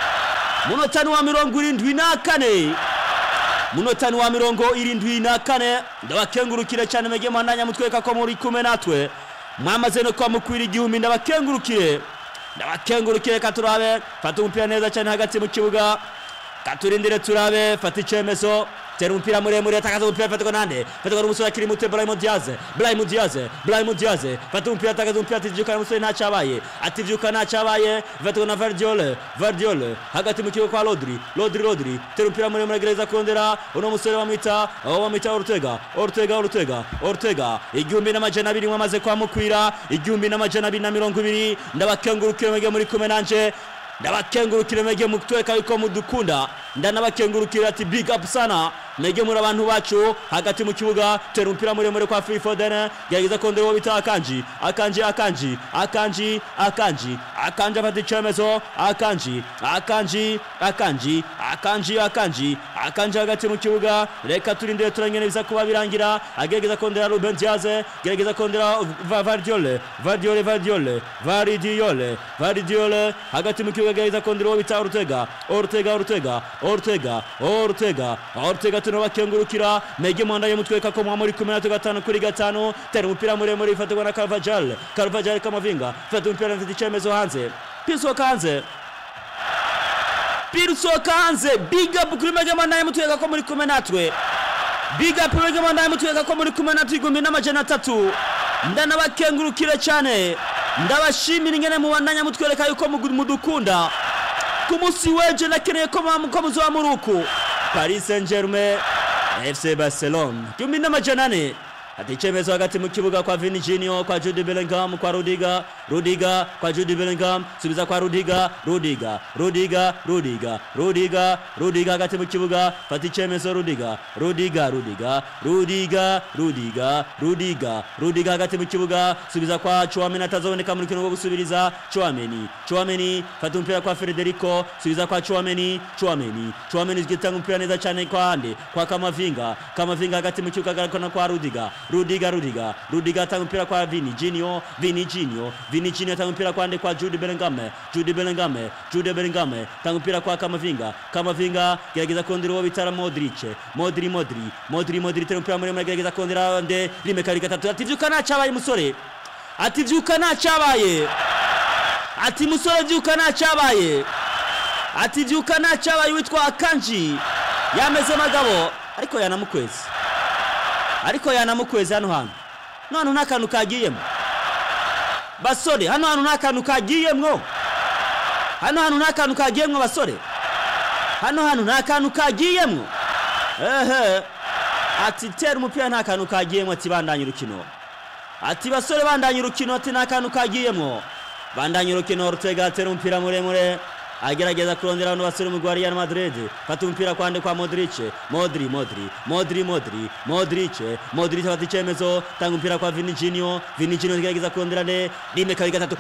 munota ni wa mirongo irindwi na kane munota ni wa mirongo irindwi na kane ndabakengurukire cyane mwege mwandanya mutwereka ko muri kumwe natwe mwamaze no kwa mukwira igihumbi ndabakengurukire ndabakengurukire katurabe fata umupira neza cyane hagati mu kibuga katurindire turabe fata icyemezo tera umupira muremure atakaza umupira fatirwa nande fatirwa n'umusore akiri muto Brahim Diaz Brahim Diaz Brahim Diaz fata umupira atakaza umupira ati vyuka umusore nta cyabaye ati vyuka nta cyabaye fatirwa na Vardiole Vardiole hagati mu kibuga kwa Rodri Rodri Rodri tera umupira muremure gereza kondera uno musore bamwita aho bamwita Ortega Ortega Ortega Ortega igihumbi n'amajana abiri mwamaze kwa mukwira igihumbi n'amajana abiri na mirongo ibiri ndabakengurukire mwege muri kumwe nanje ndabakengurukire mwege mutweka yuko mudukunda ndanabakengurukira ati big up sana mwege muri abantu bacu hagati mu kibuga tera umupira muremure kwa Phil Foden gerageza kondera uwo bita akanji akanji akanji akanji akanji akanji afata icyemezo akanji akanji akanji akanji akanji akanji hagati mu kibuga reka turindire turangene biza kuba birangira agerageza kondera Ruben Diaz gerageza kondera Va- Vardiole Vardiole Vardiole Vardiole Vardiole hagati mu kibuga gerageza kondera uwo bita Ortega Ortega Ortega Ortega Ortega Ortega tunabakengurukira mege mwandaye mutweka ko mwamuri kumwe na gatanu kuri gatanu tera umupira muremure ifatirwa na Carvajal Carvajal Kamavinga fata umupira mfite icyemezo hanze pisoka hanze pisoka hanze big up kuri mege mwandaye mutweka ko muri kumwe natwe big up mege mwandaye mutweka ko muri kumwe natwe igumbi n'amajana atatu ndanabakengurukira cyane ndabashimira ingene mubandanya mutwereka yuko mugu- mudukunda ku munsi w'ejo nakeneye ko mwa- ko muzoba muri uku paris saint germain fc barcelone igihumbi n'amajana ane ati icyemezo hagati mu kibuga kwa vini junior kwa jude bellingham kwa rudiga rudiga kwa jude bellingham subiza kwa rudiga rudiga rudiga rudiga rudiga rudiga hagati mu kibuga fata icyemezo rudiga rudiga rudiga rudiga rudiga rudiga rudiga hagati mu kibuga subiza kwa chouameni atazoboneka mu rukino rwo gusubiriza chouameni chouameni fata umupira kwa federico subiza kwa chouameni chouameni chouameni zigitanga umupira neza cyane kwa ande kwa kamavinga kamavinga hagati mu kibuga agarukana kwa rudiga rudiga rudiga rudiga atanga umupira kwa vini jinio vini jinio vini jinio atanga umupira kwa ande kwa jude bellingham jude bellingham jude bellingham atanga umupira kwa kamavinga kamavinga gerageza kondera uwo bitara modric modri modri modri modri tera umupira muremure gerageza kondera ande rimwe kabiri gatatu ati vyuka ntacabaye musore ati vyuka ntacabaye ati musore vyuka ntacabaye ati vyuka ntacabaye witwa akanji yameze magabo ariko yanamukwezi ariko yanamukwezi hano hantu none nta kantu kagiyemo basore hano hantu nta kantu kagiyemwo hano hantu nta kantu kagiyemwo basore hano hantu nta kantu kagiyemwo ehe ati tera umupira nta kantu kagiyemwo ati bandanye urukino ati basore bandanye urukino ati nta kantu kagiyemwo bandanye urukino rutega atera umupira muremure agerageza kurondera abantu basore umugwi wa Real Madrid fata umupira kwande kwa Modric Modri Modri Modri Modri Modric Modric afata icyemezo tanga umupira kwa Vinicius Vinicius agerageza kurondera ne rimwe kabiri gatatu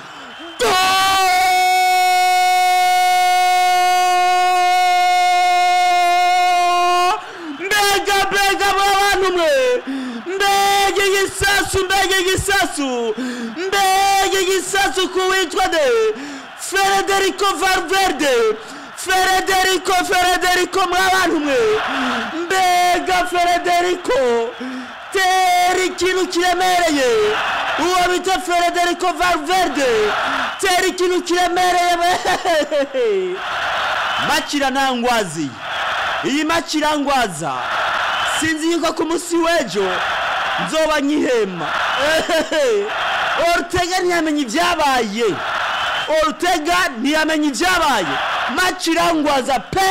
mbega mbega abantu mwe mbega igisasu mbega igisasu mbega igisasu ku witwa de Federico Valverde Federico Federico mwabantu mwe mbega Federico tera ikintu kiremereye uwo bita Federico Valverde tera ikintu kiremereye makira ntangwazi iyi makira ngwaza sinzi yuko ku munsi w'ejo nzoba nkihema Ortega ntiyamenye ibyabaye Ortega ntiyamenye ibyabaye makirangwaza pe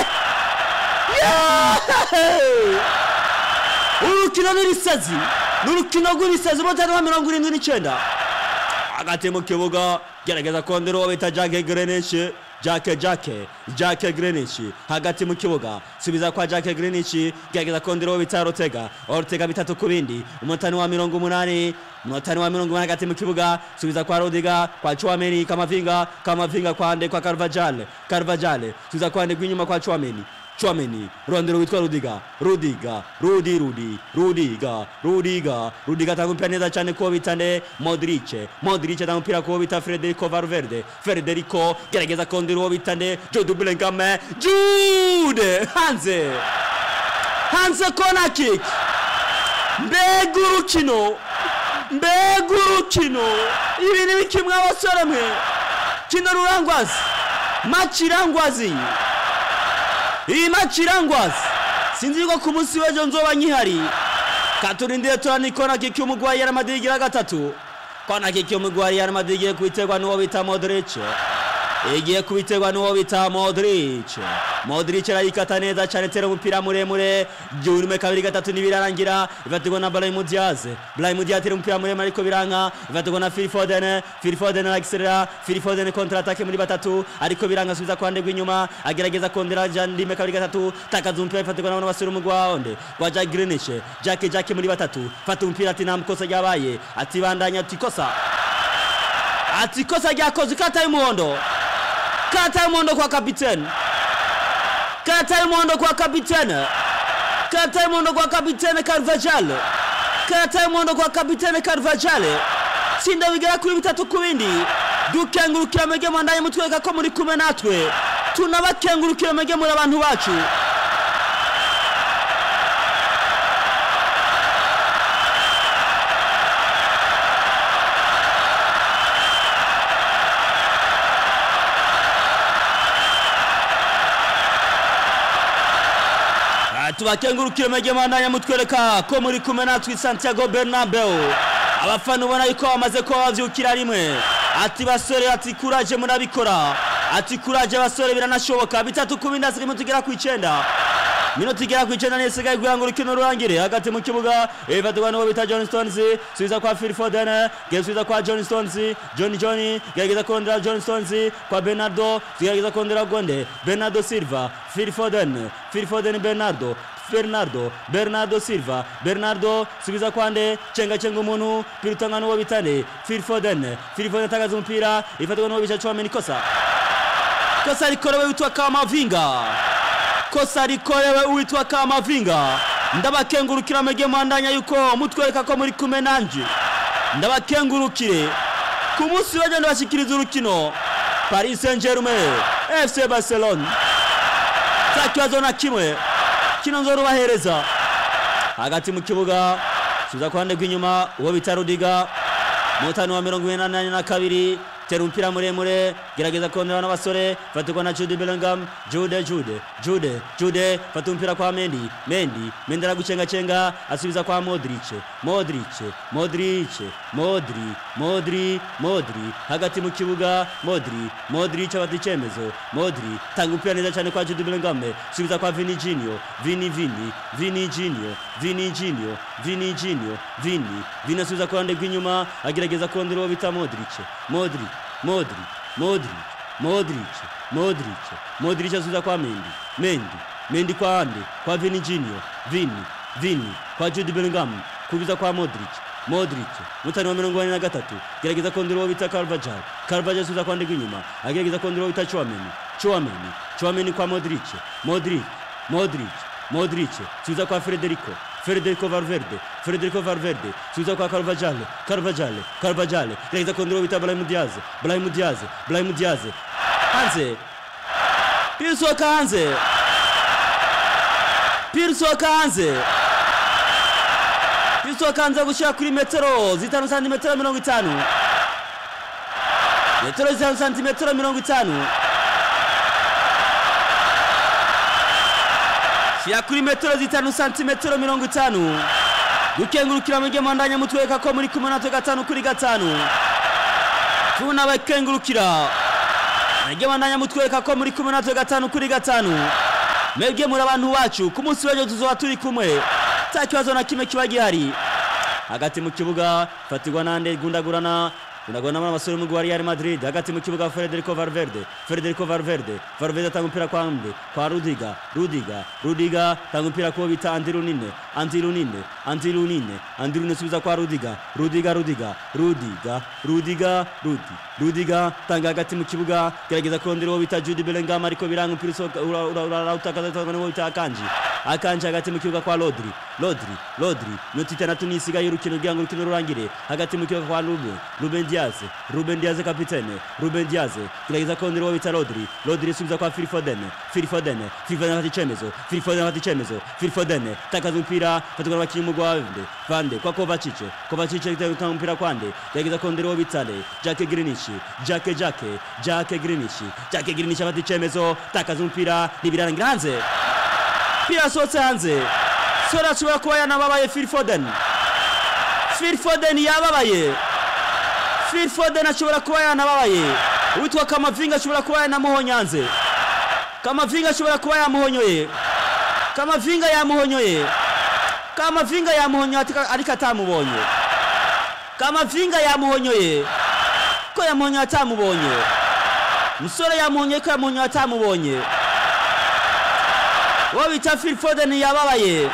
urukino n'irisazi ni urukino rw'irisazi umutari wa mirongo irindwi n'icyenda hagati mu kibuga gerageza kondera uwo bita jake grenishe jake jake jake grenici hagati mu kibuga subiza kwa jake grenici gerageza kondera uwo bita ortega ortega bitatu ku bindi umutani wa mirongo umunani umunotani wa mirongo umunani hagati mu kibuga subiza kwa rodiga kwa chwameni kamavinga kamavinga kwa ande kwa karvajale karvajale subiza kwa ande rw'inyuma kwa chwameni chwameni rondero witwa rudiga rudiga rudi rudi rudiga rudiga rudiga atanga umupira neza cyane kuwo bita nde modrice modrice atanga umupira kuwo bita frederico valverde frederico gerageza kondera uwo bita nde jude bellingham jude hanze hanze kona kick mbega urukino mbega urukino ibi ni biki mwa basore mwe kino rurangwazi maci irangwazi iyi maci irangwazi sinzi yuko ku munsi w'ejo nzoba nkihari katurindire turani kona kiki umugwi wa Real Madrid igira gatatu kona kiki umugwi wa Real Madrid igiye kubiterwa n'uwo bita Modric igiye kubiterwa n'uwo bita Modric Modric arayikata neza cyane tera umupira muremure byurume kabiri gatatu nibirarangira ifatirwa na Brahim Diaz Brahim Diaz tera umupira muremure ariko biranka ifatirwa na Phil Foden Phil Foden arakiserera Phil Foden kontra attaque muri batatu ariko biranga subiza kwande rw'inyuma agerageza kondera jandime kabiri gatatu takaza umupira ifatirwa n'abana basura umugwa wonde kwa Jack Greenish Jack Jack muri batatu fata umupira ati nta mukosa ryabaye ati bandanya ati kosa ati kosa ryakoze kata y'umuhondo kata y'umuhondo kwa kapitene kata y'umuhondo kwa kapitene kata y'umuhondo kwa kapitene Carvajal kata y'umuhondo kwa kapitene Carvajal tsinda bigera kuri bitatu ku bindi dukengurukira mwege mwandanye mutwereka ko muri kumwe natwe tunabakengurukira mwege muri abantu bacu tubakengurukire mwege mwandanye mutwereka ko muri kumwe natwe Santiago Bernabeu abafana ubona yuko bamaze kuba bavyukira rimwe ati basore ati kuraje murabikora ati kuraje basore biranashoboka bitatu ku bindi asigaye tugera ku icenda minota igera ku icenda n'isigaye kugira ngo urukino rurangire hagati mu kibuga ifatirwa n'uwo bita john stones subiza kwa phil foden gesubiza kwa john stones john john gerageza kurondera john stones kwa bernardo gerageza kurondera gonde bernardo silva phil foden phil foden bernardo Bernardo Bernardo Silva Bernardo subiza kwande chenga chenga umuntu pirutanga n'uwo bitane Phil Foden Phil Foden atagaza umupira ifatirwa n'uwo bica Chouameni kosa kosa likorewe witwa Kamavinga kosa likorewe uwitwa Kamavinga ndabakengurukira mwege mwandanya yuko mutwereka ko muri kumwe nanje ndabakengurukire ku munsi bagenda bashikiriza urukino Paris Saint-Germain FC Barcelona nta kibazo na kimwe kino nzorubahereza hagati mu kibuga subiza ku ruhande rw'inyuma uwo bita rudiga mutani wa mirongo ine na na kabiri tera umupira muremure gerageza kondera n'abasore fatirwa na jude bellingham jude jude jude jude fata umupira kwa mendi mendi mendi aragucengacenga asubiza kwa modric modric modric modri modri modri hagati mu kibuga modri modric afata icyemezo modri tanga umupira neza cyane kwa jude bellingham subiza kwa vini jinio vini vini vini jinio vini jinio vini jinio vini vini asubiza ku ruhande rw'inyuma agerageza kondera uwo bita modric modric modric modric modric modric modric asubiza kwa mendi mendi mendi kwa ande kwa vini jinio vini vini kwa jude bellingham kubiza kwa modric modric mutani wa mirongo ine na gatatu gerageza kondera uwo bita carvajal carvajal asubiza kwa ande rw'inyuma agerageza kondera uwo bita chouameni chouameni chouameni kwa modric modric modric modric subiza kwa federico Federico Valverde Federico Valverde subiza kwa Carvajal Carvajal Carvajal gerageza kondera uwo bita Brahim Diaz Brahim Diaz Brahim Diaz hanze Pirsoka hanze Pirsoka hanze Pirsoka hanze gushira kuri metero zitanu santimetero mirongo itanu metero zitanu santimetero mirongo itanu shyira kuri metero zitanu santimetero mirongo itanu gukengurukira mwege mwandanya mutwereka ko muri kumwe natwe gatanu kuri gatanu tunabakengurukira mwege mwandanya mutwereka ko muri kumwe natwe gatanu kuri gatanu mwebwe muri abantu bacu ku munsi w'ejo tuzoba turi kumwe nta kibazo na kimwe kiba gihari hagati mu kibuga fatirwa nande gundagurana Unagona mwana masuri mugwa Real Madrid hagati mu kibuga Federico Valverde Federico Valverde Valverde atanga umupira kwa Mde kwa Rudiga Rudiga Rudiga tanga umupira kwa bita Andirunine Andirunine Andirunine Andirunine subiza kwa Rudiga Rudiga Rudiga Rudiga Rudiga Rudi Rudiga tanga hagati mu kibuga gerageza kurondera uwo bita Jude Bellingham ariko biranga umupira usohoka urautakaza uwo bita Akanji Akanji hagati mu kibuga kwa Rodri Rodri Rodri minota itandatu n'isigaye y'urukino kugira ngo urukino rurangire hagati mu kibuga kwa Ruben Ruben Diaz Ruben Diaz kapitene Ruben Diaz gerageza kurondera uwo bita Rodri Rodri subiza kwa Phil Foden Phil Foden Phil Foden afata icemezo Phil Foden afata icemezo Phil Foden takaza umupira fatukana abakinnyi mu Vande Vande kwa Kovacic Kovacic gutanga umupira kwande gerageza kurondera uwo bita Jack Grealish Jack Jack Jack Grealish Jack Grealish afata icemezo takaza umupira ntibirarangira hanze pira asohotse hanze sora ashobora kuba yanababaye Phil Foden Phil Foden yababaye Phil Foden ashobora kuba yanababaye uwitwa Kamavinga ashobora kuba yanamuhonyanze Kamavinga ashobora kuba yamuhonyoye Kamavinga yamuhonyoye Kamavinga yamuhonyoye ariko atamubonye Kamavinga yamuhonyoye ko yamuhonyoye atamubonye musore yamuhonyoye ko yamuhonyoye atamubonye uwo bita Phil Foden yababaye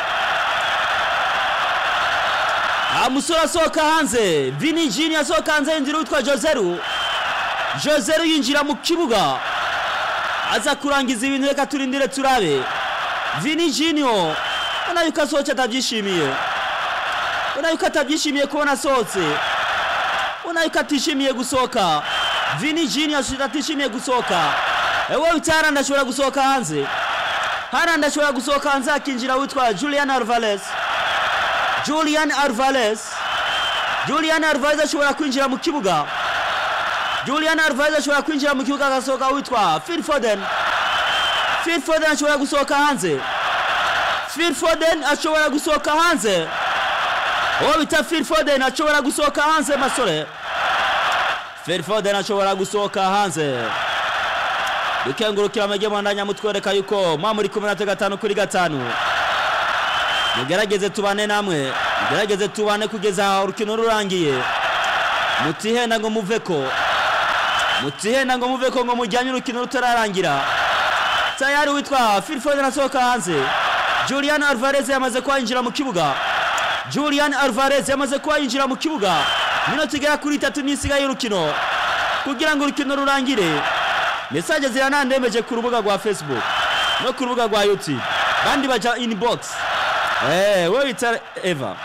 umusore asohoka hanze Vini Jini asohoka hanze yinjira witwa Joseru Joseru yinjira mu kibuga aza kurangiza ibintu reka turindire turabe Vini Jiniyo ubona yuko asohotse atabyishimiye ubona yuko atabyishimiye kubona asohotse ubona yuko atishimiye gusohoka Vini Jiniyo atishimiye gusohoka ewe bita Harandi ashobora gusohoka hanze Harandi ashobora gusohoka hanze akinjira witwa Julian Alvarez Julian Alvarez Julian Alvarez ashobora kwinjira mu kibuga Julian Alvarez ashobora kwinjira mu kibuga agasohoka witwa Phil Foden Phil Foden ashobora gusohoka hanze Phil Foden ashobora gusohoka hanze uwo bita Phil Foden ashobora gusohoka hanze masore Phil Foden ashobora gusohoka hanze dukengurukira amajye mwandanya mutwereka yuko mwa muri kumwe natwe gatanu kuri gatanu mugerageze tubane namwe mugerageze tubane kugeza urukino rurangiye mutihenda ngo muveko mutihenda ngo muveko ngo mujyanye urukino rutararangira tayari witwa Phil Foden asohoka hanze Julian Alvarez yamaze kuba yinjira mu kibuga Julian Alvarez yamaze kuba yinjira mu kibuga minota igera kuri itatu n'isigaye y'urukino kugira ngo urukino rurangire mesaje ziranandembeje ku rubuga rwa Facebook no ku rubuga rwa YouTube bandi baja inbox eh wewe bita Eva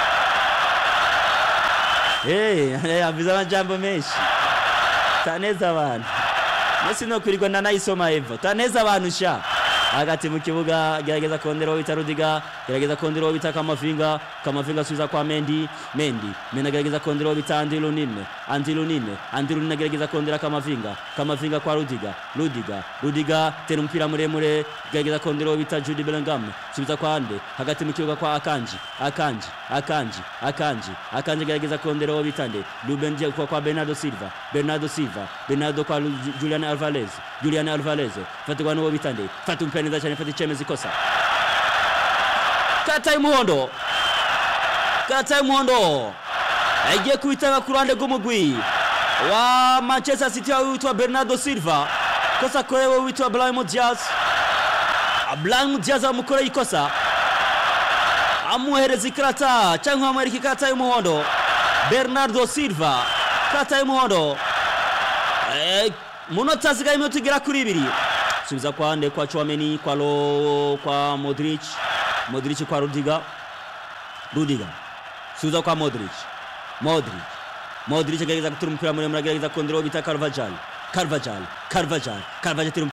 eh abiza amajambo menshi taneza abantu Messi no kwirirwa nanayisoma Eva taneza abantu sha hagati mu kibuga gerageza kondera uwo bita Rudiga gerageza kondera uwo bita Kamavinga Kamavinga asubiza kwa Mendy Mendy Mendy agerageza kondera uwo bita Andy Lunine Andy Lunine Andy Lunine agerageza kondera Kamavinga Kamavinga kwa Rudiga Rudiga Rudiga tera umupira muremure gerageza kondera uwo bita Jude Bellingham subiza kwa Ande hagati mu kibuga kwa Akanji Akanji Akanji Akanji Akanji agerageza kondera uwo bita Nde Ruben Dias kwa, kwa Bernardo Silva Bernardo Silva Bernardo kwa Lu- Julian Alvarez Julian Alvarez fatirwa n'uwo bita Nde fata umupira neza cyane fata icyemezo ikosa kata y'umuhondo kata y'umuhondo agiye kubitanga ku ruhande rw'umugwi wa manchester city aho witwa bernardo silva kosa korewe witwa brahim diaz brahim diaz amukoreye ikosa amuhereza ikarata cyangwa amwereka ikarata y'umuhondo bernardo silva ikarata y'umuhondo Eh, munota hasigaye iminota igera kuri ibiri subiza kwa nde kwa chouameni kwa lo kwa modric modric kwa rudiga rudiga subiza kwa modric modric modric agerageza gutura umupira muremure agerageza kondera uwo bita carvajal carvajal carvajal carvajal atera